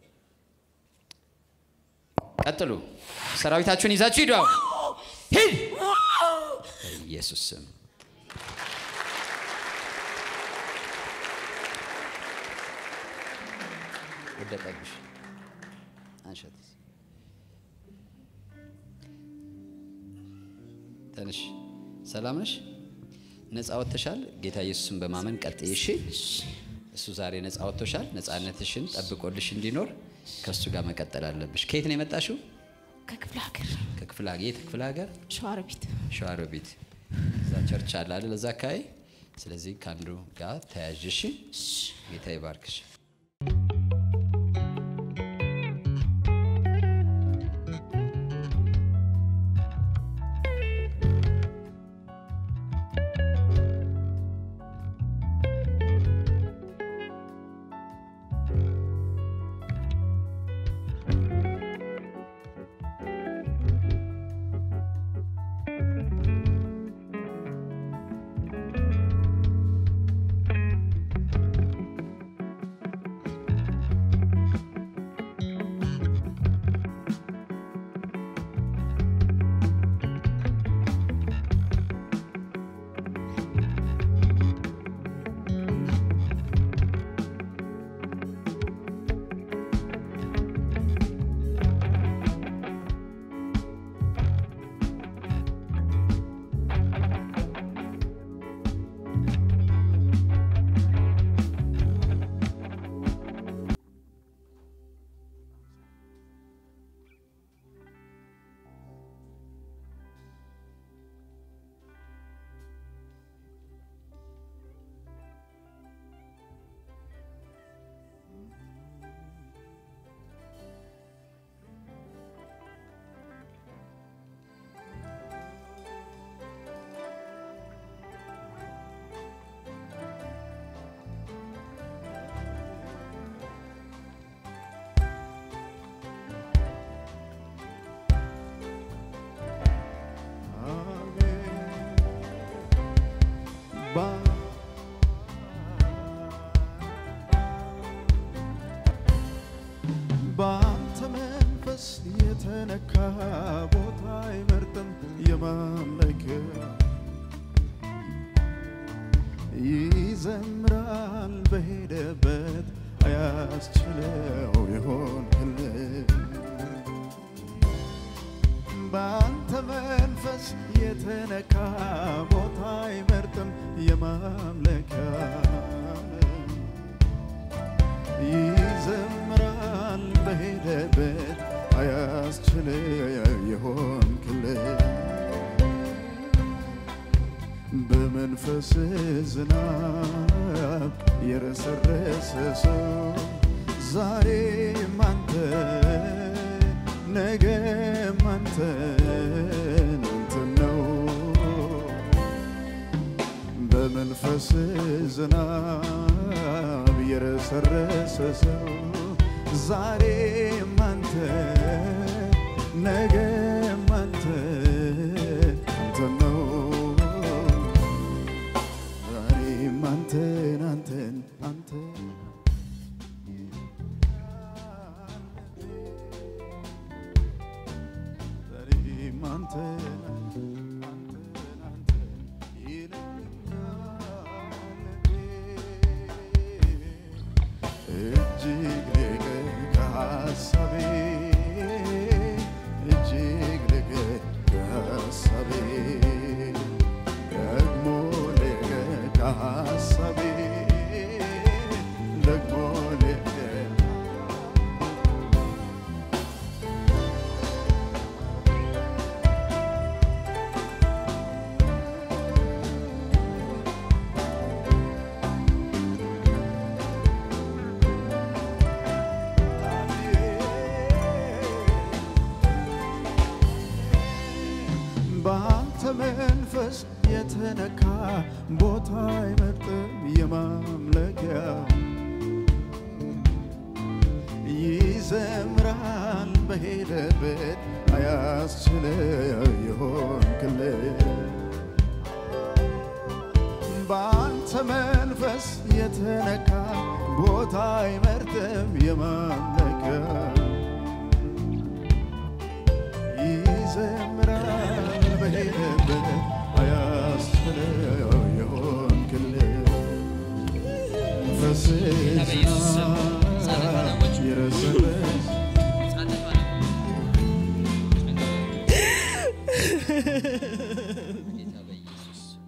ቀጥሉ ሰራዊታችሁን ይዛችሁ ሂዱ አሁን ሂድ በኢየሱስ ስም ወደቀብሽ አንሸት ተነሽ ሰላም ነሽ ነፃ ወጥተሻል ጌታ ኢየሱስን በማመን ቀጥይ እሺ እሱ ዛሬ ነፃ ወጥቶሻል ነፃነትሽን ጠብቆልሽ እንዲኖር ከእሱ ጋር መቀጠል አለብሽ ከየት ነው የመጣሽው ከክፍለ ሀገር ከክፍለ ሀገር የት ክፍለ ሀገር ሸዋሮቢት ሸዋሮቢት እዛ ቸርች አለ አይደል እዛ አካባቢ ስለዚህ ከአንዱ ጋር ተያዥ እሺ ጌታ ይባርክሽ ይዘምራል በሄደበት አያስችለው ይሆን ክልል በአንተ መንፈስ የተነካ ቦታ አይመርጥም የማምለኪያ ይዘምራል በሄደበት አያስችል የሆን ክልል በመንፈስ ዝናብ የረሰረሰ ሰው ዛሬም አንተ ነገም አንተ አንተን ነው በመንፈስ ዝናብ የረሰረሰ ሰው ዛሬም አንተ ነገም አንተ አንተን ነው ዛሬም አንተን አንተን አንተን ዛሬም አንተን አንተን አንተን አንተን ይለኛል እጅግ ልቅ ከሐሳቤ እጅግ ልቅ ከሐሳቤ ደግሞ ልቅ ከሐሳቤ ደግሞ ልቅ በአንተ መንፈስ የተነካ ቦታ አይመርጥም የማምለኪያ ይዘምራል በሄደበት አያስችለው ይሆን ክልል በአንተ መንፈስ የተነካ ቦታ አይመርጥም የማምለኪያ ይዘምራል በሄደበት አያስችለው ይሆን ክልል ጌታ በኢየሱስ ስም ጻድቅ ባለሞች ይረስረስ ጻድቅ ባለሞች ጌታ በኢየሱስ ስም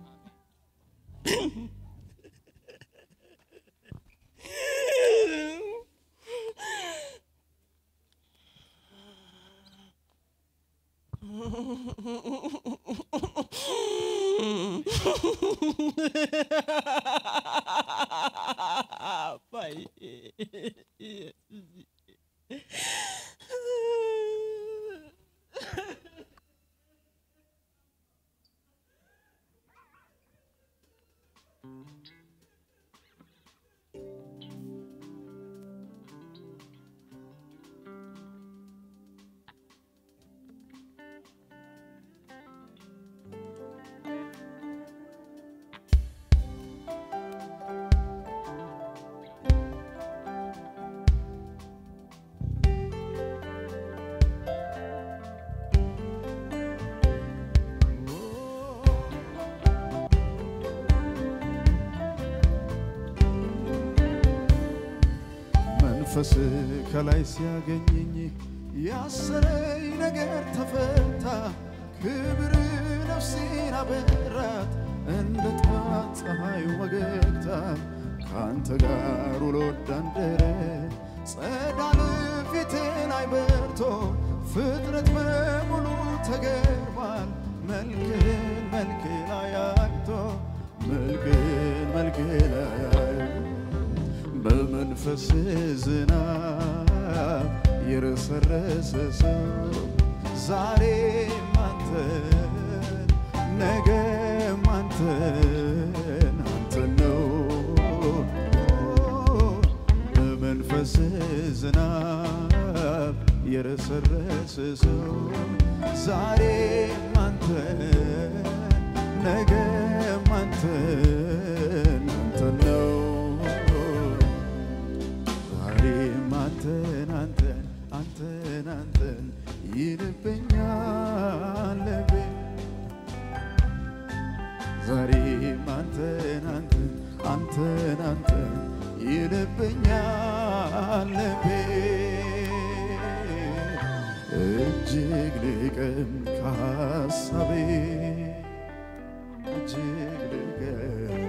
መንፈስ ከላይ ሲያገኘኝ ያሰረኝ ነገር ተፈታ። ክብር ነፍሴን አበራት እንደ ጠዋት ፀሐይ ወገግታ ከአንተ ጋር ውሎ እንዳደረ ጸዳል ፊቴ ላይ በርቶ ፍጥረት በሙሉ ተገርሟል። መልክህን መልክ ላይ አይቶ መልክህን መልክ ላይ አይቶ በመንፈስ ዝናብ የረሰረሰ ሰው ዛሬም አንተን ነገም አንተን አንተን ነው በመንፈስ ዝናብ የረሰረሰ ሰው ዛሬም አንተን ነገም አንተን አንተን ነው ዛሬም አንተን አንተን አንተን አንተን ይልብኛል ልቤ ዛሬም አንተን አንተን አንተ አንተን አንተን ይልብኛል ልቤ እጅግ ልቅም ከሐሳቤ እጅግ ልቅም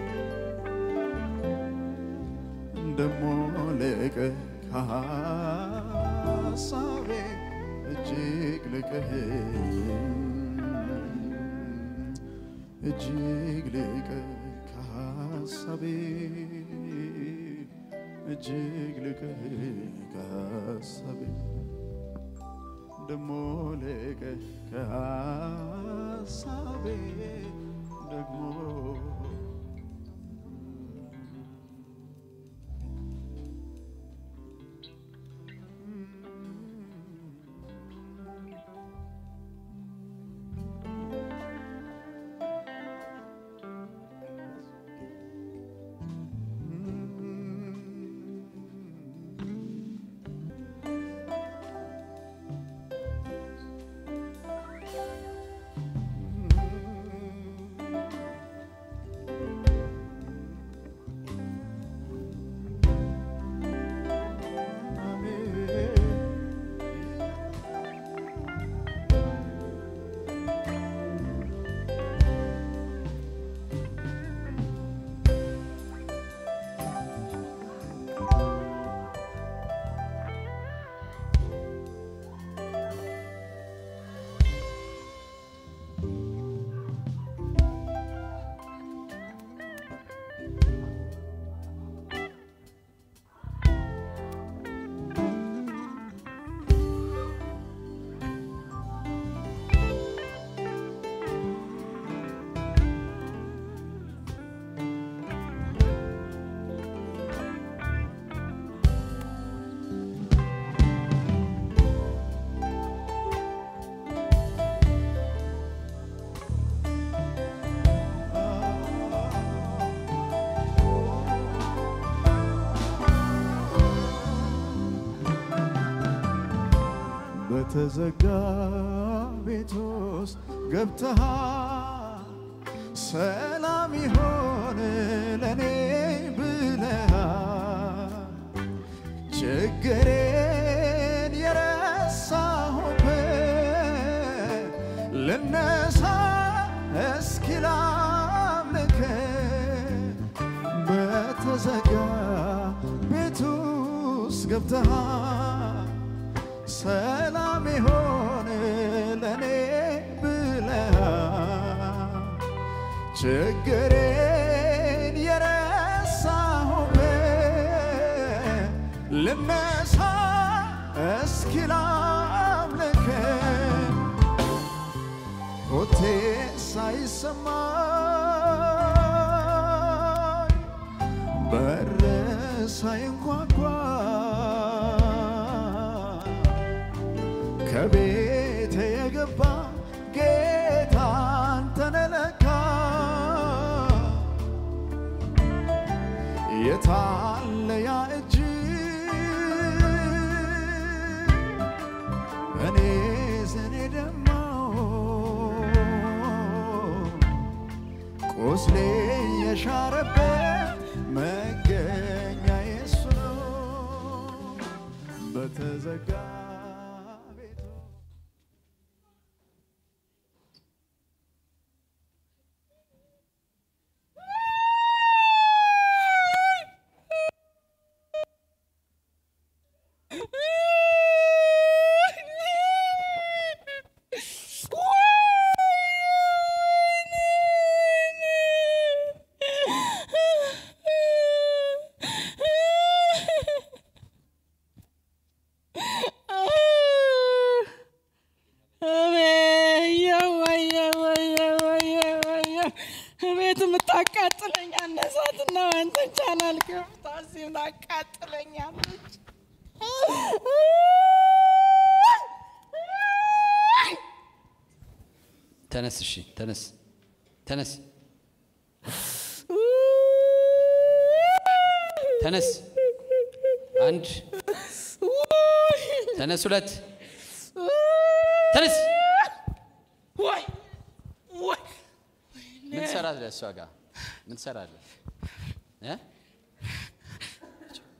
ደሞ ልቅ ከሐሳቤ እጅግ ልቅህ እጅግ ልቅ ከሐሳቤ እጅግ ልቅ ከሐሳቤ ደሞ ልቅ ከሐሳቤ ደግሞ በተዘጋ ቤት ውስጥ ገብተሃል ሰላም ይሆን ለእኔ ብለሃል ችግሬን የረሳሁበት ልነሳ እስኪ ላምልክ በተዘጋ ቤት ውስጥ ገብተሃል ሰላም ይሆን ለእኔ ብለሃል ችግሬን የረሳሁበት ልነሳ እስኪ ላምልክ ሆቴ ሳይሰማኝ በር ሳይንኳኳ ከቤት የገባ ጌታ አንተነ ለካ የታለ ያ እጅ እኔ ዘኔ ደማው ቁስሌ የሻረበት መገኛ የሱ ነው በተዘጋ ቤቱ ቤት የምታቃጥለኝ አነሳትና አንተን ቻናል ከፍታ እዚህም ታቃጥለኛለች። ተነስ፣ እሺ፣ ተነስ፣ ተነስ፣ ተነስ። አንድ ተነስ፣ ሁለት ተነስ። ወይ ወይ ምን ትሰራለህ? እሷ ጋር ምን ትሰራለህ? እ?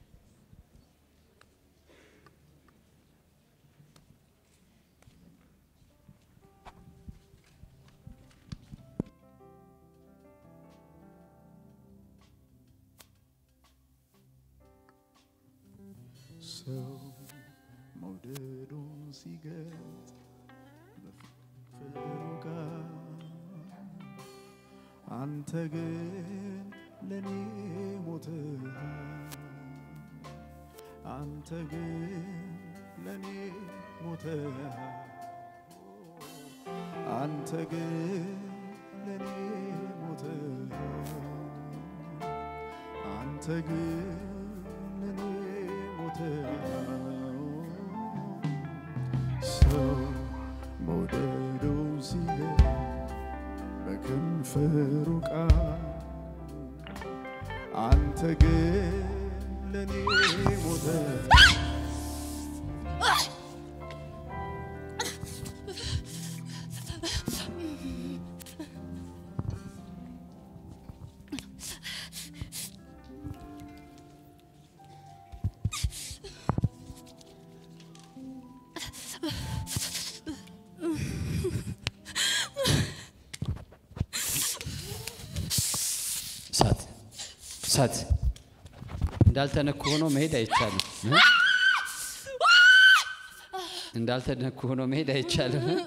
ሰው መውደዱን ሲገልጽ በፍቅሩ ቃል አንተ ግን ለኔ ሞተሃል አንተ ግን ለኔ ሞተሃል አንተ ግን ለኔ ሞተሃል አንተ ግን ለኔ ሞተሃል ሰው መውደዱ ሲገኝ በከንፈሩ ቃል አንተ ግን ለኔ ሞተ እሳት እሳት እንዳልተነኩ ሆኖ መሄድ አይቻልም እ? እንዳልተነኩ ሆኖ መሄድ አይቻልም እ?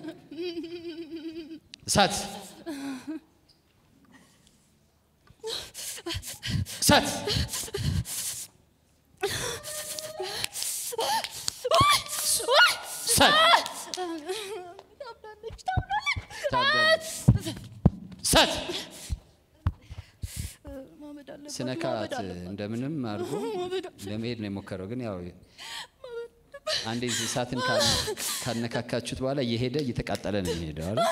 እሳት እሳት እሳት ታብዳለች። እሳት ስነካት እንደምንም አድርጎ ለመሄድ ነው የሞከረው። ግን ያው አንዴ እሳትን ካነ- ካነካካችሁት በኋላ እየሄደ እየተቃጠለ ነው የሚሄደው አይደል?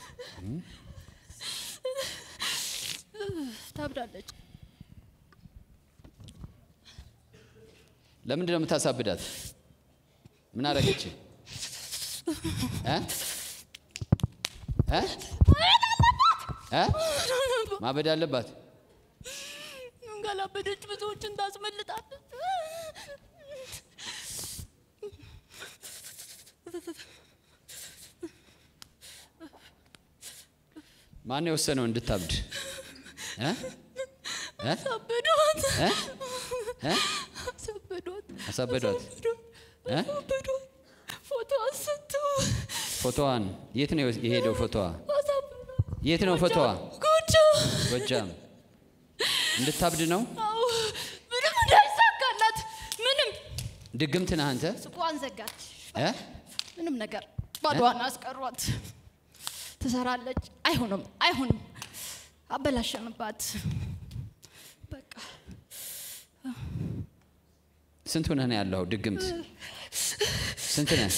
ታብዳለች። ለምንድን ነው የምታሳብዳት? ምን አደረገች? እ? እ? እ? ማበድ አለባት። ካላበደች ብዙዎችን ታስመልጣለች። ማን የወሰነው እንድታብድ? እ? እ? አሳበዷት፣ እ? እ? አሳበዷት፣ አሳበዷት። እ? አሳበዷት። ፎቶ አንስተው ፎቶዋን የት ነው የሄደው? ፎቶዋ አሳበዷት። የት ነው ፎቶዋ? ጎጆ ጎጃም። እንድታብድ ነው። አዎ፣ ምንም እንዳይሳካላት ምንም ድግምት ነህ አንተ። ሱቋን ዘጋች። እ? ምንም ነገር ባዶዋን አስቀሯት። ትሰራለች። አይሆንም፣ አይሆንም። አበላሸንባት። በቃ ስንት ሆነህ ነው ያለው? ድግምት ስንት ነህ?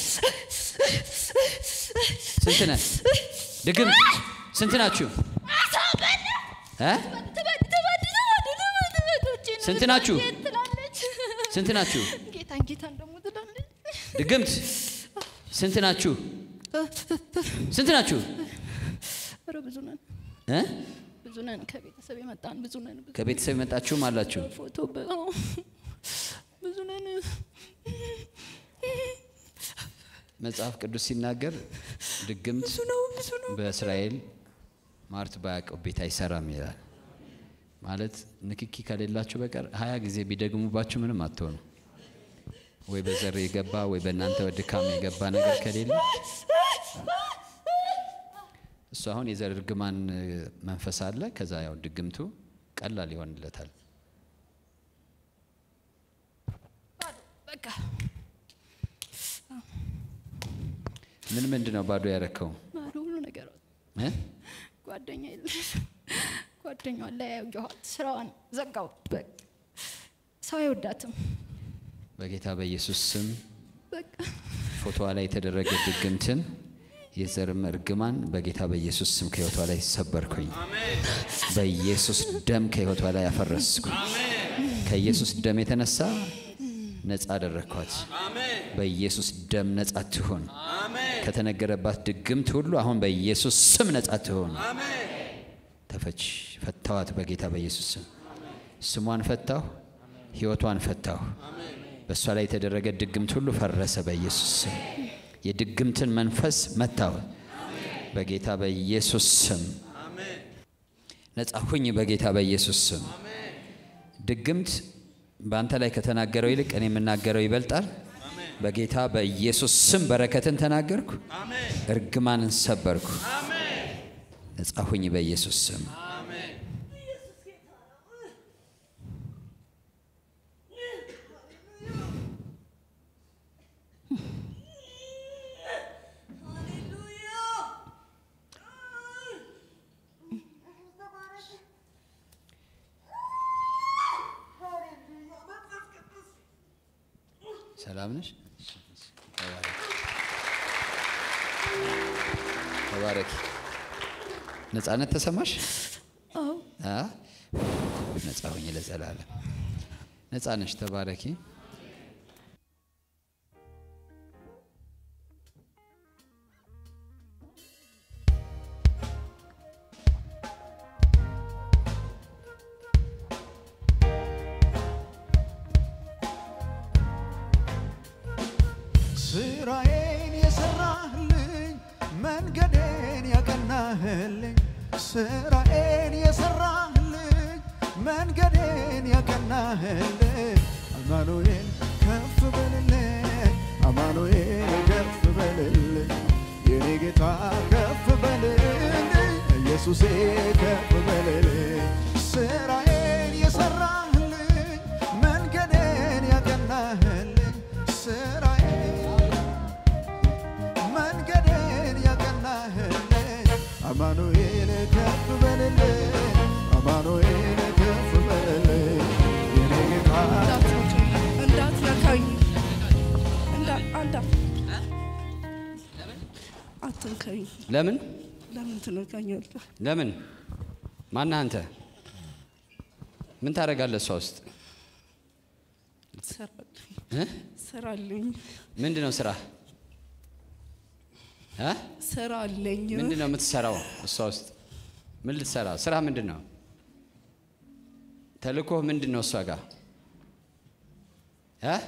ስንት ነህ? ድግምት ስንት ናችሁ? እ? ትበድ ትበድ ትበድ ትበድ ትበድ ውጪ ነው ስንት ናችሁ? ትላለች። ስንት ናችሁ? ጌታን ጌታን ደግሞ ትላለች። ድግምት ስንት ናችሁ? ስንት ናችሁ? ኧረ ብዙ ነን እ? ብዙ ነን። ከቤተሰብ የመጣን ብዙ ነን። ብዙ ከቤተሰብ የመጣችሁም አላችሁ። ፎቶ በ- አዎ፣ ብዙ ነን። መጽሐፍ ቅዱስ ሲናገር ድግምት ብዙ ነው ብዙ ነው። በእስራኤል ማርት ባያውቀው ቤት አይሰራም ይላል። ማለት ንክኪ ከሌላችሁ በቀር ሀያ ጊዜ ቢደግሙባችሁ ምንም አትሆኑ። ወይ በዘር የገባ ወይ በእናንተ ድካም የገባ ነገር ከሌለ እሱ አሁን የዘር እርግማን መንፈስ አለ። ከዛ ያው ድግምቱ ቀላል ይሆንለታል። በቃ ምን ምንድን ነው ባዶ ያረከው? ባዶ ሁሉ ነገር እ? ጓደኛ የለሽ ጓደኛዋን ላይ ያየኋት ስራዋን ዘጋው። በቃ ሰው አይወዳትም። በጌታ በኢየሱስ ስም በቃ ፎቶዋ ላይ የተደረገ ድግምትን የዘርም እርግማን በጌታ በኢየሱስ ስም ከህይወቷ ላይ ሰበርኩኝ። በኢየሱስ ደም ከህይወቷ ላይ አፈረስኩ። ከኢየሱስ ደም የተነሳ ነፃ አደረግኳት። በኢየሱስ ደም ነፃ ትሆን። ከተነገረባት ድግምት ሁሉ አሁን በኢየሱስ ስም ነፃ ትሆን። ተፈች ፈታዋት። በጌታ በኢየሱስ ስም ስሟን ፈታሁ፣ ህይወቷን ፈታሁ። በእሷ ላይ የተደረገ ድግምት ሁሉ ፈረሰ በኢየሱስ ስም። የድግምትን መንፈስ መታው በጌታ በኢየሱስ ስም። ነፃ ሁኝ በጌታ በኢየሱስ ስም። ድግምት በአንተ ላይ ከተናገረው ይልቅ እኔ የምናገረው ይበልጣል። በጌታ በኢየሱስ ስም በረከትን ተናገርኩ፣ እርግማንን ሰበርኩ። ነፃ ሁኝ በኢየሱስ ስም። ሰላም ነሽ? ተባረኪ። ነፃነት ተሰማሽ? አዎ አ? ነፃ ሁኝ ለዘላለም። ነፃ ነሽ። ተባረኪ። ስራዬን የሰራህልኝ መንገዴን ያቀናህልኝ ስራዬን የሰራህልኝ መንገዴን ያቀናህልኝ አማኑኤል ከፍ በልልኝ አማኑኤል ከፍ በልልኝ የኔ ጌታ ከፍ በልልኝ ኢየሱሴ ከፍ በልልኝ ስራዬን የሰራህልኝ መንገዴን ያቀናህልኝ ስራዬን መንገዴን ያቀናህልኝ አማኑኤል ከፍ በልልኝ አማኑኤል ከፍ በልልኝ የኔ ጌታ እንዳትነካኝ እንዳ- አንዳ- አትንካኝ። ለምን ለምን ትነካኛለህ? ለምን? ማነህ አንተ? ምን ታደርጋለህ እሷ ውስጥ? ትሰራለህ። እ? ስራ አለኝ ምንድን ነው ስራ እ? ስራ አለኝ ምንድን ነው የምትሰራው እሷ ውስጥ ምን ልትሰራ ስራ ምንድን ነው ተልእኮህ ምንድን ነው እሷ ጋር እ?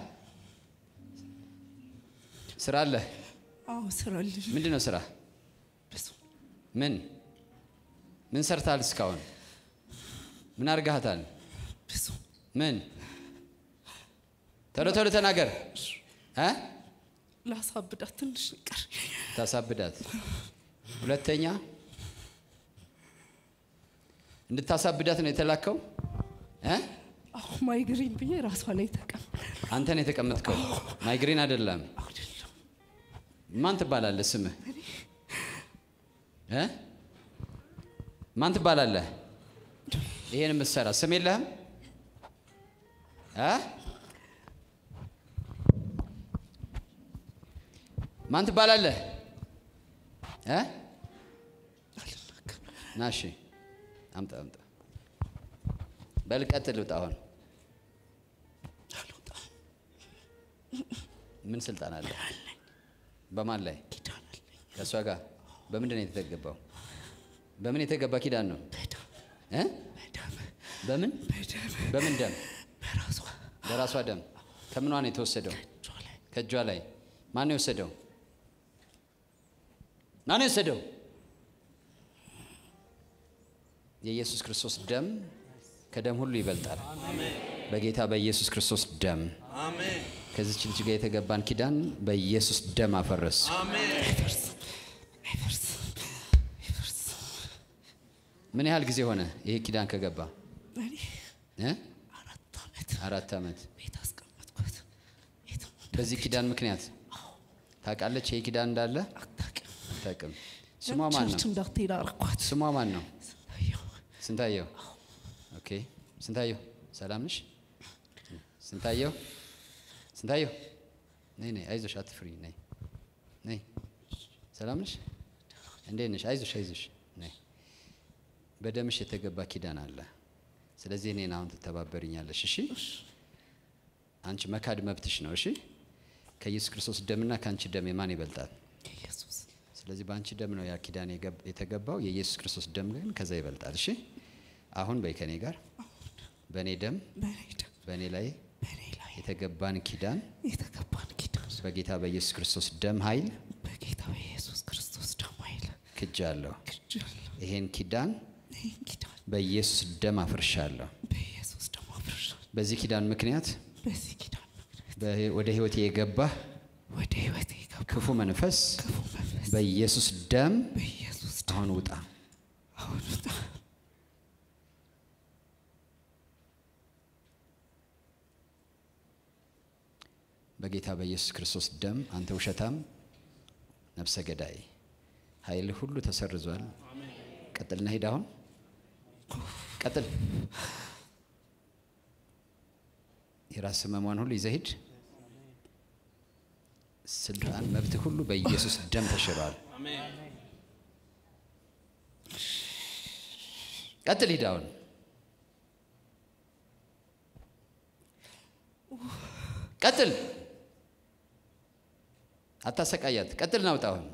ስራ አለ አዎ ስራ አለኝ ምንድን ነው ስራ ብዙ ምን ምን ሰርታል እስካሁን ምን አድርጋሃታል ብዙ ምን ቶሎ ቶሎ ተናገር እ? ላሳብዳት ትንሽ ይቀር ታሳብዳት ሁለተኛ እንድታሳብዳት ነው የተላከው እ? አሁ ማይግሪን ብዬ ራሷ ላይ ተቀም አንተ ነው የተቀመጥከው ማይግሬን አይደለም አይደለም ማን ትባላለህ ስምህ እ? ማን ትባላለህ ይሄን የምትሰራ ስም የለህም እ? ማን ትባላለህ እ? ና እሺ አምጣ አምጣ በል ቀጥል ውጣ አሁን አልወጣም ምን ስልጣን አለ በማን ላይ ኪዳን አለኝ ከእሷ ጋር በምንድን ነው የተገባው በምን የተገባ ኪዳን ነው በደም እ? በደም በምን በደም በምን ደም በራሷ በራሷ ደም ከምኗ ነው የተወሰደው እጇ ላይ ከእጇ ላይ ማን ነው የወሰደው ማን ነው የወሰደው የኢየሱስ ክርስቶስ ደም ከደም ሁሉ ይበልጣል በጌታ በኢየሱስ ክርስቶስ ደም ከዚች ልጅ ጋር የተገባን ኪዳን በኢየሱስ ደም አፈረስ አይፈርስም አይፈርስም አይፈርስም ምን ያህል ጊዜ ሆነ ይሄ ኪዳን ከገባ እኔ እ? አራት ዓመት አራት ዓመት ቤት አስቀመጥኳት የትም በዚህ ኪዳን ምክንያት ታውቃለች ይሄ ኪዳን እንዳለ አታውቅም አታውቅም ስሟ ማን ቸርች ነው እንዳትሄድ አረኳት ስሟ ማን ነው ስንታየው ስንታየው ኦኬ ስንታየው ሰላም ነሽ ስንታየው ስንታየው ነይ ነይ አይዞሽ አትፍሪ ነይ ነይ ሰላም ነሽ እንዴት ነሽ አይዞሽ አይዞሽ ነይ በደምሽ የተገባ ኪዳን አለ ስለዚህ እኔን አሁን ትተባበርኛለሽ እሺ አንቺ መካድ መብትሽ ነው እሺ ከኢየሱስ ክርስቶስ ደምና ከአንቺ ደም የማን ይበልጣል ኢየሱስ ስለዚህ በአንቺ ደም ነው ያ ኪዳን የገብ- የተገባው የኢየሱስ ክርስቶስ ደም ግን ከዛ ይበልጣል እሺ አሁን በይ ከኔ ጋር በእኔ ደም በእኔ ደም በእኔ ላይ በእኔ ላይ የተገባን ኪዳን የተገባን ኪዳን በጌታ በኢየሱስ ክርስቶስ ደም ኃይል በጌታ በኢየሱስ ክርስቶስ ደም ኃይል ክጃለሁ ክጃለሁ ይሄን ኪዳን ይህን ኪዳን በኢየሱስ ደም አፍርሻለሁ በኢየሱስ ደም አፍርሻል በዚህ ኪዳን ምክንያት በዚህ ኪዳን ምክንያት በህ- ወደ ህይወቴ የገባህ ወደ ህይወቴ የገባ ክፉ መንፈስ ክፉ መንፈስ በኢየሱስ ደም በኢየሱስ ደም አሁን ውጣ አሁን ውጣ በጌታ በኢየሱስ ክርስቶስ ደም አንተ ውሸታም ነፍሰ ገዳይ ኃይል ሁሉ ተሰርዟል ቀጥልና ሂድ አሁን ቀጥል የራስ ህመሟን ሁሉ ይዘህ ሂድ ስልጣን መብት ሁሉ በኢየሱስ ደም ተሽሯል ቀጥል ሂድ አሁን ቀጥል አታሰቃያት ቀጥል ናውጣ አሁን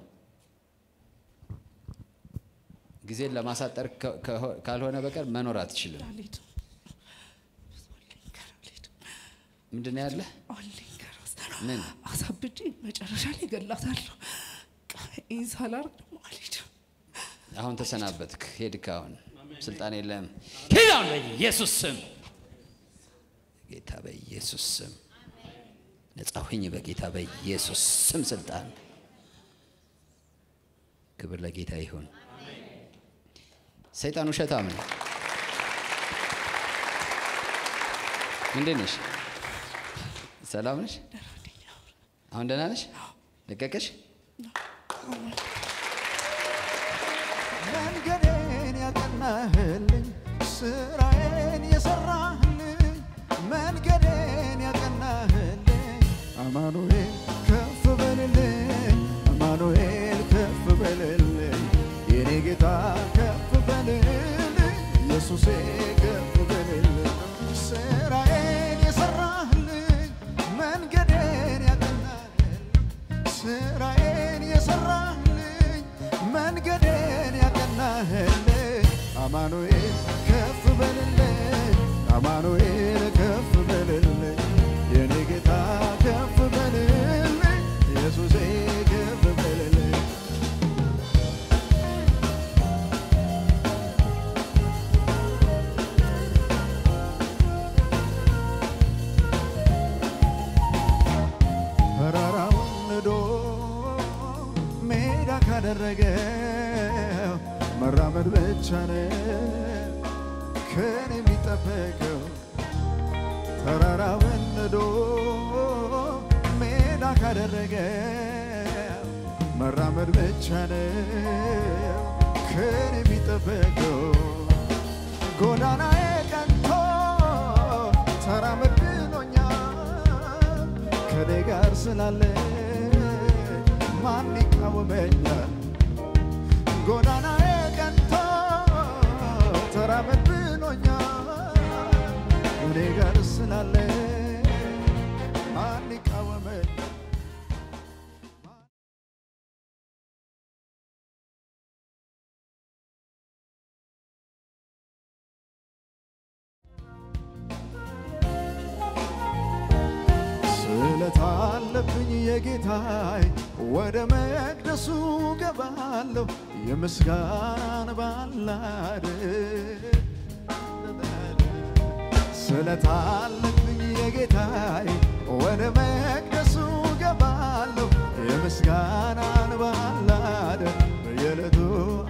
ጊዜን ለማሳጠር ከ- ከሆ- ካልሆነ በቀር መኖር አትችልም አልሄድም ብዙ አለኝ ገና አልሄድም ምንድን ነው ያለህ አለኝ ገና ምን አሳብጄ መጨረሻ ላይ ገላታለሁ ይህን ሳላርግ ደግሞ አልሄድም አሁን ተሰናበትክ ሄድክ አሁን ስልጣን የለም ሂድ አሁን በኢየሱስ ስም ጌታ በኢየሱስ ስም ነጻ ሁኝ በጌታ በኢየሱስ ስም ስልጣን ክብር ለጌታ ይሁን ሰይጣን ውሸታም ነው እንዴት ነሽ ሰላም ነሽ አሁን ደህና ነሽ ለቀቀሽ መንገዴን ያቀናህልኝ ስራዬን የሰራህልኝ መንገዴን ያቀናህልኝ አማኑኤል ከፍ በልልኝ አማኑኤል ከፍ በልልኝ የኔ ጌታ ከፍ በልልኝ ኢየሱሴ ከፍ በልልኝ ስራዬን የሰራህልኝ መንገድ መራመድ ብቻ ነው ከኔ የሚጠበቀው ተራራ ወንዶ ሜዳ ካደረገ መራመድ ብቻ ነው ከኔ የሚጠበቀው ጎዳናዬ ቀንቶ ተራመድ ብሎኛል ከኔ ጋር ስላለ ማን ይቃወመኛል ጎዳናዬ ቀንቶ ተራመድ ብሎኛል እኔ ጋር ስላለ ማን ይቃወመኛል ስለት አለብኝ የጌታዬ ወደ መቅደሱ ገባለሁ የምስጋናን ባላድ ስለት አለብኝ የጌታዬ ወደ መቅደሱ ገባለሁ የምስጋናን ባላድ በየዕለቱ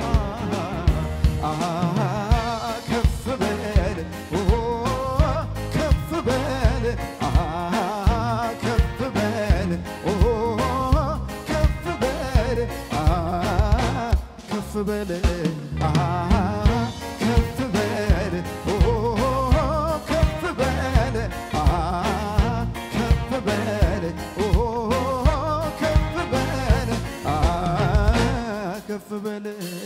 አሃ ከፍ በል ኦ ከፍ በል አሃ ከፍ በል ኦ ከፍ በል አሃ ከፍ በል አሃ ከፍ በል ኦ ከፍ በል አሃ ከፍ በል ኦ ከፍ በል አሃ ከፍ በል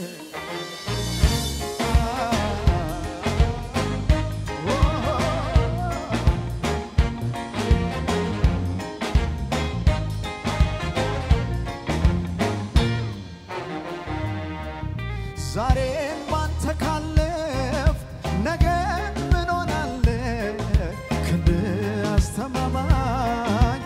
ዛሬን ባንተ ካለፍ ነገ ምን ሆናለ ክንድ አስተማማኝ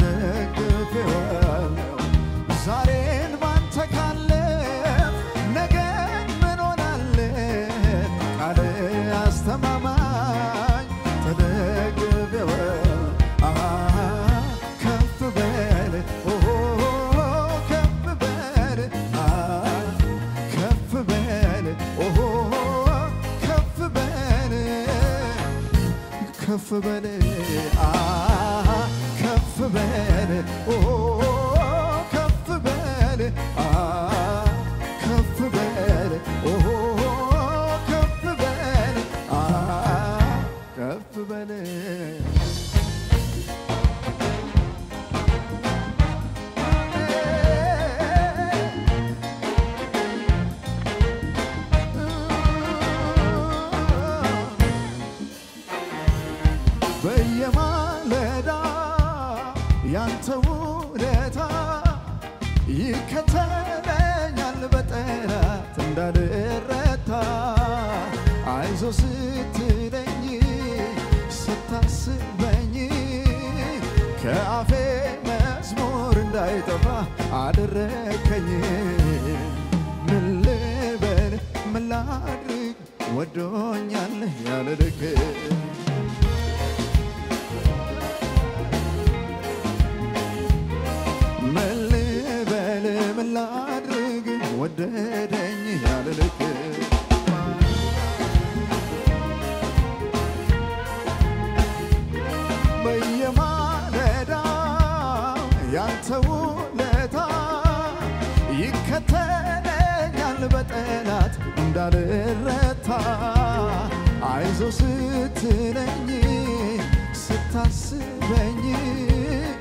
ተደግፌዋለሁ ዛሬን ባንተ ካለፍ ነገ ምን ሆናለ ቃል አስተማማኝ ተደግፌዋለሁ አሃ ከፍ በል ኦ ከፍ በል አሃ ከፍ በል ኦ ከፍ በል ከፍ በል አሃ ከፍ በል ኦ ከፍ በል አሃ ከፍ በል ኦ ከፍ በል አሃ ከፍ በል በየማለዳ ያንተ ውለታ ይከተለኛል በጠላት እንዳልረታ አይዞ ስትለኝ ስታስበኝ ከአፌ መዝሙር እንዳይጠፋ አደረከኝ ምን ልበል ምን ላድርግ ወዶኛል ያለ ልክ ምን ልበል ምን ላድርግ ወደደኝ ያለ ልክ በየማለዳው ያንተ ውለታ ይከተለኛል በጠላት እንዳልረታ አይዞ ስትለኝ ስታስበኝ